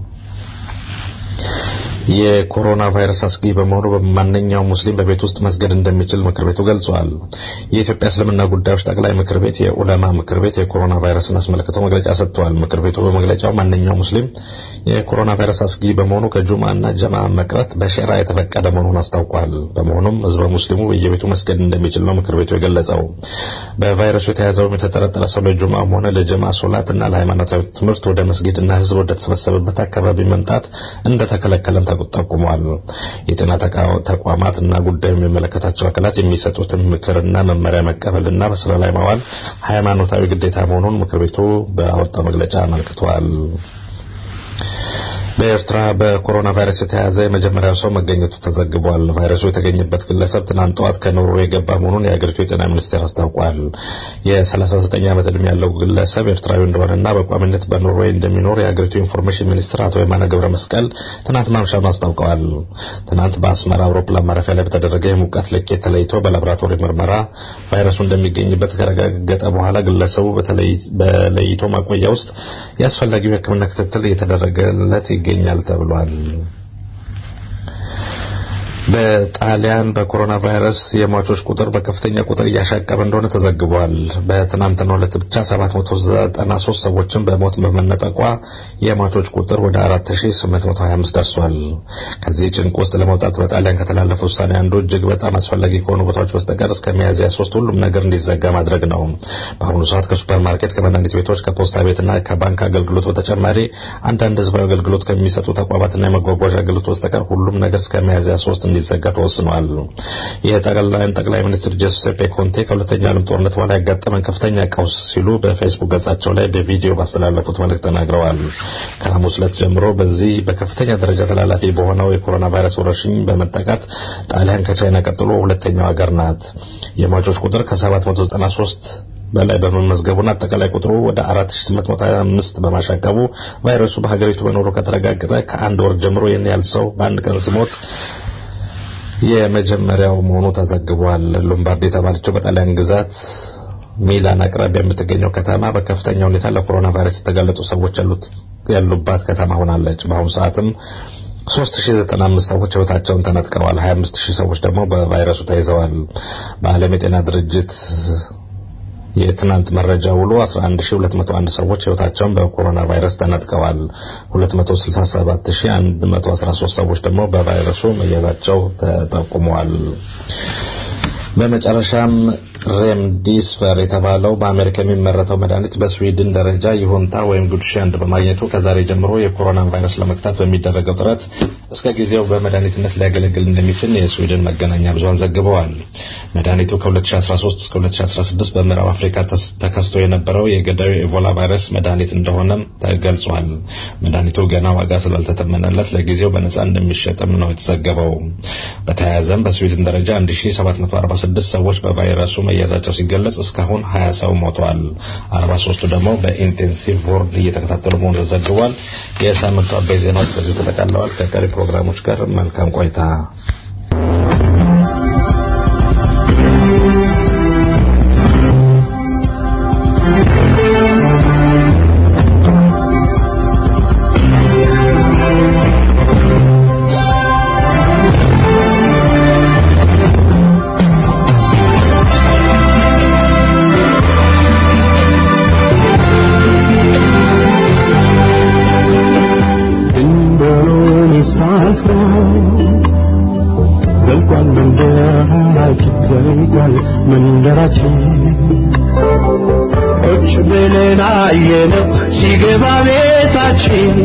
የኮሮና ቫይረስ አስጊ በመሆኑ በማንኛውም ሙስሊም በቤት ውስጥ መስገድ እንደሚችል ምክር ቤቱ ገልጿል። የኢትዮጵያ እስልምና ጉዳዮች ጠቅላይ ምክር ቤት የኡለማ ምክር ቤት የኮሮና ቫይረስን አስመልክቶ መግለጫ ሰጥቷል። ምክር ቤቱ በመግለጫው ማንኛውም ሙስሊም የኮሮና ቫይረስ አስጊ በመሆኑ ከጁማና ጀማ መቅረት በሸራ የተፈቀደ መሆኑን አስታውቋል። በመሆኑም ህዝበ ሙስሊሙ በየቤቱ መስገድ እንደሚችል ነው ምክር ቤቱ የገለጸው። በቫይረሱ የተያዘውም የተጠረጠረ ሰው ለጁማም ሆነ ለጀማ ሶላትና ለሃይማኖታዊ ትምህርት ወደ መስጊድና ህዝብ ወደ ተሰበሰበበት አካባቢ መምጣት እንደተከለከለም ጠቁሟል። የጤና ተቋማት እና ጉዳዩ የሚመለከታቸው አካላት የሚሰጡትን ምክርና መመሪያ መቀበልና በስራ ላይ ማዋል ሃይማኖታዊ ግዴታ መሆኑን ምክር ቤቱ በአወጣው መግለጫ አመልክቷል። በኤርትራ በኮሮና ቫይረስ የተያዘ የመጀመሪያው ሰው መገኘቱ ተዘግቧል። ቫይረሱ የተገኘበት ግለሰብ ትናንት ጠዋት ከኖርዌይ የገባ መሆኑን የአገሪቱ የጤና ሚኒስቴር አስታውቋል። የ39 ዓመት ዕድሜ ያለው ግለሰብ ኤርትራዊ እንደሆነና በቋሚነት በኖርዌይ እንደሚኖር የአገሪቱ ኢንፎርሜሽን ሚኒስትር አቶ የማነ ገብረ መስቀል ትናንት ማምሻውን አስታውቀዋል። ትናንት በአስመራ አውሮፕላን ማረፊያ ላይ በተደረገ የሙቀት ልኬት ተለይቶ በላቦራቶሪ ምርመራ ቫይረሱ እንደሚገኝበት ከተረጋገጠ በኋላ ግለሰቡ በለይቶ ማቆያ ውስጥ የአስፈላጊው የሕክምና ክትትል እየተደረገለት ይገኛል ተብሏል። በጣሊያን በኮሮና ቫይረስ የሟቾች ቁጥር በከፍተኛ ቁጥር እያሻቀበ እንደሆነ ተዘግቧል። በትናንትናው ዕለት ብቻ 793 ሰዎችን በሞት በመነጠቋ የሟቾች ቁጥር ወደ 4825 ደርሷል። ከዚህ ጭንቅ ውስጥ ለመውጣት በጣሊያን ከተላለፈ ውሳኔ አንዱ እጅግ በጣም አስፈላጊ ከሆኑ ቦታዎች በስተቀር እስከ ሚያዝያ ሶስት ሁሉም ነገር እንዲዘጋ ማድረግ ነው። በአሁኑ ሰዓት ከሱፐርማርኬት፣ ከመድኃኒት ቤቶች፣ ከፖስታ ቤትና ከባንክ አገልግሎት በተጨማሪ አንዳንድ ህዝባዊ አገልግሎት ከሚሰጡ ተቋማትና የመጓጓዣ አገልግሎት በስተቀር ሁሉም ነገር እስከ ሚያዝያ ሶስት እንዲዘጋ ተወስኗል። የጣሊያን ጠቅላይ ሚኒስትር ጁሴፔ ኮንቴ ከሁለተኛው ዓለም ጦርነት በኋላ ያጋጠመን ከፍተኛ ቀውስ ሲሉ በፌስቡክ ገጻቸው ላይ በቪዲዮ ባስተላለፉት መልእክት ተናግረዋል። ከሐሙስ ዕለት ጀምሮ በዚህ በከፍተኛ ደረጃ ተላላፊ በሆነው የኮሮና ቫይረስ ወረርሽኝ በመጠቃት ጣሊያን ከቻይና ቀጥሎ ሁለተኛው ሀገር ናት። የሟቾች ቁጥር ከ793 በላይ በመመዝገቡና አጠቃላይ ቁጥሩ ወደ 4825 በማሻቀቡ ቫይረሱ በሀገሪቱ መኖሩ ከተረጋገጠ ከአንድ ወር ጀምሮ ይህን ያህል ሰው በአንድ ቀን ሲሞት የመጀመሪያው መሆኑ ተዘግቧል። ሎምባርዲ የተባለችው በጣሊያን ግዛት ሚላን አቅራቢያ የምትገኘው ከተማ በከፍተኛ ሁኔታ ለኮሮና ቫይረስ የተጋለጡ ሰዎች ያሉባት ከተማ ሆናለች። በአሁኑ ሰዓትም 3095 ሰዎች ህይወታቸውን ተነጥቀዋል። 25000 ሰዎች ደግሞ በቫይረሱ ተይዘዋል። በዓለም የጤና ድርጅት የትናንት መረጃ ውሎ 11201 ሰዎች ህይወታቸውን በኮሮና ቫይረስ ተነጥቀዋል። 267113 ሰዎች ደግሞ በቫይረሱ መያዛቸው ተጠቁመዋል። በመጨረሻም ሬምዲስቨር የተባለው በአሜሪካ የሚመረተው መድኃኒት በስዊድን ደረጃ ይሁንታ ወይም ጉድ ሻንድ በማግኘቱ ከዛሬ ጀምሮ የኮሮና ቫይረስ ለመግታት በሚደረገው ጥረት እስከ ጊዜው በመድኃኒትነት ሊያገለግል እንደሚችል የስዊድን መገናኛ ብዙሃን ዘግበዋል። መድኃኒቱ ከ2013 እስከ 2016 በምዕራብ አፍሪካ ተከስቶ የነበረው የገዳዩ ኤቮላ ቫይረስ መድኃኒት እንደሆነም ተገልጿል። መድኃኒቱ ገና ዋጋ ስላልተተመነለት ለጊዜው በነጻ እንደሚሸጥም ነው የተዘገበው። በተያያዘም በስዊድን ደረጃ 1746 ሰዎች በቫይረሱ መያዛቸው ሲገለጽ እስካሁን 20 ሰው ሞተዋል። 43ቱ ደግሞ በኢንቴንሲቭ ቦርድ እየተከታተሉ መሆኑ ተዘግቧል። የሳምንቱ አበይ ዜናዎች በዚሁ ተጠቃለዋል። ከቀሪ ፕሮግራሞች ጋር መልካም ቆይታ። መንደራችን ቁጭ ብለን አየነው ሲገባ ቤታችን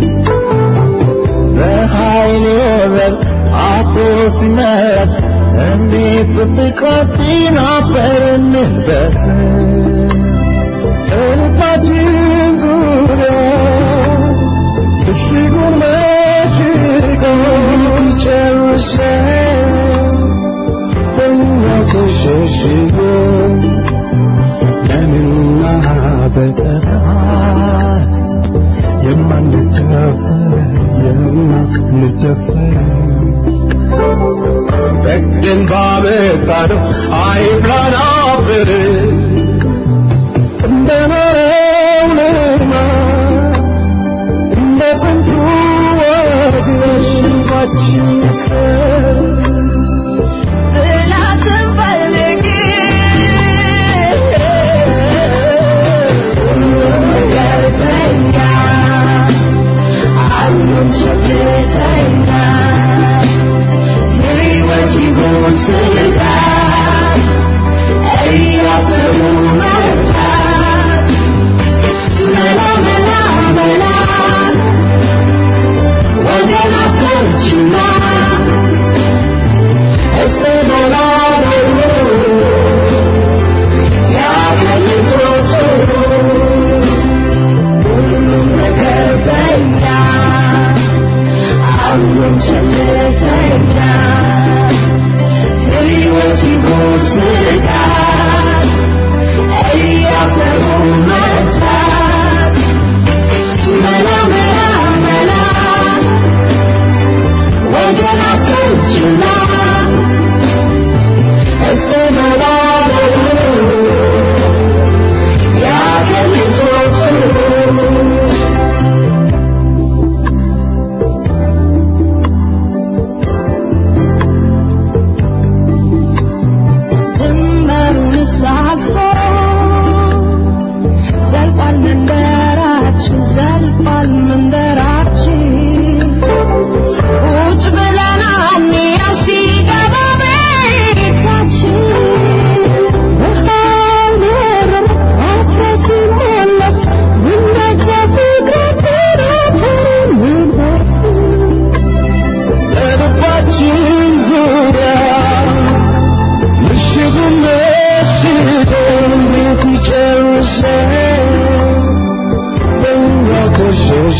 በኃይል በር አቶ ሲመት እንዴት በፍቅራችን አበረንበስ እንፋችን ጉረ እሽጉን መሽጎ ጨርሰን ተሸሽጎ ለምና በጠራት የማንደፈር የማንደፈር በግን ባመጣነው አይብላን አፈር እንደኖረው ልማድ እንደ ጥንቱ ወግ ሽባችን ይቅር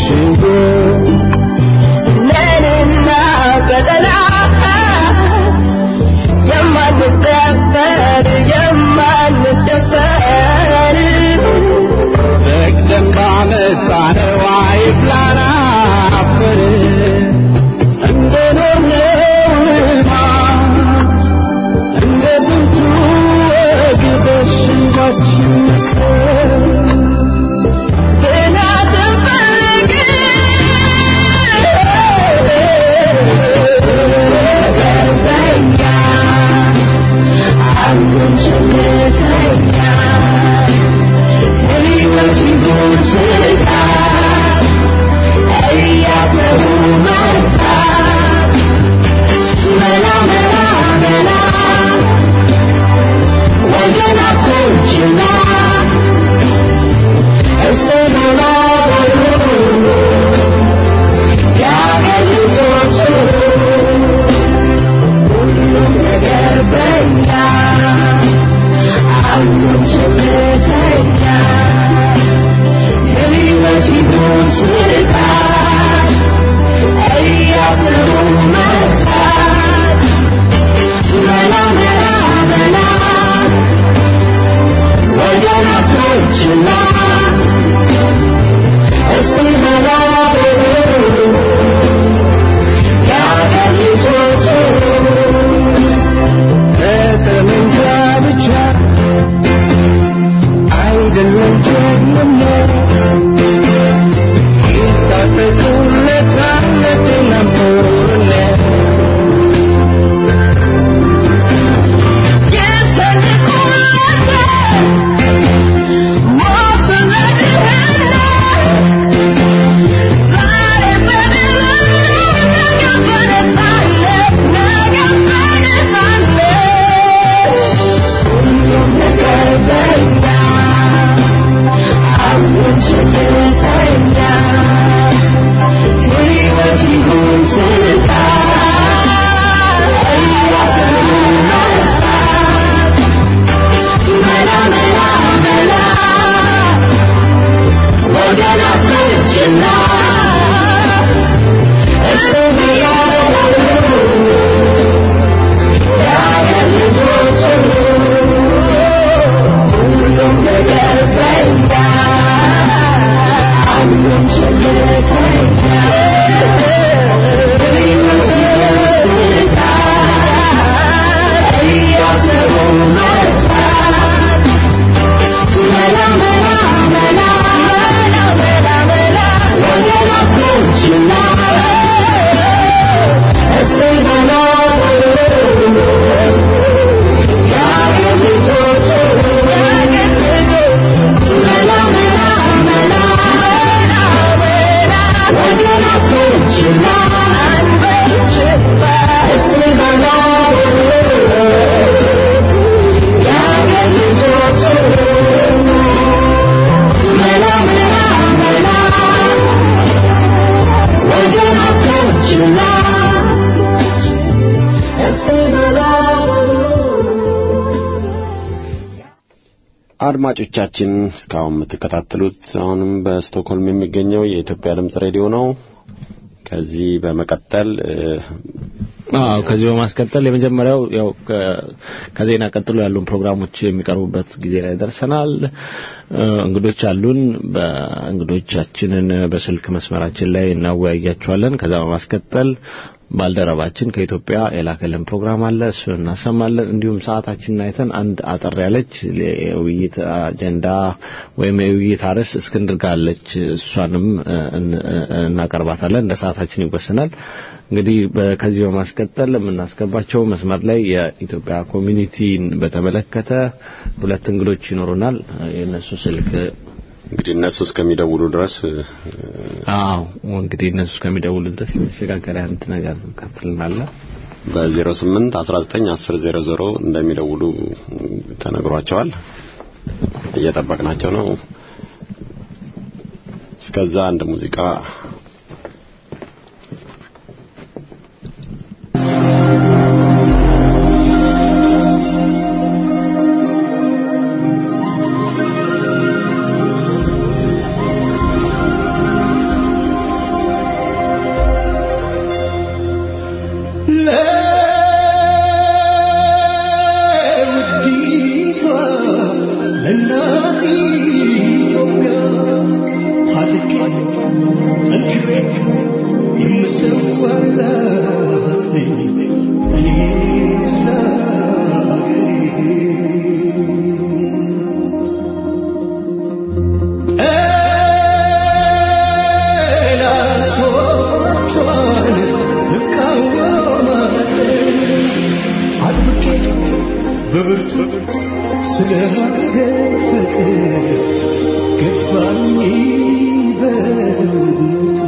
ነንና በጠላት የማንደፈር የማንደፈር በቅደም ባመጣነው አይብላን አፈር እንደኖርነው ልማድ እንደ ጥንቱ ወግ በሽባችን ምክር ብናትን ፈልግ አንዱን ሸምተኛ ሕይወት ይሁን ስጋት እያሰቡ መስራት መላ መላ መላ ወገናቶችና እስቲ መላ በሉ የአገር ልጆች ሁሉም ነገር በኛ አሁን ሸምተኛ ሕይወት ይሁን ስጋት እያሰቡ መስራት መላ መላ መላ ወገናቶችና እስቲ መላ በሉ የአገር ልጆች በጠመንጃ ብቻ አይደለም ጀግንነት ይታጠቁለታል ለጤናም ጦርነት የሰንቁለታል ሞት ለድህነት ዛሬ በድል ነገ በነፃነት ነገ በነፃነት ሁሉም ነገር በኛ አሁን ሸምተኛ ሕይወት ይሁን ስጋት እያሰቡ መስራት መላ መላ መላ ወገናቶችና እስቲ ያሉ የአገር ልጆች ሁሉም ነገር በኛ አሁን ሸምተኛ ሕይወት ይሁን ስጋት እያሰቡ መስራት መላ መላ መላ መላ መላ ወገናቶችና እስቲ መላ የአገር ልጆች መላ መላ መላ ወገናቶችና እስቲ መላ የአገር ልጆች መላ መላ መላ ወገናቶችና እስቲ መላ አድማጮቻችን እስካሁን የምትከታተሉት አሁንም በስቶክሆልም የሚገኘው የኢትዮጵያ ድምጽ ሬዲዮ ነው። ከዚህ በመቀጠል እ፣ አዎ ከዚህ በማስቀጠል የመጀመሪያው ያው ከ- ከዜና ቀጥሎ ያሉን ፕሮግራሞች የሚቀርቡበት ጊዜ ላይ ደርሰናል። እ፣ እንግዶች አሉን። በእንግዶቻችንን በስልክ መስመራችን ላይ እናወያያቸዋለን። ከዛ በማስቀጠል ባልደረባችን ከኢትዮጵያ የላከልን ፕሮግራም አለ፣ እሱ እናሰማለን። እንዲሁም ሰዓታችንን አይተን አንድ አጠር ያለች የውይይት አጀንዳ ወይም የውይይት አርዕስት እስክንድር ጋር አለች፣ እሷንም እ፣ እን- እ፣ እናቀርባታለን። እንደ ሰዓታችን ይወሰናል። እንግዲህ በ- ከዚህ በማስቀጠል የምናስገባቸው መስመር ላይ የኢትዮጵያ ኮሚኒቲን በተመለከተ ሁለት እንግዶች ይኖሩናል። የእነሱ ስልክ እንግዲህ እነሱ እስከሚደውሉ ድረስ እ፣ አዎ እንግዲህ እነሱ እስከሚደውሉ ድረስ የመሸጋገሪያ አንድ ነገር ከፍትልናለህ። በ08 19 10 00 እንደሚደውሉ ተነግሯቸዋል። እየጠበቅናቸው ነው። እስከዛ አንድ ሙዚቃ ♪ በብርቱ ስለ ሀገር ፍቅር ገባኝ በእውነቱ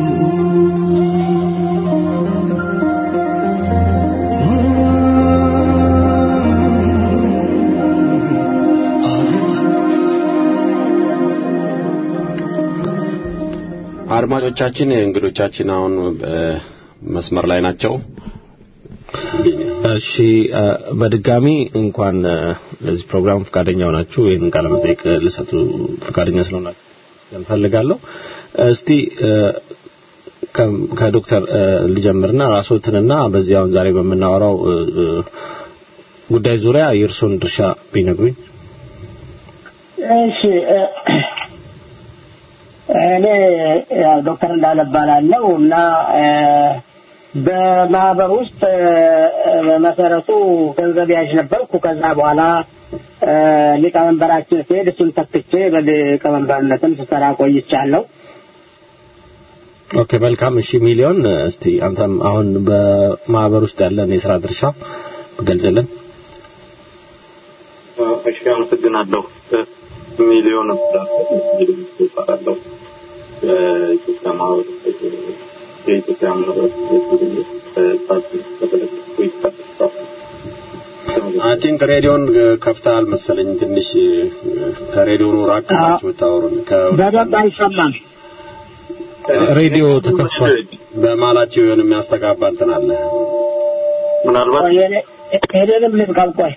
አድማጮቻችን እንግዶቻችን አሁን መስመር ላይ ናቸው። እሺ እ፣ በድጋሚ እንኳን እ፣ ለዚህ ፕሮግራም ፈቃደኛ ሆናችሁ ይህን ቃለ መጠይቅ ልሰጡ ፈቃደኛ ስለሆናችሁ እንፈልጋለሁ። እስቲ እ፣ ከ- ከዶክተር እ፣ ልጀምርና ራስዎትንና በዚህ አሁን ዛሬ በምናወራው እ፣ እ፣ ጉዳይ ዙሪያ የእርስዎን ድርሻ ቢነግሩኝ። እሺ እ፣ እኔ ያው ዶክተር እንዳለ እባላለሁ እና እ፣ በማህበር ውስጥ እ፣ በመሰረቱ ገንዘብ ያዥ ነበርኩ። ከዛ በኋላ እ፣ ሊቀመንበራችን ሲሄድ እሱን ተክቼ በሊቀመንበርነትም ስሰራ ቆይቻለሁ። ኦኬ መልካም። እሺ ሚሊዮን እ፣ እስቲ አንተም አሁን በማህበር ውስጥ ያለን የስራ ድርሻ ገልጽልን። እሺ አመሰግናለሁ። ሚሊዮን እባላለሁ። የኢትዮጵያ ማህበረሰብ የኢትዮጵያ ማህበረሰብ ፓርቲ ተበለጥኩ ይታሰባል። አይ ቲንክ ሬዲዮን ከፍተሃል መሰለኝ። ትንሽ ከሬዲዮኑ ራቅ ብላችሁ ብታወሩን። በደንብ አይሰማም። ሬዲዮ ተከፍቷል። በማላቸው የሆነ የሚያስተጋባ እንትን አለ። ምናልባት ሄደንም ልዝጋው ቆይ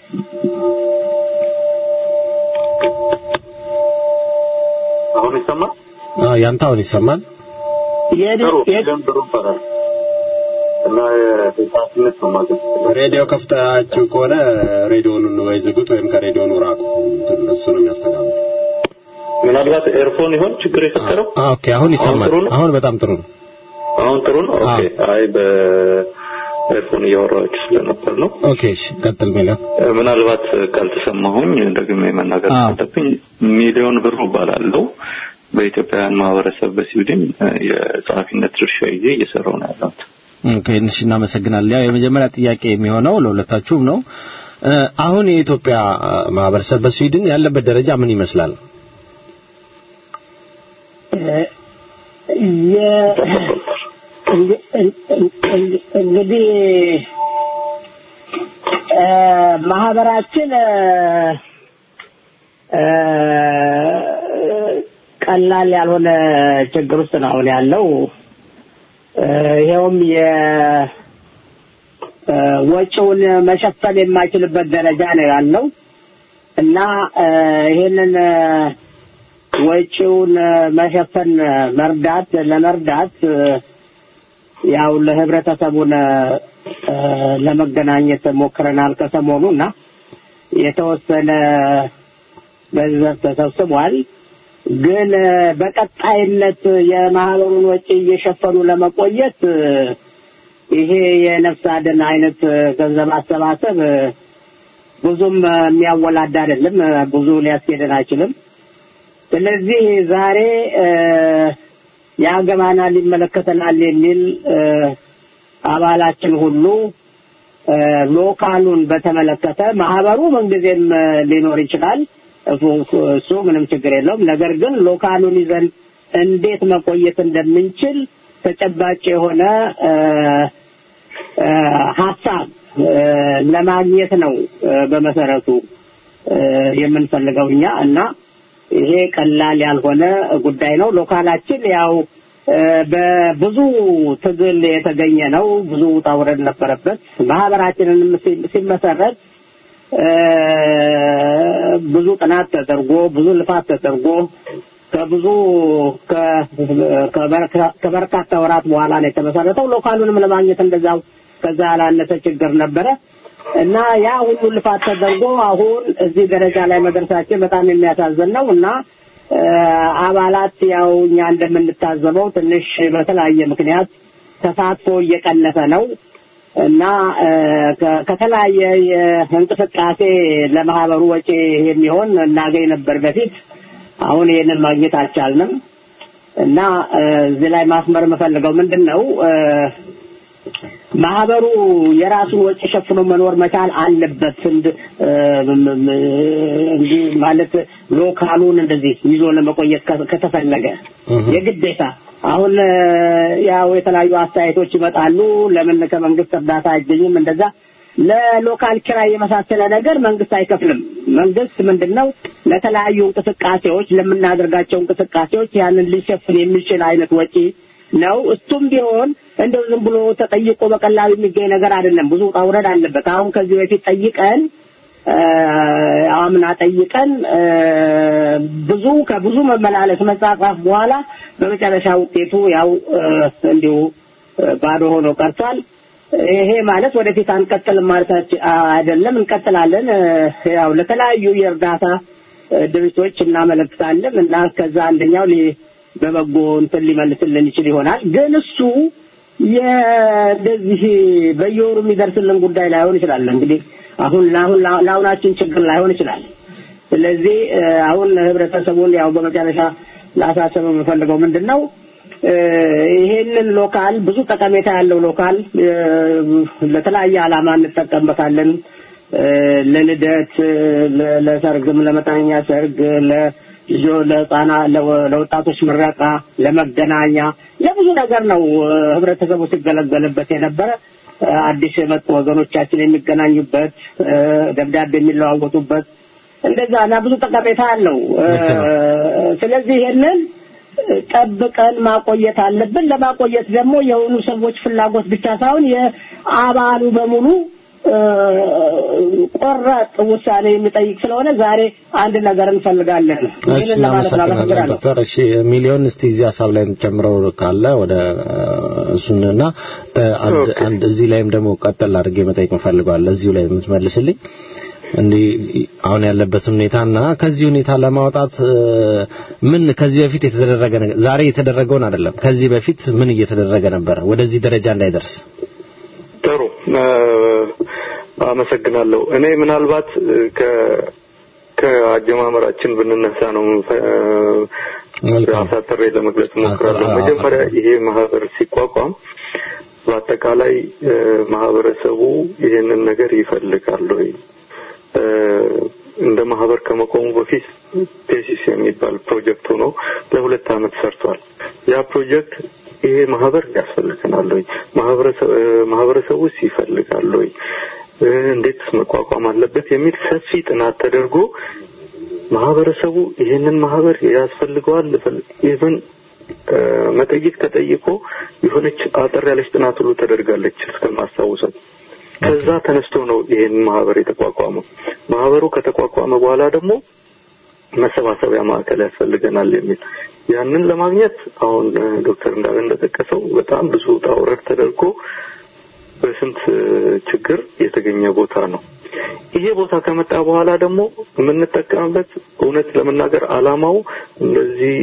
አሁን ይሰማል? አዎ ያንተ አሁን ይሰማል። ጥሩ ሚሊዮን ጥሩ ይባላል እና የፓርቲነት ነው ማለት ነው። ሬዲዮ ከፍታችሁ ከሆነ ሬዲዮኑን ወይ ዝጉት ወይም ከሬዲዮኑ ራቁ። እንትን እሱ ነው የሚያስተጋባው። ምናልባት ኤርፎን ይሆን ችግር የፈጠረው? ኦኬ አሁን ይሰማል። ጥሩ ነው? አሁን በጣም ጥሩ ነው። አሁን ጥሩ ነው። ኦኬ አይ በኤርፎን እያወራችሁ ስለነበር ነው። ኦኬ እሺ ቀጥል ሚሊዮን። እ፣ ምናልባት ካልተሰማሁኝ ደግሜ መናገር አዎ። ካለብኝ ሚሊዮን ብሩ እባላለሁ። በኢትዮጵያውያን ማህበረሰብ በስዊድን እ፣ የጸሐፊነት ድርሻ ይዤ እየሰራሁ ነው ያለሁት። ኦኬ እሺ እናመሰግናለን። ያው የመጀመሪያ ጥያቄ የሚሆነው ለሁለታችሁም ነው። እ፣ አሁን የኢትዮጵያ እ፣ ማህበረሰብ በስዊድን ያለበት ደረጃ ምን ይመስላል? የ- እንግ- እንግ- እንግዲህ እ፣ ማህበራችን እ፣ እ፣ ቀላል ያልሆነ ችግር ውስጥ ነው አሁን ያለው። እ፣ ይኸውም የ እ፣ ወጪውን መሸፈን የማይችልበት ደረጃ ነው ያለው እና እ፣ ይሄንን እ፣ ወጪውን እ፣ መሸፈን እ፣ መርዳት ለመርዳት እ፣ ያው ለህብረተሰቡን እ፣ ለመገናኘት ሞክረናል ከሰሞኑ እና የተወሰነ ገንዘብ ተሰብስቧል። ግን እ፣ በቀጣይነት የማህበሩን ወጪ እየሸፈኑ ለመቆየት እ፣ ይሄ የነፍስ አድን አይነት እ፣ ገንዘብ አሰባሰብ እ፣ ብዙም እ፣ የሚያወላዳ አይደለም። እ፣ ብዙ ሊያስኬደን አይችልም። ስለዚህ ዛሬ እ፣ ያገባናል፣ ይመለከተናል የሚል እ፣ አባላችን ሁሉ እ፣ ሎካሉን በተመለከተ ማህበሩ ምንጊዜም እ፣ ሊኖር ይችላል። እሱ እሱ ምንም ችግር የለውም። ነገር ግን ሎካሉን ይዘን እንዴት መቆየት እንደምንችል ተጨባጭ የሆነ እ፣ እ፣ ሀሳብ እ፣ ለማግኘት ነው እ፣ በመሰረቱ እ፣ የምንፈልገው እኛ እና ይሄ ቀላል ያልሆነ ጉዳይ ነው። ሎካላችን ያው እ፣ በብዙ ትግል የተገኘ ነው። ብዙ ውጣ ውረድ ነበረበት። ማህበራችንንም ሲ- ሲመሰረት እ፣ ብዙ ጥናት ተደርጎ ብዙ ልፋት ተደርጎ ከብዙ ከ- ከበርካ- ከበርካታ ወራት በኋላ ነው የተመሰረተው። ሎካሉንም ለማግኘት እንደዛው ከዛ ያላነሰ ችግር ነበረ እና ያ ሁሉ ልፋት ተደርጎ አሁን እዚህ ደረጃ ላይ መድረሳችን በጣም የሚያሳዝን ነው እና እ፣ አባላት ያው እኛ እንደምንታዘበው ትንሽ በተለያየ ምክንያት ተሳትፎ እየቀነሰ ነው እና እ፣ ከ- ከተለያየ የእንቅስቃሴ ለማህበሩ ወጪ የሚሆን እናገኝ ነበር በፊት። አሁን ይህንን ማግኘት አልቻልንም እና እ፣ እዚህ ላይ ማስመር የምፈልገው ምንድን ነው እ፣ ማህበሩ የራሱን ወጪ ሸፍኖ መኖር መቻል አለበት። እንድ እንጂ ማለት ሎካሉን እንደዚህ ይዞ ለመቆየት ከተፈለገ የግዴታ አሁን ያው የተለያዩ አስተያየቶች ይመጣሉ። ለምን ከመንግስት እርዳታ አይገኝም? እንደዛ ለሎካል ኪራይ የመሳሰለ ነገር መንግስት አይከፍልም። መንግስት ምንድነው ለተለያዩ እንቅስቃሴዎች ለምናደርጋቸው እንቅስቃሴዎች ያንን ሊሸፍን የሚችል አይነት ወጪ ነው። እሱም ቢሆን እንደው ዝም ብሎ ተጠይቆ በቀላሉ የሚገኝ ነገር አይደለም። ብዙ ውጣ ውረድ አለበት። አሁን ከዚህ በፊት ጠይቀን አምና ጠይቀን ብዙ ከብዙ መመላለስ መጻጻፍ በኋላ በመጨረሻ ውጤቱ ያው እንዲሁ ባዶ ሆኖ ቀርቷል። ይሄ ማለት ወደፊት አንቀጥልም ማለት አይደለም። እንቀጥላለን። ያው ለተለያዩ የእርዳታ ድርጅቶች እናመለክታለን እና ከዛ አንደኛው በበጎ እንትን ሊመልስልን ይችል ይሆናል። ግን እሱ የእንደዚህ በየወሩ የሚደርስልን ጉዳይ ላይሆን ይችላል። እንግዲህ አሁን ለአሁን ለአሁናችን ችግር ላይሆን ይችላል። ስለዚህ አሁን ህብረተሰቡን ያው በመጨረሻ ላሳሰብ የምፈልገው ምንድን ነው ይሄንን ሎካል ብዙ ጠቀሜታ ያለው ሎካል ለተለያየ ዓላማ እንጠቀምበታለን። ለልደት፣ ለሰርግም፣ ለመጠነኛ ሰርግ፣ ልጆ ለህፃና ለወጣቶች ምረቃ፣ ለመገናኛ፣ ለብዙ ነገር ነው ህብረተሰቡ ሲገለገልበት የነበረ። አዲስ የመጡ ወገኖቻችን የሚገናኙበት፣ ደብዳቤ የሚለዋወጡበት እንደዛ እና ብዙ ጠቀሜታ አለው። ስለዚህ ይሄንን ጠብቀን ማቆየት አለብን። ለማቆየት ደግሞ የሆኑ ሰዎች ፍላጎት ብቻ ሳይሆን የአባሉ በሙሉ ቆራጥ ውሳኔ የሚጠይቅ ስለሆነ ዛሬ አንድ ነገር እንፈልጋለን። እሺ እናመሰግናለን ዶክተር። እሺ ሚሊዮን እስቲ እዚህ ሀሳብ ላይ የምትጨምረው ካለ ወደ እሱንና አንድ እዚህ ላይም ደግሞ ቀጠል አድርጌ መጠየቅ እንፈልገዋለን እዚሁ ላይ የምትመልስልኝ እንዲህ አሁን ያለበትን ሁኔታና ከዚህ ሁኔታ ለማውጣት ምን ከዚህ በፊት የተደረገ ነገር ዛሬ የተደረገውን አይደለም ከዚህ በፊት ምን እየተደረገ ነበረ ወደዚህ ደረጃ እንዳይደርስ ጥሩ አመሰግናለሁ እኔ ምናልባት ከ ከአጀማመራችን ብንነሳ ነው አሳጥሬ ለመግለጽ ሞክራለሁ መጀመሪያ ይሄ ማህበር ሲቋቋም በአጠቃላይ ማህበረሰቡ ይሄንን ነገር ይፈልጋል ወይ እንደ ማህበር ከመቆሙ በፊት ቴሲስ የሚባል ፕሮጀክት ሆኖ ለሁለት አመት ሰርቷል። ያ ፕሮጀክት ይሄ ማህበር ያስፈልገናል ወይ ማህበረሰቡስ ይፈልጋል ወይ እንዴትስ መቋቋም አለበት የሚል ሰፊ ጥናት ተደርጎ ማህበረሰቡ ይሄንን ማህበር ያስፈልገዋል ኢቨን መጠይቅ ተጠይቆ የሆነች አጠር ያለች ጥናት ሁሉ ተደርጋለች እስከማስታውሰው ከዛ ተነስቶ ነው ይሄን ማህበር የተቋቋመው። ማህበሩ ከተቋቋመ በኋላ ደግሞ መሰባሰቢያ ማዕከል ያስፈልገናል የሚል ያንን ለማግኘት አሁን ዶክተር እንዳለ እንደጠቀሰው በጣም ብዙ ውጣ ውረድ ተደርጎ በስንት ችግር የተገኘ ቦታ ነው። ይሄ ቦታ ከመጣ በኋላ ደግሞ የምንጠቀምበት እውነት ለመናገር አላማው እንደዚህ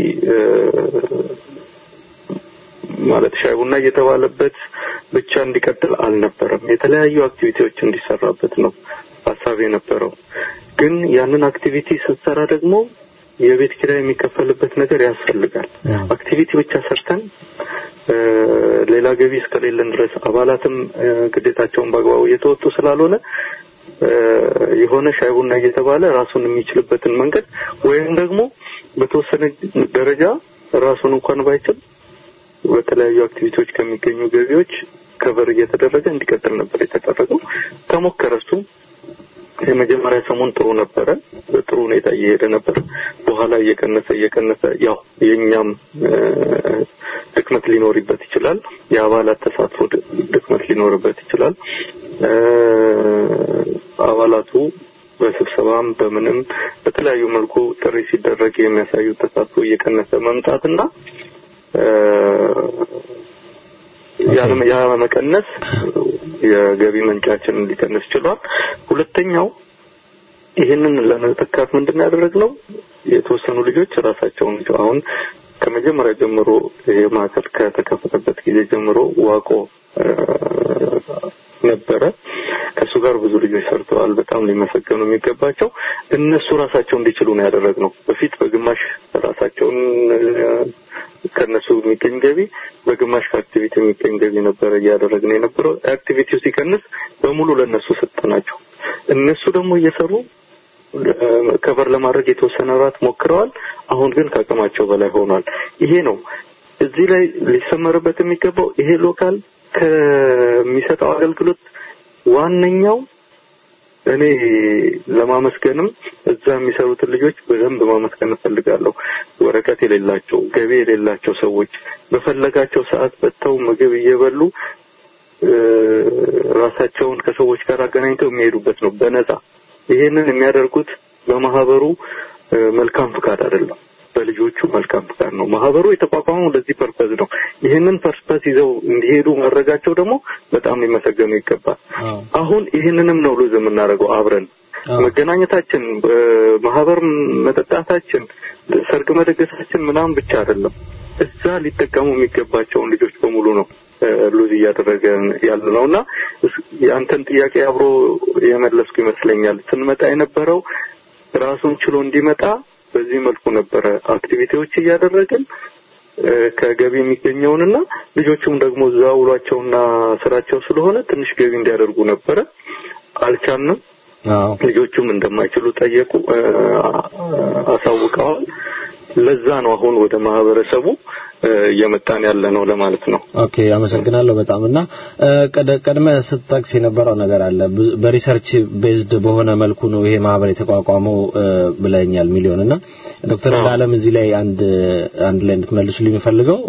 ማለት ሻይ ቡና እየተባለበት ብቻ እንዲቀጥል አልነበረም። የተለያዩ አክቲቪቲዎች እንዲሰራበት ነው ሀሳብ የነበረው። ግን ያንን አክቲቪቲ ስትሰራ ደግሞ የቤት ኪራይ የሚከፈልበት ነገር ያስፈልጋል። አክቲቪቲ ብቻ ሰርተን ሌላ ገቢ እስከሌለን ድረስ አባላትም ግዴታቸውን በአግባቡ እየተወጡ ስላልሆነ የሆነ ሻይ ቡና እየተባለ ራሱን የሚችልበትን መንገድ ወይም ደግሞ በተወሰነ ደረጃ ራሱን እንኳን ባይችል በተለያዩ አክቲቪቲዎች ከሚገኙ ገቢዎች ከቨር እየተደረገ እንዲቀጥል ነበር የተደረገው። ተሞከረ እሱ የመጀመሪያ ሰሞን ጥሩ ነበረ፣ በጥሩ ሁኔታ እየሄደ ነበር። በኋላ እየቀነሰ እየቀነሰ ያው የኛም ድክመት ሊኖርበት ይችላል። የአባላት ተሳትፎ ድክመት ሊኖርበት ይችላል። አባላቱ በስብሰባም በምንም በተለያዩ መልኩ ጥሪ ሲደረግ የሚያሳዩት ተሳትፎ እየቀነሰ መምጣትና ያ መቀነስ የገቢ ምንጫችንን ሊቀንስ ችሏል። ሁለተኛው ይህንን ለመተካት ምንድን ያደረግነው የተወሰኑ ልጆች ራሳቸውን አሁን ከመጀመሪያ ጀምሮ ይሄ ማዕከል ከተከፈተበት ጊዜ ጀምሮ ዋቆ ነበረ። ከእሱ ጋር ብዙ ልጆች ሰርተዋል። በጣም ሊመሰገኑ የሚገባቸው እነሱ ራሳቸው እንዲችሉ ነው ያደረግነው። በፊት በግማሽ ራሳቸውን ከነሱ የሚገኝ ገቢ በግማሽ ከአክቲቪቲ የሚገኝ ገቢ ነበረ እያደረግን የነበረው። አክቲቪቲው ሲቀንስ በሙሉ ለእነሱ ሰጠናቸው። እነሱ ደግሞ እየሰሩ ከቨር ለማድረግ የተወሰነ ራት ሞክረዋል። አሁን ግን ከአቅማቸው በላይ ሆኗል። ይሄ ነው እዚህ ላይ ሊሰመርበት የሚገባው ይሄ ሎካል ከሚሰጠው አገልግሎት ዋነኛው እኔ ለማመስገንም እዛ የሚሰሩትን ልጆች በደንብ ማመስገን እፈልጋለሁ። ወረቀት የሌላቸው ገቢ የሌላቸው ሰዎች በፈለጋቸው ሰዓት በተው ምግብ እየበሉ ራሳቸውን ከሰዎች ጋር አገናኝተው የሚሄዱበት ነው በነፃ። ይሄንን የሚያደርጉት በማህበሩ መልካም ፍቃድ አይደለም፣ በልጆቹ መልካም ፍቃድ ነው። ማህበሩ የተቋቋመው ለዚህ ፐርፐዝ ነው። ይህንን ፐርፐዝ ይዘው እንዲሄዱ ማድረጋቸው ደግሞ በጣም ሊመሰገኑ ይገባል። አሁን ይህንንም ነው ሉዝ የምናደርገው አብረን መገናኘታችን፣ ማህበር መጠጣታችን፣ ሰርግ መደገሳችን ምናምን ብቻ አይደለም። እዛ ሊጠቀሙ የሚገባቸውን ልጆች በሙሉ ነው ሉዝ እያደረገ ያለ ነው እና የአንተን ጥያቄ አብሮ የመለስኩ ይመስለኛል። ስንመጣ የነበረው ራሱን ችሎ እንዲመጣ በዚህ መልኩ ነበረ አክቲቪቲዎች እያደረግን ከገቢ የሚገኘውንና ልጆቹም ደግሞ እዛ ውሏቸውና ስራቸው ስለሆነ ትንሽ ገቢ እንዲያደርጉ ነበረ። አልቻልንም። ልጆቹም እንደማይችሉ ጠየቁ፣ አሳውቀዋል። ለዛ ነው አሁን ወደ ማህበረሰቡ እየመጣን ያለ ነው ለማለት ነው። ኦኬ አመሰግናለሁ በጣም እና ቀድመ ስትጠቅስ የነበረው ነገር አለ በሪሰርች ቤዝድ በሆነ መልኩ ነው ይሄ ማህበር የተቋቋመው ብለኛል ሚሊዮን እና ዶክተር እንዳለም እዚህ ላይ አንድ አንድ ላይ እንድትመልሱልኝ የምፈልገው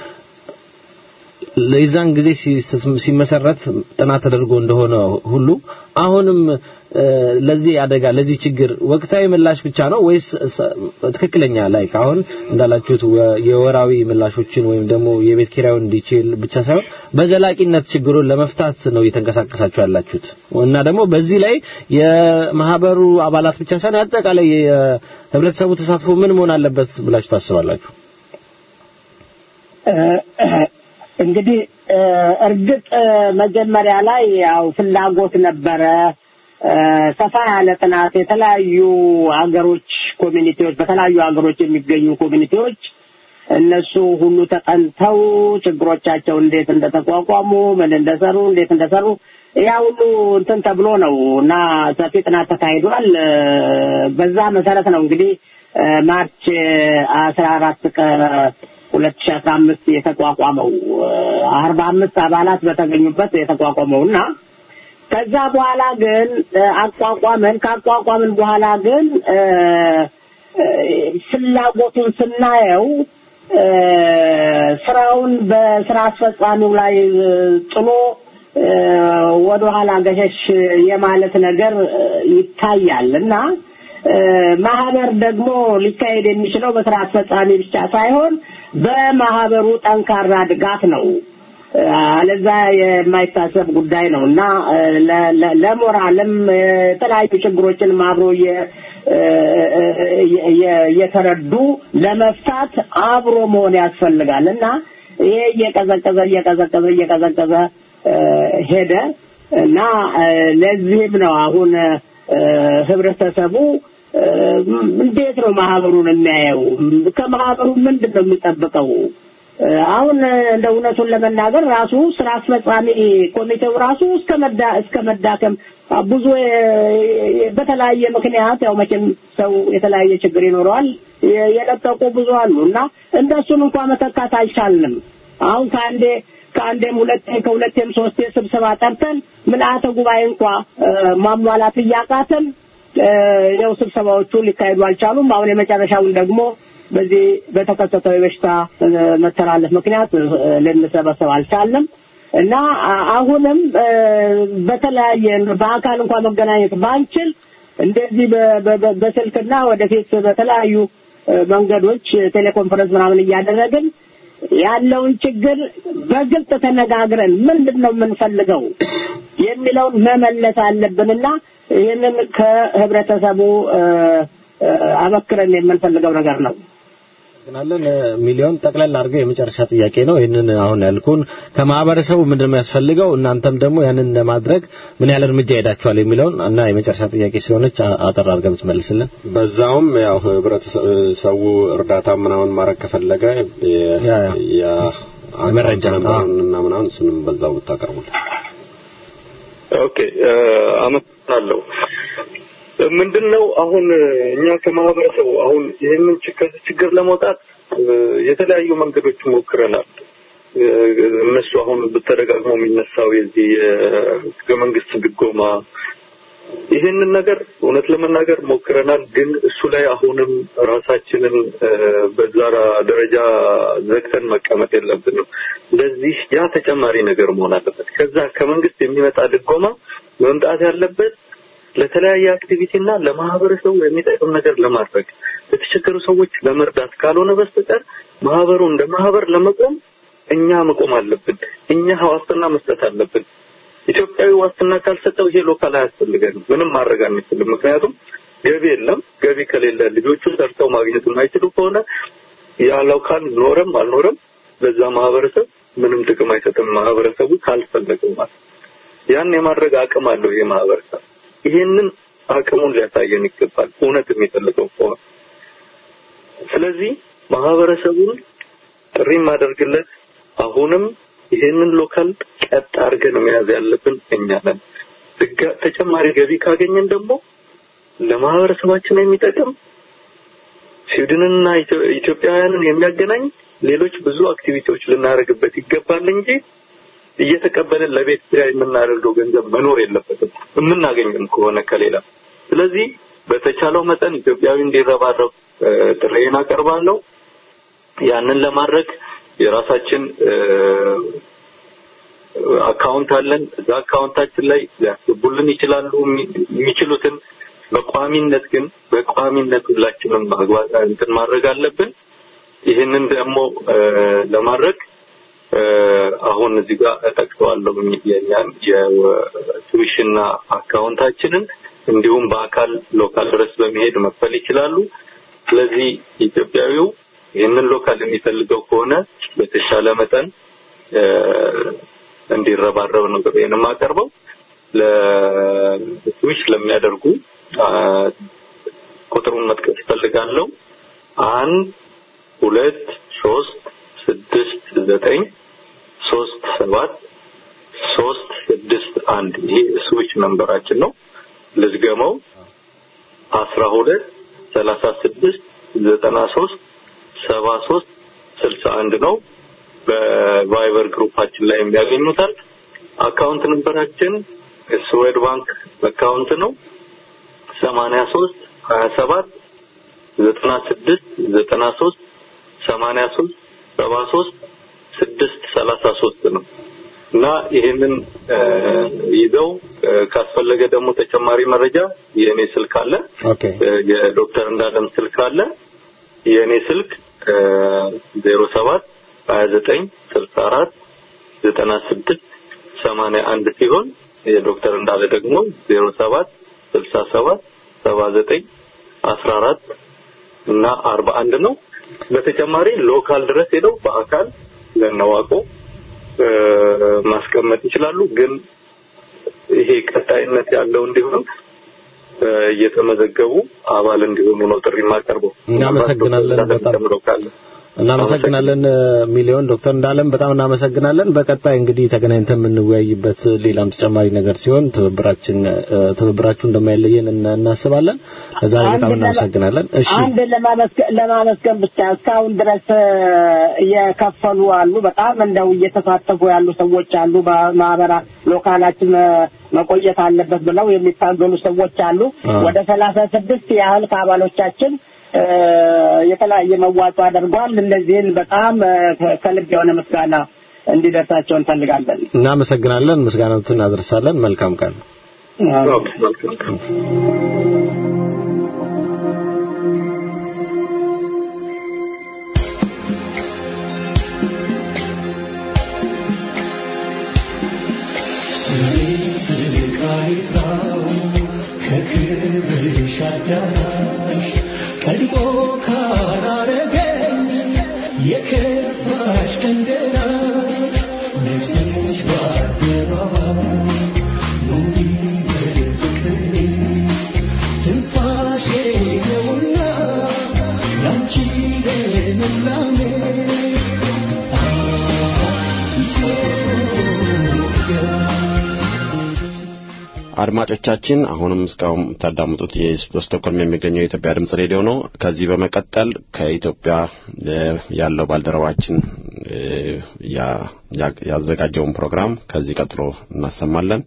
ለዛን ጊዜ ሲመሰረት ጥናት ተደርጎ እንደሆነ ሁሉ አሁንም ለዚህ አደጋ ለዚህ ችግር ወቅታዊ ምላሽ ብቻ ነው ወይስ ትክክለኛ ላይ አሁን እንዳላችሁት የወራዊ ምላሾችን ወይም ደግሞ የቤት ኪራዩን እንዲችል ብቻ ሳይሆን በዘላቂነት ችግሩን ለመፍታት ነው እየተንቀሳቀሳችሁ ያላችሁት እና ደግሞ በዚህ ላይ የማህበሩ አባላት ብቻ ሳይሆን አጠቃላይ የህብረተሰቡ ተሳትፎ ምን መሆን አለበት ብላችሁ ታስባላችሁ? እንግዲህ እርግጥ መጀመሪያ ላይ ያው ፍላጎት ነበረ። ሰፋ ያለ ጥናት የተለያዩ ሀገሮች ኮሚኒቲዎች በተለያዩ ሀገሮች የሚገኙ ኮሚኒቲዎች እነሱ ሁሉ ተጠንተው ችግሮቻቸው እንዴት እንደተቋቋሙ ምን እንደሰሩ እንዴት እንደሰሩ ያ ሁሉ እንትን ተብሎ ነው እና ሰፊ ጥናት ተካሂዷል። በዛ መሰረት ነው እንግዲህ ማርች አስራ አራት ቀን ሁለት ሺ አስራ አምስት የተቋቋመው አርባ አምስት አባላት በተገኙበት የተቋቋመው እና ከዛ በኋላ ግን አቋቋመን ካቋቋምን በኋላ ግን ፍላጎቱን ስናየው ስራውን በስራ አስፈጻሚው ላይ ጥሎ ወደኋላ ገሸሽ የማለት ነገር ይታያል እና ማህበር ደግሞ ሊካሄድ የሚችለው በስራ አስፈጻሚ ብቻ ሳይሆን በማህበሩ ጠንካራ ድጋፍ ነው። አለዛ የማይታሰብ ጉዳይ ነው እና ለሞራልም የተለያዩ ችግሮችንም አብሮ እየተረዱ ለመፍታት አብሮ መሆን ያስፈልጋል እና ይሄ እየቀዘቀዘ እየቀዘቀዘ እየቀዘቀዘ ሄደ እና ለዚህም ነው አሁን ህብረተሰቡ እንዴት ነው ማህበሩን የሚያየው? ከማህበሩ ምንድን ነው የሚጠብቀው? አሁን እንደ እውነቱን ለመናገር ራሱ ስራ አስፈጻሚ ኮሚቴው ራሱ እስከ መዳ እስከ መዳከም ብዙ በተለያየ ምክንያት ያው መቼም ሰው የተለያየ ችግር ይኖረዋል የለቀቁ ብዙ አሉ እና እነሱን እንኳን መተካት አልቻልንም። አሁን ከአንዴ ከአንዴም ሁለቴ ከሁለቴም ሶስቴ ስብሰባ ጠርተን ምልአተ ጉባኤ እንኳ ማሟላት እያቃተን ያው ስብሰባዎቹ ሊካሄዱ አልቻሉም። አሁን የመጨረሻውን ደግሞ በዚህ በተከሰተው የበሽታ መተላለፍ ምክንያት ልንሰበሰብ አልቻለም እና አሁንም በተለያየ በአካል እንኳን መገናኘት ባንችል እንደዚህ በስልክና ወደፊት በተለያዩ መንገዶች ቴሌኮንፈረንስ ምናምን እያደረግን ያለውን ችግር በግልጽ ተነጋግረን ምንድን ነው የምንፈልገው የሚለውን መመለስ አለብንና ይህንን ከህብረተሰቡ አበክረን የምንፈልገው ነገር ነው። እናመሰግናለን ሚሊዮን ጠቅለል አድርገው የመጨረሻ ጥያቄ ነው ይህንን አሁን ያልኩን ከማህበረሰቡ ምንድን ነው የሚያስፈልገው እናንተም ደግሞ ያንን ለማድረግ ምን ያህል እርምጃ ሄዳችኋል የሚለውን እና የመጨረሻ ጥያቄ ስለሆነች አ- አጠር አድርገህ ብትመልስልን በዛውም ያው ህብረተሰቡ እርዳታ ምናምን ማድረግ ከፈለገ የ- ያ፣ ያ። የ- መረጃ፣ ነበሩን እና ምናምን እሱንም በዛው ብታቀርቡልን ኦኬ እ፣ አመሰግናለሁ። ምንድነው አሁን እኛ ከማህበረሰቡ አሁን ይህንን ች- ከዚህ ችግር ለመውጣት እ፣ የተለያዩ መንገዶች ሞክረናል። እ፣ እነሱ አሁን ተደጋግሞ የሚነሳው የዚህ የህገ መንግስት ድጎማ ይህንን ነገር እውነት ለመናገር ሞክረናል። ግን እሱ ላይ አሁንም ራሳችንን እ፣ በዛ ደረጃ ዘግተን መቀመጥ የለብንም። ለዚህ ያ ተጨማሪ ነገር መሆን አለበት። ከዛ ከመንግስት የሚመጣ ድጎማ መምጣት ያለበት ለተለያየ አክቲቪቲ እና ለማህበረሰቡ የሚጠቅም ነገር ለማድረግ ለተቸገሩ ሰዎች ለመርዳት ካልሆነ በስተቀር ማህበሩ እንደ ማህበር ለመቆም እኛ መቆም አለብን። እኛ ዋስትና መስጠት አለብን። ኢትዮጵያዊ ዋስትና ካልሰጠው ይሄ ሎካል አያስፈልገንም። ምንም ማድረግ አንችልም። ምክንያቱም ገቢ የለም። ገቢ ከሌለ ልጆቹ ሰርተው ማግኘት የማይችሉ ከሆነ ያ ሎካል ኖረም አልኖረም በዛ ማህበረሰብ ምንም ጥቅም አይሰጥም። ማህበረሰቡ ካልፈለገው ማለት ያን የማድረግ አቅም አለው ይሄ ማህበረሰብ። ይሄንን አቅሙን ሊያሳየን ይገባል፣ እውነት የሚፈልገው ከሆነ። ስለዚህ ማህበረሰቡን ጥሪ የማደርግለት አሁንም ይሄንን ሎካል ቀጥ አድርገን መያዝ ያለብን እኛ ነን። ድጋ- ተጨማሪ ገቢ ካገኘን ደግሞ ለማህበረሰባችን የሚጠቅም ስዊድንና ኢትዮ- ኢትዮጵያውያንን የሚያገናኝ ሌሎች ብዙ አክቲቪቲዎች ልናደርግበት ይገባል እንጂ እየተቀበልን ለቤት ኪራይ የምናደርገው ገንዘብ መኖር የለበትም የምናገኝም ከሆነ ከሌላ። ስለዚህ በተቻለው መጠን ኢትዮጵያዊ እንዲረባረብ እ፣ ጥሬን አቀርባለሁ። ያንን ለማድረግ የራሳችን እ፣ አካውንት አለን። እዛ አካውንታችን ላይ ሊያስገቡልን ይችላሉ የሚ- የሚችሉትን። በቋሚነት ግን በቋሚነት ሁላችንም ማግባት እንትን ማድረግ አለብን። ይህንን ደግሞ እ፣ ለማድረግ እ፣ አሁን እዚህ ጋር እጠቅሰዋለሁ የኛን የቱዊሽንና አካውንታችንን እንዲሁም በአካል ሎካል ድረስ በመሄድ መክፈል ይችላሉ። ስለዚህ ኢትዮጵያዊው ይህንን ሎካል የሚፈልገው ከሆነ በተሻለ መጠን እ፣ እንዲረባረብ ነው ጥሬን የማቀርበው። ለስዊች ለሚያደርጉ አ፣ ቁጥሩን መጥቀስ እፈልጋለሁ። አንድ ሁለት ሶስት ስድስት ዘጠኝ ሶስት ሰባት ሶስት ስድስት አንድ ይሄ ስዊች መንበራችን ነው። ልዝገመው አስራ ሁለት ሰላሳ ስድስት ዘጠና ሶስት ሰባ ሶስት ስልሳ አንድ ነው። በቫይበር ግሩፓችን ላይ የሚያገኙታል። አካውንት ነንበራችን ስዌድ ባንክ አካውንት ነው ሰማንያ ሶስት ሀያ ሰባት ዘጠና ስድስት ዘጠና ሶስት ሰማንያ ሶስት ሰባ ሶስት ስድስት ሰላሳ ሶስት ነው እና ይህንን እ፣ ይዘው እ፣ ካስፈለገ ደግሞ ተጨማሪ መረጃ የእኔ ስልክ አለ ኦኬ እ፣ የዶክተር እንዳለም ስልክ አለ የእኔ ስልክ ዜሮ ሰባት ሀያ ዘጠኝ ስልሳ አራት ዘጠና ስድስት ሰማንያ አንድ ሲሆን የዶክተር እንዳለ ደግሞ ዜሮ ሰባት ስልሳ ሰባት ሰባ ዘጠኝ አስራ አራት እና አርባ አንድ ነው። በተጨማሪ ሎካል ድረስ ሄደው በአካል ለነዋቆ እ፣ ማስቀመጥ ይችላሉ። ግን ይሄ ቀጣይነት ያለው እንዲሆን እ፣ እየተመዘገቡ አባል እንዲሆኑ ነው ጥሪ የማቀርበው። እናመሰግናለን በጣም ጨምረው ካለ እናመሰግናለን ሚሊዮን ዶክተር እንዳለም በጣም እናመሰግናለን። በቀጣይ እንግዲህ ተገናኝተን የምንወያይበት ሌላም ተጨማሪ ነገር ሲሆን ትብብራችን እ፣ ትብብራችሁ እንደማይለየን እና- እናስባለን። ለዛሬ በጣም አንድ ለማ- እናመሰግናለን። እሺ አንድ ለማመስገን ለማመስገን ብቻ እስካሁን ድረስ እ፣ እየከፈሉ አሉ። በጣም እንደው እየተሳተፉ ያሉ ሰዎች አሉ። በማህበራ ሎካላችን እ፣ መቆየት አለበት ብለው የሚታገሉ ሰዎች አሉ። አዎ። ወደ ሰላሳ ስድስት ያህል ከአባሎቻችን እ፣ የተለያየ መዋጮ አድርጓል። እነዚህን በጣም እ፣ ከ- ከልብ የሆነ ምስጋና እንዲደርሳቸው እንፈልጋለን። እናመሰግናለን። ምስጋናቱን እናደርሳለን። መልካም ቀን። ኦኬ፣ መልካም። ከክብርሽ አዳራሽ ቀድሞ ካላረገኝ አድማጮቻችን አሁንም እስካሁን የምታዳምጡት በስቶክሆልም የሚገኘው የኢትዮጵያ ድምጽ ሬዲዮ ነው። ከዚህ በመቀጠል ከኢትዮጵያ ያለው ባልደረባችን ያዘጋጀውን ፕሮግራም ከዚህ ቀጥሎ እናሰማለን።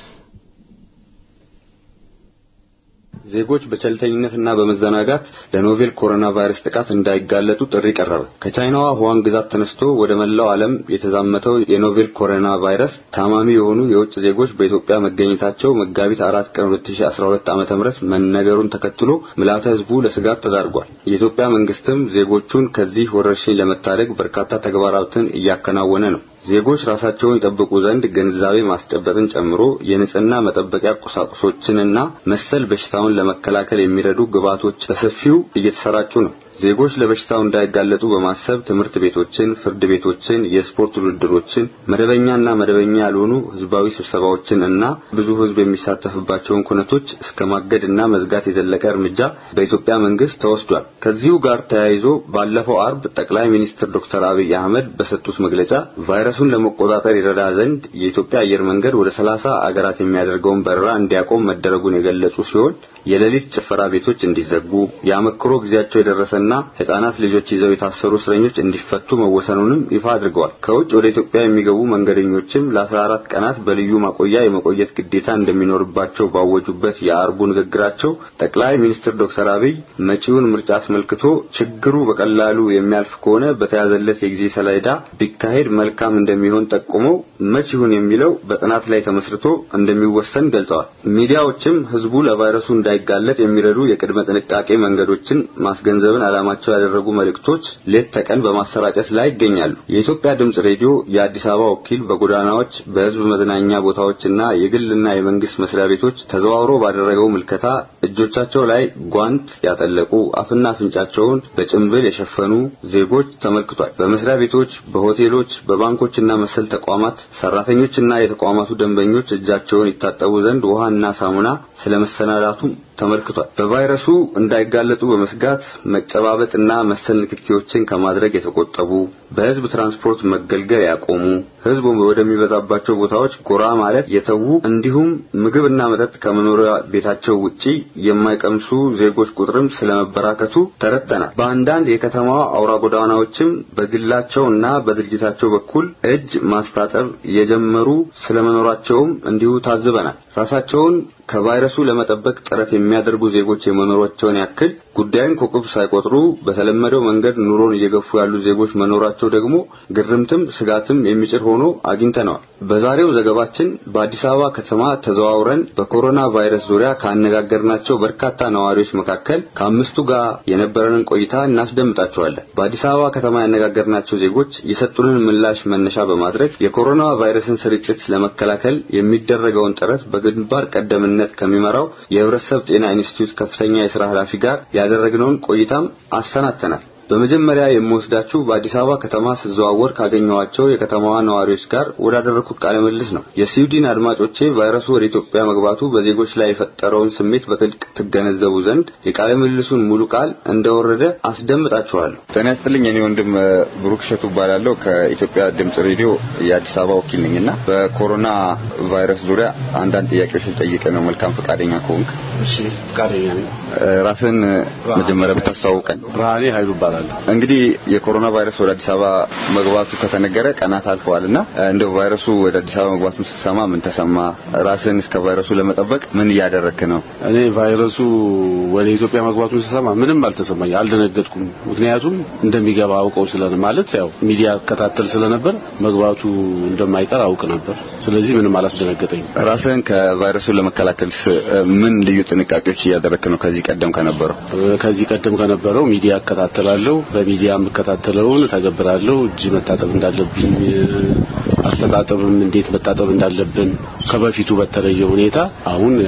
ዜጎች በቸልተኝነትና በመዘናጋት ለኖቬል ኮሮና ቫይረስ ጥቃት እንዳይጋለጡ ጥሪ ቀረበ። ከቻይናዋ ሁዋን ግዛት ተነስቶ ወደ መላው ዓለም የተዛመተው የኖቬል ኮሮና ቫይረስ ታማሚ የሆኑ የውጭ ዜጎች በኢትዮጵያ መገኘታቸው መጋቢት አራት ቀን 2012 ዓ.ም መነገሩን ተከትሎ ምልዓተ ሕዝቡ ለስጋት ተዳርጓል። የኢትዮጵያ መንግስትም ዜጎቹን ከዚህ ወረርሽኝ ለመታደግ በርካታ ተግባራትን እያከናወነ ነው። ዜጎች ራሳቸውን ይጠብቁ ዘንድ ግንዛቤ ማስጨበጥን ጨምሮ የንጽህና መጠበቂያ ቁሳቁሶችንና መሰል በሽታውን ለመከላከል የሚረዱ ግብዓቶች በሰፊው እየተሰራጩ ነው። ዜጎች ለበሽታው እንዳይጋለጡ በማሰብ ትምህርት ቤቶችን፣ ፍርድ ቤቶችን፣ የስፖርት ውድድሮችን፣ መደበኛና መደበኛ ያልሆኑ ህዝባዊ ስብሰባዎችን እና ብዙ ህዝብ የሚሳተፍባቸውን ኩነቶች እስከ ማገድና መዝጋት የዘለቀ እርምጃ በኢትዮጵያ መንግስት ተወስዷል። ከዚሁ ጋር ተያይዞ ባለፈው አርብ ጠቅላይ ሚኒስትር ዶክተር አብይ አህመድ በሰጡት መግለጫ ቫይረሱን ለመቆጣጠር ይረዳ ዘንድ የኢትዮጵያ አየር መንገድ ወደ ሰላሳ አገራት የሚያደርገውን በረራ እንዲያቆም መደረጉን የገለጹ ሲሆን የሌሊት ጭፈራ ቤቶች እንዲዘጉ የአመክሮ ጊዜያቸው የደረሰና ህጻናት ልጆች ይዘው የታሰሩ እስረኞች እንዲፈቱ መወሰኑንም ይፋ አድርገዋል። ከውጭ ወደ ኢትዮጵያ የሚገቡ መንገደኞችም ለ14 ቀናት በልዩ ማቆያ የመቆየት ግዴታ እንደሚኖርባቸው ባወጁበት የአርቡ ንግግራቸው ጠቅላይ ሚኒስትር ዶክተር አብይ መጪውን ምርጫ አስመልክቶ ችግሩ በቀላሉ የሚያልፍ ከሆነ በተያዘለት የጊዜ ሰሌዳ ቢካሄድ መልካም እንደሚሆን ጠቁመው መች ይሁን የሚለው በጥናት ላይ ተመስርቶ እንደሚወሰን ገልጸዋል። ሚዲያዎችም ህዝቡ ለቫይረሱ እንዳይጋለጥ የሚረዱ የቅድመ ጥንቃቄ መንገዶችን ማስገንዘብን ዓላማቸው ያደረጉ መልእክቶች ሌት ተቀን በማሰራጨት ላይ ይገኛሉ። የኢትዮጵያ ድምጽ ሬዲዮ የአዲስ አበባ ወኪል በጎዳናዎች በህዝብ መዝናኛ ቦታዎችና የግልና የመንግስት መስሪያ ቤቶች ተዘዋውሮ ባደረገው ምልከታ እጆቻቸው ላይ ጓንት ያጠለቁ አፍና አፍንጫቸውን በጭንብል የሸፈኑ ዜጎች ተመልክቷል። በመስሪያ ቤቶች፣ በሆቴሎች፣ በባንኮችና መሰል ተቋማት ሰራተኞችና የተቋማቱ ደንበኞች እጃቸውን ይታጠቡ ዘንድ ውሃና ሳሙና ስለመሰናዳቱ ተመልክቷል። በቫይረሱ እንዳይጋለጡ በመስጋት መጨባበጥና መሰል ንክኪዎችን ከማድረግ የተቆጠቡ፣ በህዝብ ትራንስፖርት መገልገል ያቆሙ፣ ህዝብ ወደሚበዛባቸው ቦታዎች ጎራ ማለት የተዉ እንዲሁም ምግብና መጠጥ ከመኖሪያ ቤታቸው ውጪ የማይቀምሱ ዜጎች ቁጥርም ስለመበራከቱ ተረድተናል። በአንዳንድ የከተማዋ አውራ ጎዳናዎችም በግላቸውና በድርጅታቸው በኩል እጅ ማስታጠብ የጀመሩ ስለመኖራቸውም እንዲሁ ታዝበናል። ራሳቸውን ከቫይረሱ ለመጠበቅ ጥረት የሚያደርጉ ዜጎች የመኖራቸውን ያክል ጉዳዩን ከቁብ ሳይቆጥሩ በተለመደው መንገድ ኑሮን እየገፉ ያሉ ዜጎች መኖራቸው ደግሞ ግርምትም ስጋትም የሚጭር ሆኖ አግኝተነዋል። በዛሬው ዘገባችን በአዲስ አበባ ከተማ ተዘዋውረን በኮሮና ቫይረስ ዙሪያ ካነጋገርናቸው በርካታ ነዋሪዎች መካከል ከአምስቱ ጋር የነበረንን ቆይታ እናስደምጣቸዋለን። በአዲስ አበባ ከተማ ያነጋገርናቸው ዜጎች የሰጡንን ምላሽ መነሻ በማድረግ የኮሮና ቫይረስን ስርጭት ለመከላከል የሚደረገውን ጥረት በግንባር ቀደምነት ከሚመራው የህብረተሰብ ጤና ኢንስቲትዩት ከፍተኛ የስራ ኃላፊ ጋር ያደረግነውን ቆይታም አሰናድተናል። በመጀመሪያ የምወስዳችሁ በአዲስ አበባ ከተማ ስዘዋወር ካገኘኋቸው የከተማዋ ነዋሪዎች ጋር ወዳደረኩት ቃለ ምልልስ ነው። የስዊድን አድማጮቼ ቫይረሱ ወደ ኢትዮጵያ መግባቱ በዜጎች ላይ የፈጠረውን ስሜት በጥልቅ ትገነዘቡ ዘንድ የቃለ ምልልሱን ሙሉ ቃል እንደወረደ አስደምጣችኋለሁ። ጤና ይስጥልኝ። እኔ ወንድም ብሩክ እሸቱ እባላለሁ ከኢትዮጵያ ድምጽ ሬዲዮ የአዲስ አበባ ወኪል ነኝና በኮሮና ቫይረስ ዙሪያ አንዳንድ ጥያቄዎች ልጠይቅ ነው። መልካም ፈቃደኛ ከሆንክ። እሺ፣ ፈቃደኛ ነኝ። ራስን መጀመሪያ ብታስተዋውቀን። ብርሃኔ ኃይሉ እባላለሁ። እንግዲህ የኮሮና ቫይረስ ወደ አዲስ አበባ መግባቱ ከተነገረ ቀናት አልፈዋልና እንደው ቫይረሱ ወደ አዲስ አበባ መግባቱን ስትሰማ ምን ተሰማ? ራስን እስከ ቫይረሱ ለመጠበቅ ምን እያደረክ ነው? እኔ ቫይረሱ ወደ ኢትዮጵያ መግባቱን ስሰማ ምንም አልተሰማኝ፣ አልደነገጥኩም። ምክንያቱም እንደሚገባ አውቀው ስለነ ማለት ያው ሚዲያ እከታተል ስለነበር መግባቱ እንደማይቀር አውቅ ነበር። ስለዚህ ምንም አላስደነገጠኝም። ራስን ከቫይረሱ ለመከላከል ምን ልዩ ጥንቃቄዎች እያደረክ ነው? ከዚህ ቀደም ከነበረው ከዚህ ቀደም ከነበረው ሚዲያ እከታተላለሁ። በሚዲያ የምከታተለውን ተገብራለሁ። እጅ መታጠብ እንዳለብኝ፣ አስተጣጠብም እንዴት መታጠብ እንዳለብን ከበፊቱ በተለየ ሁኔታ አሁን ያው እጅ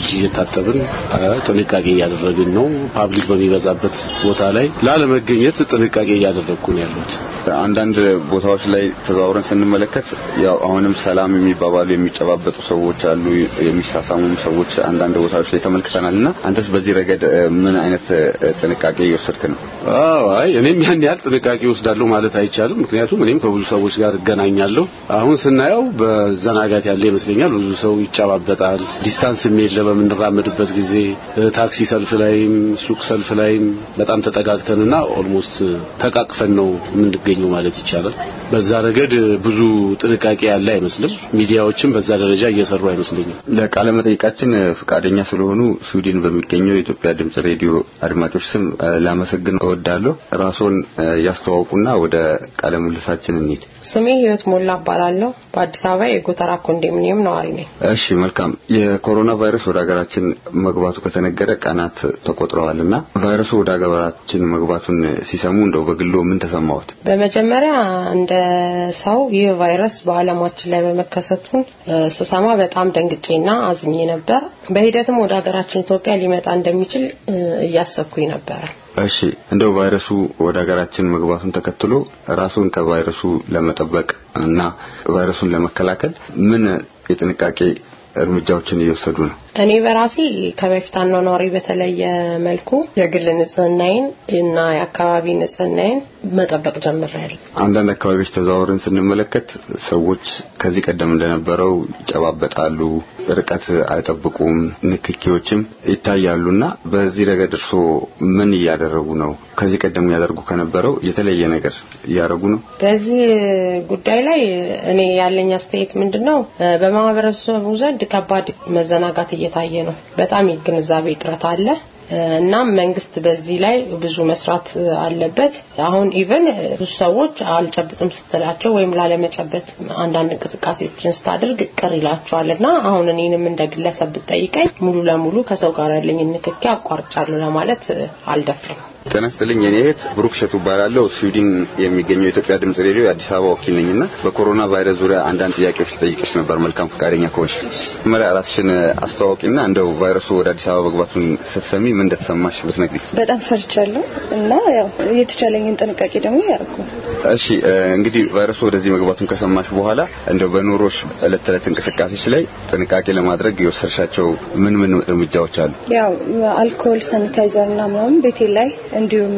እጅ እየታጠብን ጥንቃቄ እያደረግን ነው። ፓብሊክ በሚበዛበት ቦታ ላይ ላለመገኘት ጥንቃቄ እያደረግኩ ነው ያሉት። አንዳንድ ቦታዎች ላይ ተዘዋውረን ስንመለከት ያው አሁንም ሰላም የሚባባሉ የሚጨባበጡ ሰዎች አሉ፣ የሚሳሳሙም ሰዎች አንዳንድ ቦታዎች ላይ ተመልክተናል እና አንተስ በዚህ ረገድ ምን አይነት ጥንቃቄ እየወሰድክ ነው? አዎ አይ እኔም ያን ያህል ጥንቃቄ ወስዳለሁ ማለት አይቻልም። ምክንያቱም እኔም ከብዙ ሰዎች ጋር እገናኛለሁ። አሁን ስናየው በዘናጋት ያለ ይመስለኛል። ብዙ ሰው ይጨባበጣል። ዲስታንስ የለ በምንራመድበት ጊዜ ታክሲ ሰልፍ ላይም ሱቅ ሰልፍ ላይም በጣም ተጠጋግተንና ኦልሞስት ተቃቅፈን ነው የምንገኘው ማለት ይቻላል። በዛ ረገድ ብዙ ጥንቃቄ ያለ አይመስልም። ሚዲያዎችም በዛ ደረጃ እየሰሩ አይመስለኝም። ለቃለ መጠይቃችን ፈቃደኛ ስለሆኑ ስዊድን በሚገኘው የኢትዮጵያ ድምጽ ሬዲዮ አድማጮች ስም ላመሰግን እወዳለሁ። ራስዎን ያስተዋውቁና ወደ ቃለ ምልልሳችን እንሂድ። ስሜ ህይወት ሞላ እባላለሁ። በአዲስ አበባ የጎተራ ኮንዶሚኒየም ነዋሪ ነኝ። እሺ፣ መልካም። የኮሮና ቫይረስ ወደ ሀገራችን መግባቱ ከተነገረ ቀናት ተቆጥረዋልና ቫይረሱ ወደ ሀገራችን መግባቱን ሲሰሙ እንደው በግሎ ምን ተሰማዎት? በመጀመሪያ እንደ ሰው ይህ ቫይረስ በዓለማችን ላይ በመከሰቱን ስሰማ በጣም ደንግጬና አዝኜ ነበር። በሂደትም ወደ ሀገራችን ኢትዮጵያ ሊመጣ እንደሚችል እያሰብኩኝ ነበረ። እሺ እንደው ቫይረሱ ወደ ሀገራችን መግባቱን ተከትሎ ራሱን ከቫይረሱ ለመጠበቅ እና ቫይረሱን ለመከላከል ምን የጥንቃቄ እርምጃዎችን እየወሰዱ ነው? እኔ በራሴ ከበፊት አኗኗሪ በተለየ መልኩ የግል ንጽህናዬን እና የአካባቢ ንጽህናዬን መጠበቅ ጀምሬያለሁ። አንዳንድ አካባቢዎች ተዘዋውረን ስንመለከት ሰዎች ከዚህ ቀደም እንደነበረው ይጨባበጣሉ፣ ርቀት አይጠብቁም፣ ንክኪዎችም ይታያሉና በዚህ ረገድ እርስዎ ምን እያደረጉ ነው? ከዚህ ቀደም ያደርጉ ከነበረው የተለየ ነገር እያደረጉ ነው? በዚህ ጉዳይ ላይ እኔ ያለኝ አስተያየት ምንድን ነው? በማህበረሰቡ ዘንድ ከባድ መዘናጋት እየታየ ነው። በጣም የግንዛቤ እጥረት አለ። እናም መንግስት በዚህ ላይ ብዙ መስራት አለበት። አሁን ኢቨን ብዙ ሰዎች አልጨብጥም ስትላቸው ወይም ላለመጨበጥ አንዳንድ እንቅስቃሴዎችን ስታደርግ ቅር ይላቸዋል እና አሁን እኔንም እንደ ግለሰብ ብትጠይቀኝ ሙሉ ለሙሉ ከሰው ጋር ያለኝ ንክኪ አቋርጫለሁ ለማለት አልደፍርም። ጤና ይስጥልኝ። እኔ እህት ብሩክ ሸቱ እባላለሁ። ስዊድን የሚገኘው የኢትዮጵያ ድምጽ ሬዲዮ የአዲስ አበባ ወኪል ነኝና በኮሮና ቫይረስ ዙሪያ አንዳንድ ጥያቄዎች ልጠይቅሽ ነበር። መልካም ፈቃደኛ ከሆንሽ መጀመሪያ ራስሽን አስተዋወቂና እንደው ቫይረሱ ወደ አዲስ አበባ መግባቱን ስትሰሚ ምን እንደተሰማሽ ብትነግሪ። በጣም ፈርቻለሁ እና ያው የተቻለኝን ጥንቃቄ ደግሞ ያደርጉ። እሺ እንግዲህ ቫይረሱ ወደዚህ መግባቱን ከሰማሽ በኋላ እንደው በኑሮሽ ዕለት ተዕለት እንቅስቃሴሽ ላይ ጥንቃቄ ለማድረግ የወሰድሻቸው ምን ምን እርምጃዎች አሉ? ያው አልኮል፣ ሳኒታይዘር እና ምናምን ቤቴ ላይ እንዲሁም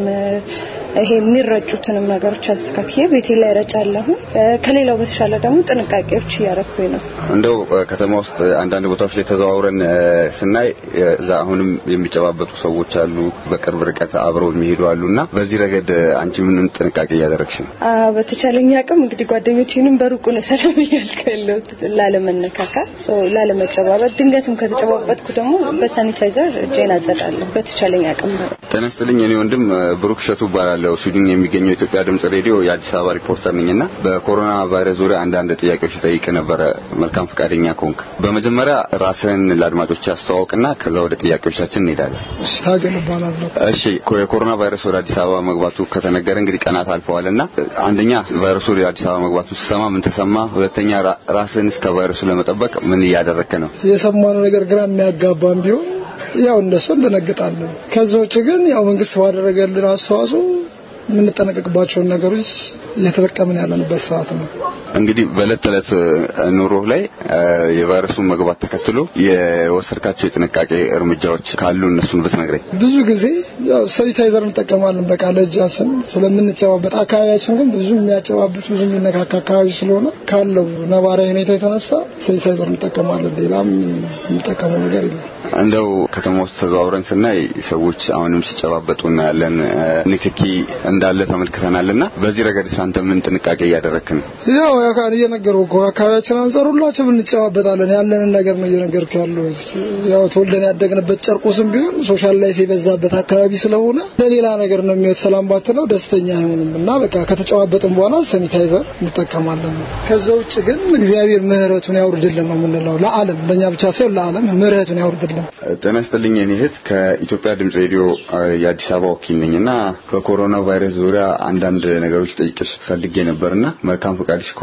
ይሄ የሚረጩትንም ነገሮች አስተካክዬ ቤቴ ላይ ረጫለሁ። ከሌላው በተሻለ ደግሞ ጥንቃቄዎች እያደረኩኝ ነው። እንደው ከተማ ውስጥ አንዳንድ ቦታዎች ላይ ተዘዋውረን ስናይ እዛ አሁንም የሚጨባበጡ ሰዎች አሉ፣ በቅርብ ርቀት አብረው የሚሄዱ አሉ እና በዚህ ረገድ አንቺ ምንም ጥንቃቄ እያደረግሽ ነው? በተቻለኝ አቅም እንግዲህ ጓደኞቼንም በሩቁ ነው ሰላም እያልኩ ያለሁት ላለመነካካት፣ ላለመጨባበጥ። ድንገትም ከተጨባበጥኩ ደግሞ በሳኒታይዘር እጄን አጸዳለሁ በተቻለኝ አቅም። ጤና ይስጥልኝ። እኔ ወንድም ብሩክ ሸቱ እባላለሁ። ስዊድን የሚገኘው የኢትዮጵያ ድምጽ ሬዲዮ የአዲስ አበባ ሪፖርተር ነኝና በኮሮና ቫይረስ ዙሪያ አንዳንድ ጥያቄዎች ጠይቅ ነበረ። መልካም ፈቃደኛ ከሆንክ በመጀመሪያ ራስህን ለአድማጮች ያስተዋውቅና ከዛ ወደ ጥያቄዎቻችን እንሄዳለን። ታገል እባላለሁ። እሺ፣ የኮሮና ቫይረስ ወደ አዲስ አበባ መግባቱ ከተነገረ እንግዲህ ቀናት አልፈዋልና አንደኛ ቫይረሱ ወደ አዲስ አበባ መግባቱ ሲሰማ ምን ተሰማ? ሁለተኛ ራስህን እስከ ቫይረሱ ለመጠበቅ ምን እያደረግክ ነው? የሰማነው ነገር ግራ የሚያጋባም ቢሆን ያው እንደሱ እንደነግጣለን። ከዛ ውጭ ግን ያው መንግስት ባደረገልን አስተዋጽኦ የምንጠነቀቅባቸውን ነገሮች እየተጠቀምን ያለንበት ሰዓት ነው። እንግዲህ በእለት ተዕለት ኑሮህ ላይ የቫይረሱን መግባት ተከትሎ የወሰድካቸው የጥንቃቄ እርምጃዎች ካሉ እነሱን ብትነግረኝ። ብዙ ጊዜ ያው ሳኒታይዘር እንጠቀማለን በቃ ለእጃችን ስለምንጨባበጥ፣ አካባቢያችን ግን ብዙ የሚያጨባብጥ ብዙ የሚነካካ አካባቢ ስለሆነ ካለው ነባራዊ ሁኔታ የተነሳ ሳኒታይዘር እንጠቀማለን። ሌላም የምንጠቀመው ነገር የለም። እንደው ከተማ ውስጥ ተዘዋውረን ስናይ ሰዎች አሁንም ሲጨባበጡ እናያለን። ንክኪ እንዳለ ተመልክተናልና በዚህ ረገድ አንተ ምን ጥንቃቄ እያደረክ ነው? ያው ያካን እየነገርኩህ እኮ አካባቢያችን አንጻር ሁላችንም እንጨባበጣለን። ያለንን ነገር ነው እየነገርኩህ ያለሁት። ያው ተወልደን ያደግንበት ጨርቁስም ቢሆን ሶሻል ላይፍ የበዛበት አካባቢ ስለሆነ ለሌላ ነገር ነው የሚወት ሰላም ባትለው ደስተኛ አይሆንም እና በቃ ከተጨባበጥን በኋላ ሳኒታይዘር እንጠቀማለን። ከዛ ውጭ ግን እግዚአብሔር ምሕረቱን ያውርድልን ነው የምንለው ለዓለም ለእኛ ብቻ ሳይሆን ለዓለም ምሕረቱን ያውርድልን። ጤና ይስጥልኝ። እኔ እህት ከኢትዮጵያ ድምጽ ሬዲዮ የአዲስ አበባ ወኪል ነኝና በኮሮና ቫይረስ ዙሪያ አንዳንድ ነገሮች ጠይቅሽ ፈልጌ ነበርና መልካም ፈቃድሽ ከሆነ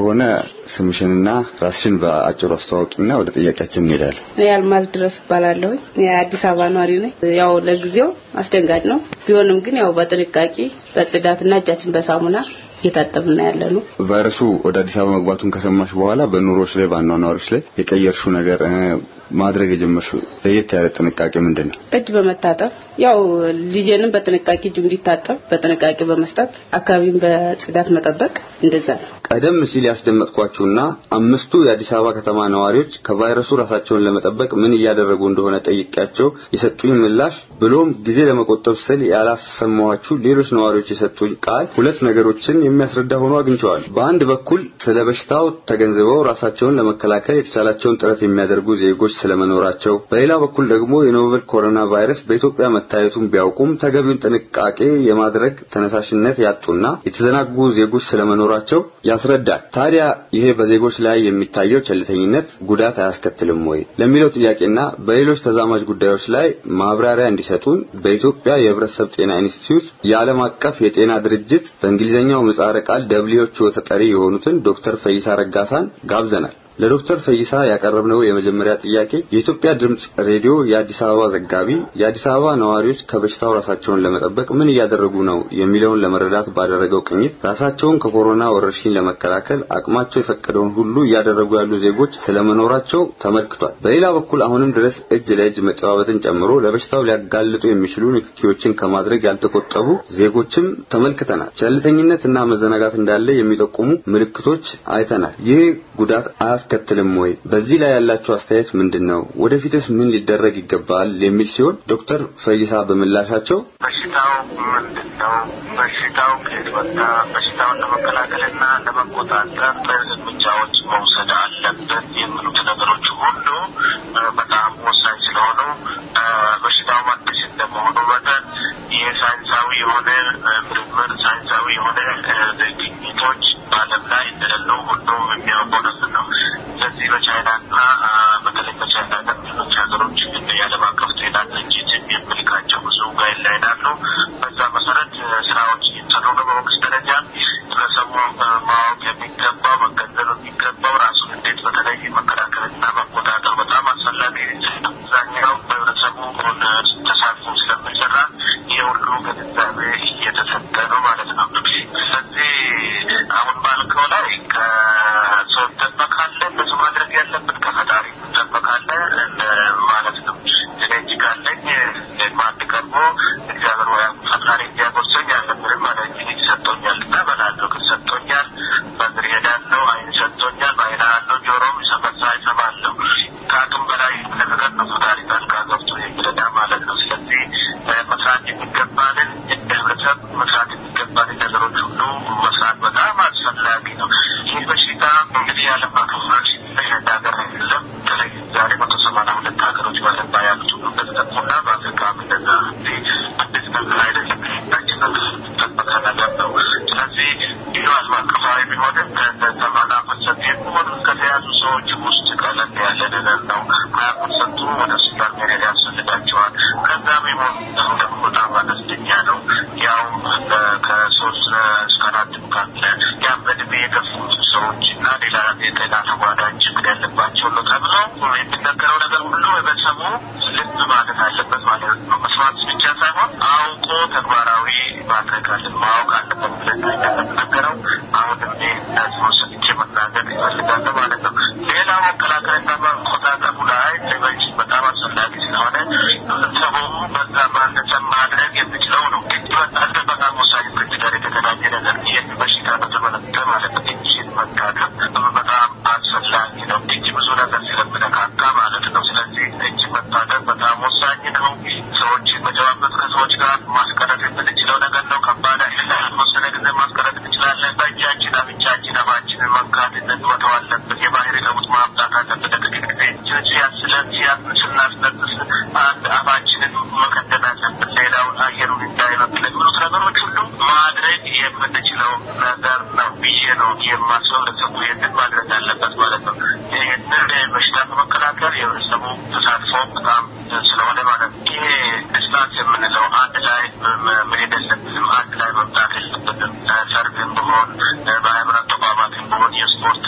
ከሆነ ስምሽንና ራስሽን በአጭሩ አስተዋውቂና ወደ ጥያቄያችን እንሄዳለን። እኔ አልማዝ ድረስ እባላለሁ። የአዲስ አበባ ነዋሪ ነኝ። ያው ለጊዜው አስደንጋጭ ነው። ቢሆንም ግን ያው በጥንቃቄ በጽዳትና እጃችን በሳሙና እየታጠብና ያለ ነው። ቫይረሱ ወደ አዲስ አበባ መግባቱን ከሰማሽ በኋላ በኑሮች ላይ በአኗኗሮች ላይ የቀየርሽው ነገር ማድረግ የጀመርሽው ለየት ያለ ጥንቃቄ ምንድን ነው? እጅ በመታጠብ ያው ልጄንም በጥንቃቄ እጁ እንዲታጠብ በጥንቃቄ በመስጠት አካባቢን በጽዳት መጠበቅ እንደዛ ነው። ቀደም ሲል ያስደመጥኳችሁና አምስቱ የአዲስ አበባ ከተማ ነዋሪዎች ከቫይረሱ ራሳቸውን ለመጠበቅ ምን እያደረጉ እንደሆነ ጠይቄያቸው የሰጡኝ ምላሽ ብሎም ጊዜ ለመቆጠብ ስል ያላሰማኋችሁ ሌሎች ነዋሪዎች የሰጡኝ ቃል ሁለት ነገሮችን የሚያስረዳ ሆኖ አግኝቸዋል። በአንድ በኩል ስለ በሽታው ተገንዝበው ራሳቸውን ለመከላከል የተቻላቸውን ጥረት የሚያደርጉ ዜጎች ስለመኖራቸው፣ በሌላ በኩል ደግሞ የኖቨል ኮሮና ቫይረስ በኢትዮጵያ መታየቱን ቢያውቁም ተገቢውን ጥንቃቄ የማድረግ ተነሳሽነት ያጡና የተዘናጉ ዜጎች ስለመኖራቸው ያስረዳል። ታዲያ ይሄ በዜጎች ላይ የሚታየው ቸልተኝነት ጉዳት አያስከትልም ወይ ለሚለው ጥያቄና በሌሎች ተዛማጅ ጉዳዮች ላይ ማብራሪያ እንዲሰጡን በኢትዮጵያ የሕብረተሰብ ጤና ኢንስቲትዩት የዓለም አቀፍ የጤና ድርጅት በእንግሊዝኛው ምህጻረ ቃል ደብሊውኤችኦ ተጠሪ የሆኑትን ዶክተር ፈይሳ ረጋሳን ጋብዘናል። ለዶክተር ፈይሳ ያቀረብነው የመጀመሪያ ጥያቄ የኢትዮጵያ ድምጽ ሬዲዮ የአዲስ አበባ ዘጋቢ የአዲስ አበባ ነዋሪዎች ከበሽታው ራሳቸውን ለመጠበቅ ምን እያደረጉ ነው የሚለውን ለመረዳት ባደረገው ቅኝት ራሳቸውን ከኮሮና ወረርሽኝ ለመከላከል አቅማቸው የፈቀደውን ሁሉ እያደረጉ ያሉ ዜጎች ስለመኖራቸው ተመልክቷል። በሌላ በኩል አሁንም ድረስ እጅ ለእጅ መጨባበጥን ጨምሮ ለበሽታው ሊያጋልጡ የሚችሉ ንክኪዎችን ከማድረግ ያልተቆጠቡ ዜጎችም ተመልክተናል። ቸልተኝነትና መዘናጋት እንዳለ የሚጠቁሙ ምልክቶች አይተናል። ይህ ጉዳት አያስከትልም ወይ? በዚህ ላይ ያላቸው አስተያየት ምንድን ነው? ወደፊትስ ምን ሊደረግ ይገባል? የሚል ሲሆን ዶክተር ፈይሳ በምላሻቸው በሽታው ምንድን ነው? በሽታው ከየት መጣ? በሽታውን ለመከላከልና ለመቆጣጠር እርምጃዎች መውሰድ አለብን የሚሉት ነገሮች ሁሉ በጣም ወሳኝ ስለሆኑ በሽታው አዲስ እንደመሆኑ መጠን የሳይንሳዊ የሆነ ምርምር ሳይንሳዊ የሆነ ግኝቶች በዓለም ላይ እንደሌሉ ሁሉም የሚያውቀው ነገር ነው። ስለዚህ በቻይናና በተለይ በቻይና ሌሎች ሀገሮች የዓለም አቀፍ ጤና ድርጅት የሚልካቸው ብዙ ጋይድላይን አሉ። በዛ መሰረት ስራዎች እየተሰሩ ነው። በመንግስት ደረጃ ህብረተሰቡ ማወቅ የሚገባው መገንዘብ የሚገባው ራሱን እንዴት በተለይ መከላከልና መቆጣጠር በጣም አስፈላጊ አብዛኛው በህብረተሰቡ ተሳትፎ ስለሚሰራ ይህ ሁሉ ግንዛቤ እየተሰጠ ነው ማለት ነው። ስለዚህ አሁን ባልከው ላይ ከሰው ይጠበቃለ ብዙ ማድረግ ያለብን ከፈጣሪ ይጠበቃለ ማለት ነው። እኔ እጅ ካለኝ ማንድ ቀርቦ እግዚአብሔር ወይ ፈጣሪ እንዲያጎርሰኝ አለብንም ማለት እጅ ሰጥቶኛል እና በላለሁ ግን ሰጥቶኛል በእግር ሄዳለሁ አይን ሰጥቶኛል በአይና አለው ጆሮም ይሰመሳ ይሰማለሁ ከአቅም በላይ ነገር ነው ፈጣሪ ጣልቃ ገብቶ የሚረዳ ማለት ነው። ስለዚህ መስራት የሚገባንን እንደ ህብረተሰብ መስራት የሚገባንን ነገሮች ሁሉ መስራት በጣም አስፈላጊ ነው። ይህ በሽታ እንግዲህ የዓለም አቀፍ ወረርሽኝ አንድ ሀገር አይደለም። በተለይ ዛሬ መቶ ሰማንያ ሁለት ሀገሮች በዓለም ላይ ያሉት ሁሉ እንደተጠቁና በአፍሪካም እንደዛ አዲስ ነገር አይደለም። ታችን ጠበቀ ነገር ነው። ስለዚህ ይህ ዓለም አቀፋዊ ቢሆንም ከሰማንያ ፐርሰንት የሚሆኑ ከተያዙ ሰዎች ውስጥ ቀለል ያለ ነገር ነው። ሀያ ፐርሰንቱ ወደ ሆስፒታል መሄድ ያስፈልጋቸዋል። ከዛም የሞቱ ደግሞ በጣም አነስተኛ ነው። ያውም ከሶስት እስከ አራት ካለ ያም በእድሜ የገፉት ሰዎች እና ሌላ የጤና ተጓዳኝ ችግር ያለባቸው ነው ተብሎ የሚነገረው ነገር ሁሉ ህብረተሰቡ ልብ ማለት አለበት ማለት ነው። መስማት ብቻ ሳይሆን አውቆ ተግባራዊ ማድረግ አለ ማወቅ አለበት ብለን ነው እንደምንነገረው። አሁን እኔ ነጥቦ ሰጥቼ መናገር ይፈልጋለሁ ማለት ነው። ሌላው መከላከልና መቆጣጠሩ ላይ ሌሎች በጣም አስፈላጊ ስለሆነ ህብረተሰቡ በዛ ባነሰ ማድረግ የሚችለው ነው። እጅ መታጠብ በጣም ወሳኝ ከእጅ ጋር የተገናኘ ነገር ይህን በሽታ በተመለከተ ማለት ነው። እጅን መታጠብ በጣም አስፈላጊ ነው። እጅ ብዙ ነገር ስለምነካካ ማለት ነው። ስለዚህ እጅ መታጠብ በጣም ወሳኝ ነው። ሰዎች መጨባበጥ ከሰዎች ጋር ማስቀረት የምንችለው ነገር ነው። ከባድ አይደለም። የተወሰነ ጊዜ ማስቀረት እንችላለን። በእጃችን አፍንጫችን አፋችንን መንካት መተው አለብን። የባህሪ ለውጥ ማምጣት አለብን። ለጥቂት ጊዜ ሲያስለን ስናስነጥስ አንድ አፋችንን መከደን አለብን። ሌላውን አየሩን እንዳይበክል የሚሉት ነገሮች ሁሉ ማድረግ የምንችለው ነገር ነው ብዬ ነው የማስበው። ህብረተሰቡ ይህንን ማድረግ አለበት ማለት ነው። ይህንን በሽታ ለመከላከል የህብረተሰቡ ተሳትፎ በጣም ስለሆነ ማለት ነው። ይሄ ዲስታንስ የምንለው አንድ ላይ መሄድ የለብንም። አንድ ላይ መምጣት የለብንም። ሰርግም ብሆን በሃይማኖት ተቋማትም ብሆን የስፖርት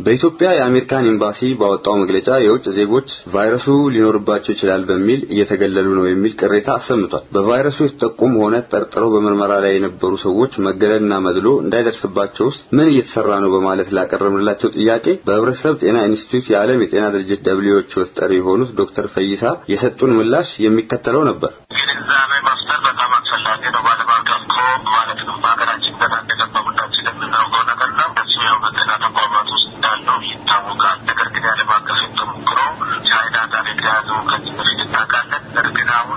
በኢትዮጵያ የአሜሪካን ኤምባሲ ባወጣው መግለጫ የውጭ ዜጎች ቫይረሱ ሊኖርባቸው ይችላል በሚል እየተገለሉ ነው የሚል ቅሬታ አሰምቷል። በቫይረሱ የተጠቁም ሆነ ጠርጥረው በምርመራ ላይ የነበሩ ሰዎች መገለልና መድሎ እንዳይደርስባቸውስ ምን እየተሰራ ነው በማለት ላቀረብንላቸው ጥያቄ በህብረተሰብ ጤና ኢንስቲትዩት የዓለም የጤና ድርጅት ደብሊውኤች ተጠሪ የሆኑት ዶክተር ፈይሳ የሰጡን ምላሽ የሚከተለው ነበር። ግንዛቤ መፍጠር በጣም አስፈላጊ ነው። በዓለም አቀፍ ከሆኑ ማለት ነው በሀገራችን ገና እንደገባ ሁላችን የምናውቀው ነገር ነው። እሱ ያው በጤና ተቋማት ውስጥ እንዳለው ይታወቃል። ነገር ግን የዓለም አቀፍ ተሞክሮ ቻይና ጋር የተያዘው ከዚህ በፊት እናውቃለን። ነገር ግን አሁን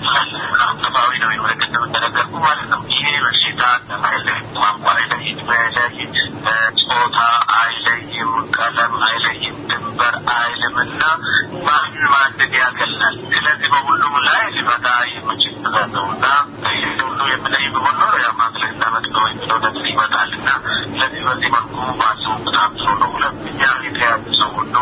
አቀፋዊ ነው የሆነ ቅድም እንደነገርኩ ማለት ነው። ይሄ በሽታ አይለይም፣ ቋንቋ አይለይም፣ አይለይም፣ ጾታ አይለይም፣ ቀለም አይለይም፣ ድንበር አይልምና ማን ማንን ያገላል። ስለዚህ በሁሉም ላይ ሊመጣ የሚችል ነገር ነው እና ሁሉ የምለይ ቢሆን ኖሮ ያው ማግለልና መጥሎ የሚለው ነገር ይመጣልና ስለዚህ በዚህ መልኩ ማሰቡ በጣም ጥሩ ነው። ሁለተኛ የተያዙ ሰው ሁሉ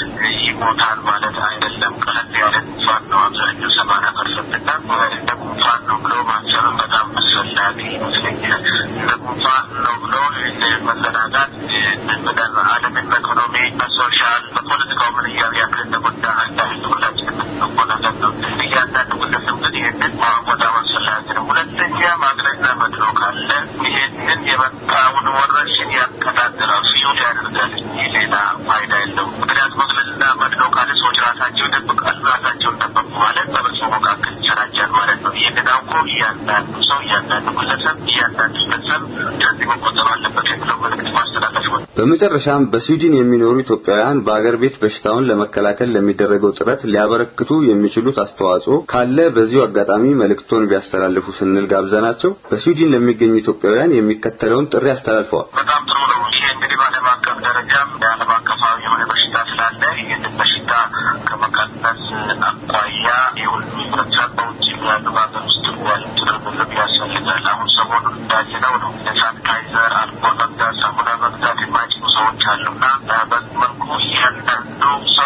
ይሞታል ማለት አይደለም። ቀለል ያለ ጉንፋን ነው አብዛኛው ሰማንያ ፐርሰንት እና እንደ ጉንፋን ነው ብሎ ማሰብ በጣም አስፈላጊ ይመስለኛል። እንደ ጉንፋን ነው ብሎ መዘናጋት በጣም ዓለምን በኢኮኖሚ በሶሻል በፖለቲካው ምን እያሉ ያክል እንደጎዳ አንዳንድ ሁላችንም የምናውቀው ነገር ነው። እያንዳንዱ ግለሰብ ግን ይህንን ማወቅ በጣም አስፈላጊ ነው። ሁለተኛ ማግለልና መድሎ ካለ ይህንን የመጣውን ወረርሽኝ ያቀጣጥላል፣ ፊውል ያደርጋል እንጂ ሌላ ፋይዳ የለውም። ምክንያቱም መግለልና መድሎ ካለ ሰዎች ራሳቸው ይደብቃሉ። ራሳቸውን ደበቁ ማለት በህብረተሰቡ መካከል ይሰራጫል ማለት ነው። ይህንን አውቆ እያንዳንዱ ሰው እያንዳንዱ ግለሰብ እያንዳንዱ ግለሰብ ከዚህ መቆጠብ አለበት የሚለው መልዕክት ማስተላለፍ ነው። በመጨረሻም በስዊድን የሚኖሩ ኢትዮጵያውያን በአገር ቤት በሽታውን ለመከላከል ለሚደረገው ጥረት ሊያበረክቱ የሚችሉት አስተዋጽኦ ካለ በዚሁ አጋጣሚ መልእክቶን ቢያስተላልፉ ስንል ጋብዘናቸው በስዊድን ለሚገኙ ኢትዮጵያውያን የሚከተለውን ጥሪ አስተላልፈዋል። በጣም ጥሩ ነው። ይሄ እንግዲህ በዓለም አቀፍ ደረጃም የዓለም አቀፋዊ የሆነ በሽታ ስላለ ይህንን በሽታ ከመቀነስ አኳያ የሁሉም ህብረተሰብ በውጭ ያሉ በሀገር ውስጥ ያሉት ርብርብ ያስፈልጋል። አሁን ሰሞኑን እንዳየነው ነው ሳኒታይዘር፣ አልኮል መግዛት፣ ሳሙና መግዛት የማይችሉ ሰዎች አሉና በዚህ መልኩ እያንዳንዱ ሰው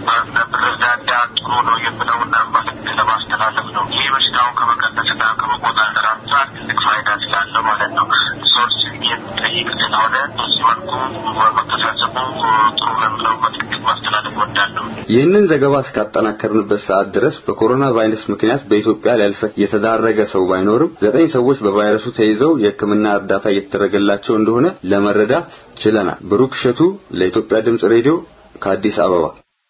ብረዳዳ ጥሩ ነው የምለውና መልዕክት ለማስተላለፍ ነው። ይህ በሽታውን ከመቀነስና ከመቆጣጠር አንጻር ትልቅ ፋይዳ ስላለው ማለት ነው። ሶርስ የሚጠይቅ ስለሆነ በዚህ መልኩ መተሳሰቡ ጥሩ ነው የምለው መልዕክት ማስተላለፍ እወዳለሁ። ይህንን ዘገባ እስካጠናከርንበት ሰዓት ድረስ በኮሮና ቫይረስ ምክንያት በኢትዮጵያ ሊያልፈት የተዳረገ ሰው ባይኖርም ዘጠኝ ሰዎች በቫይረሱ ተይዘው የሕክምና እርዳታ እየተደረገላቸው እንደሆነ ለመረዳት ችለናል። ብሩክ እሸቱ ለኢትዮጵያ ድምጽ ሬዲዮ ከአዲስ አበባ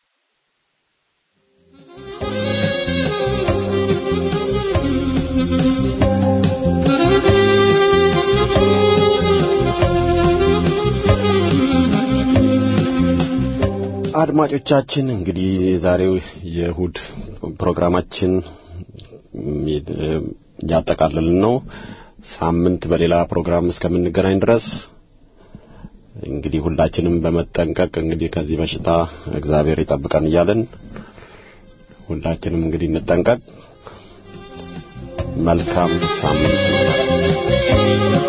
አድማጮቻችን እንግዲህ የዛሬው የእሁድ ፕሮግራማችን እያጠቃለልን ነው። ሳምንት በሌላ ፕሮግራም እስከምንገናኝ ድረስ እንግዲህ ሁላችንም በመጠንቀቅ እንግዲህ ከዚህ በሽታ እግዚአብሔር ይጠብቀን እያለን ሁላችንም እንግዲህ እንጠንቀቅ። መልካም ሳምንት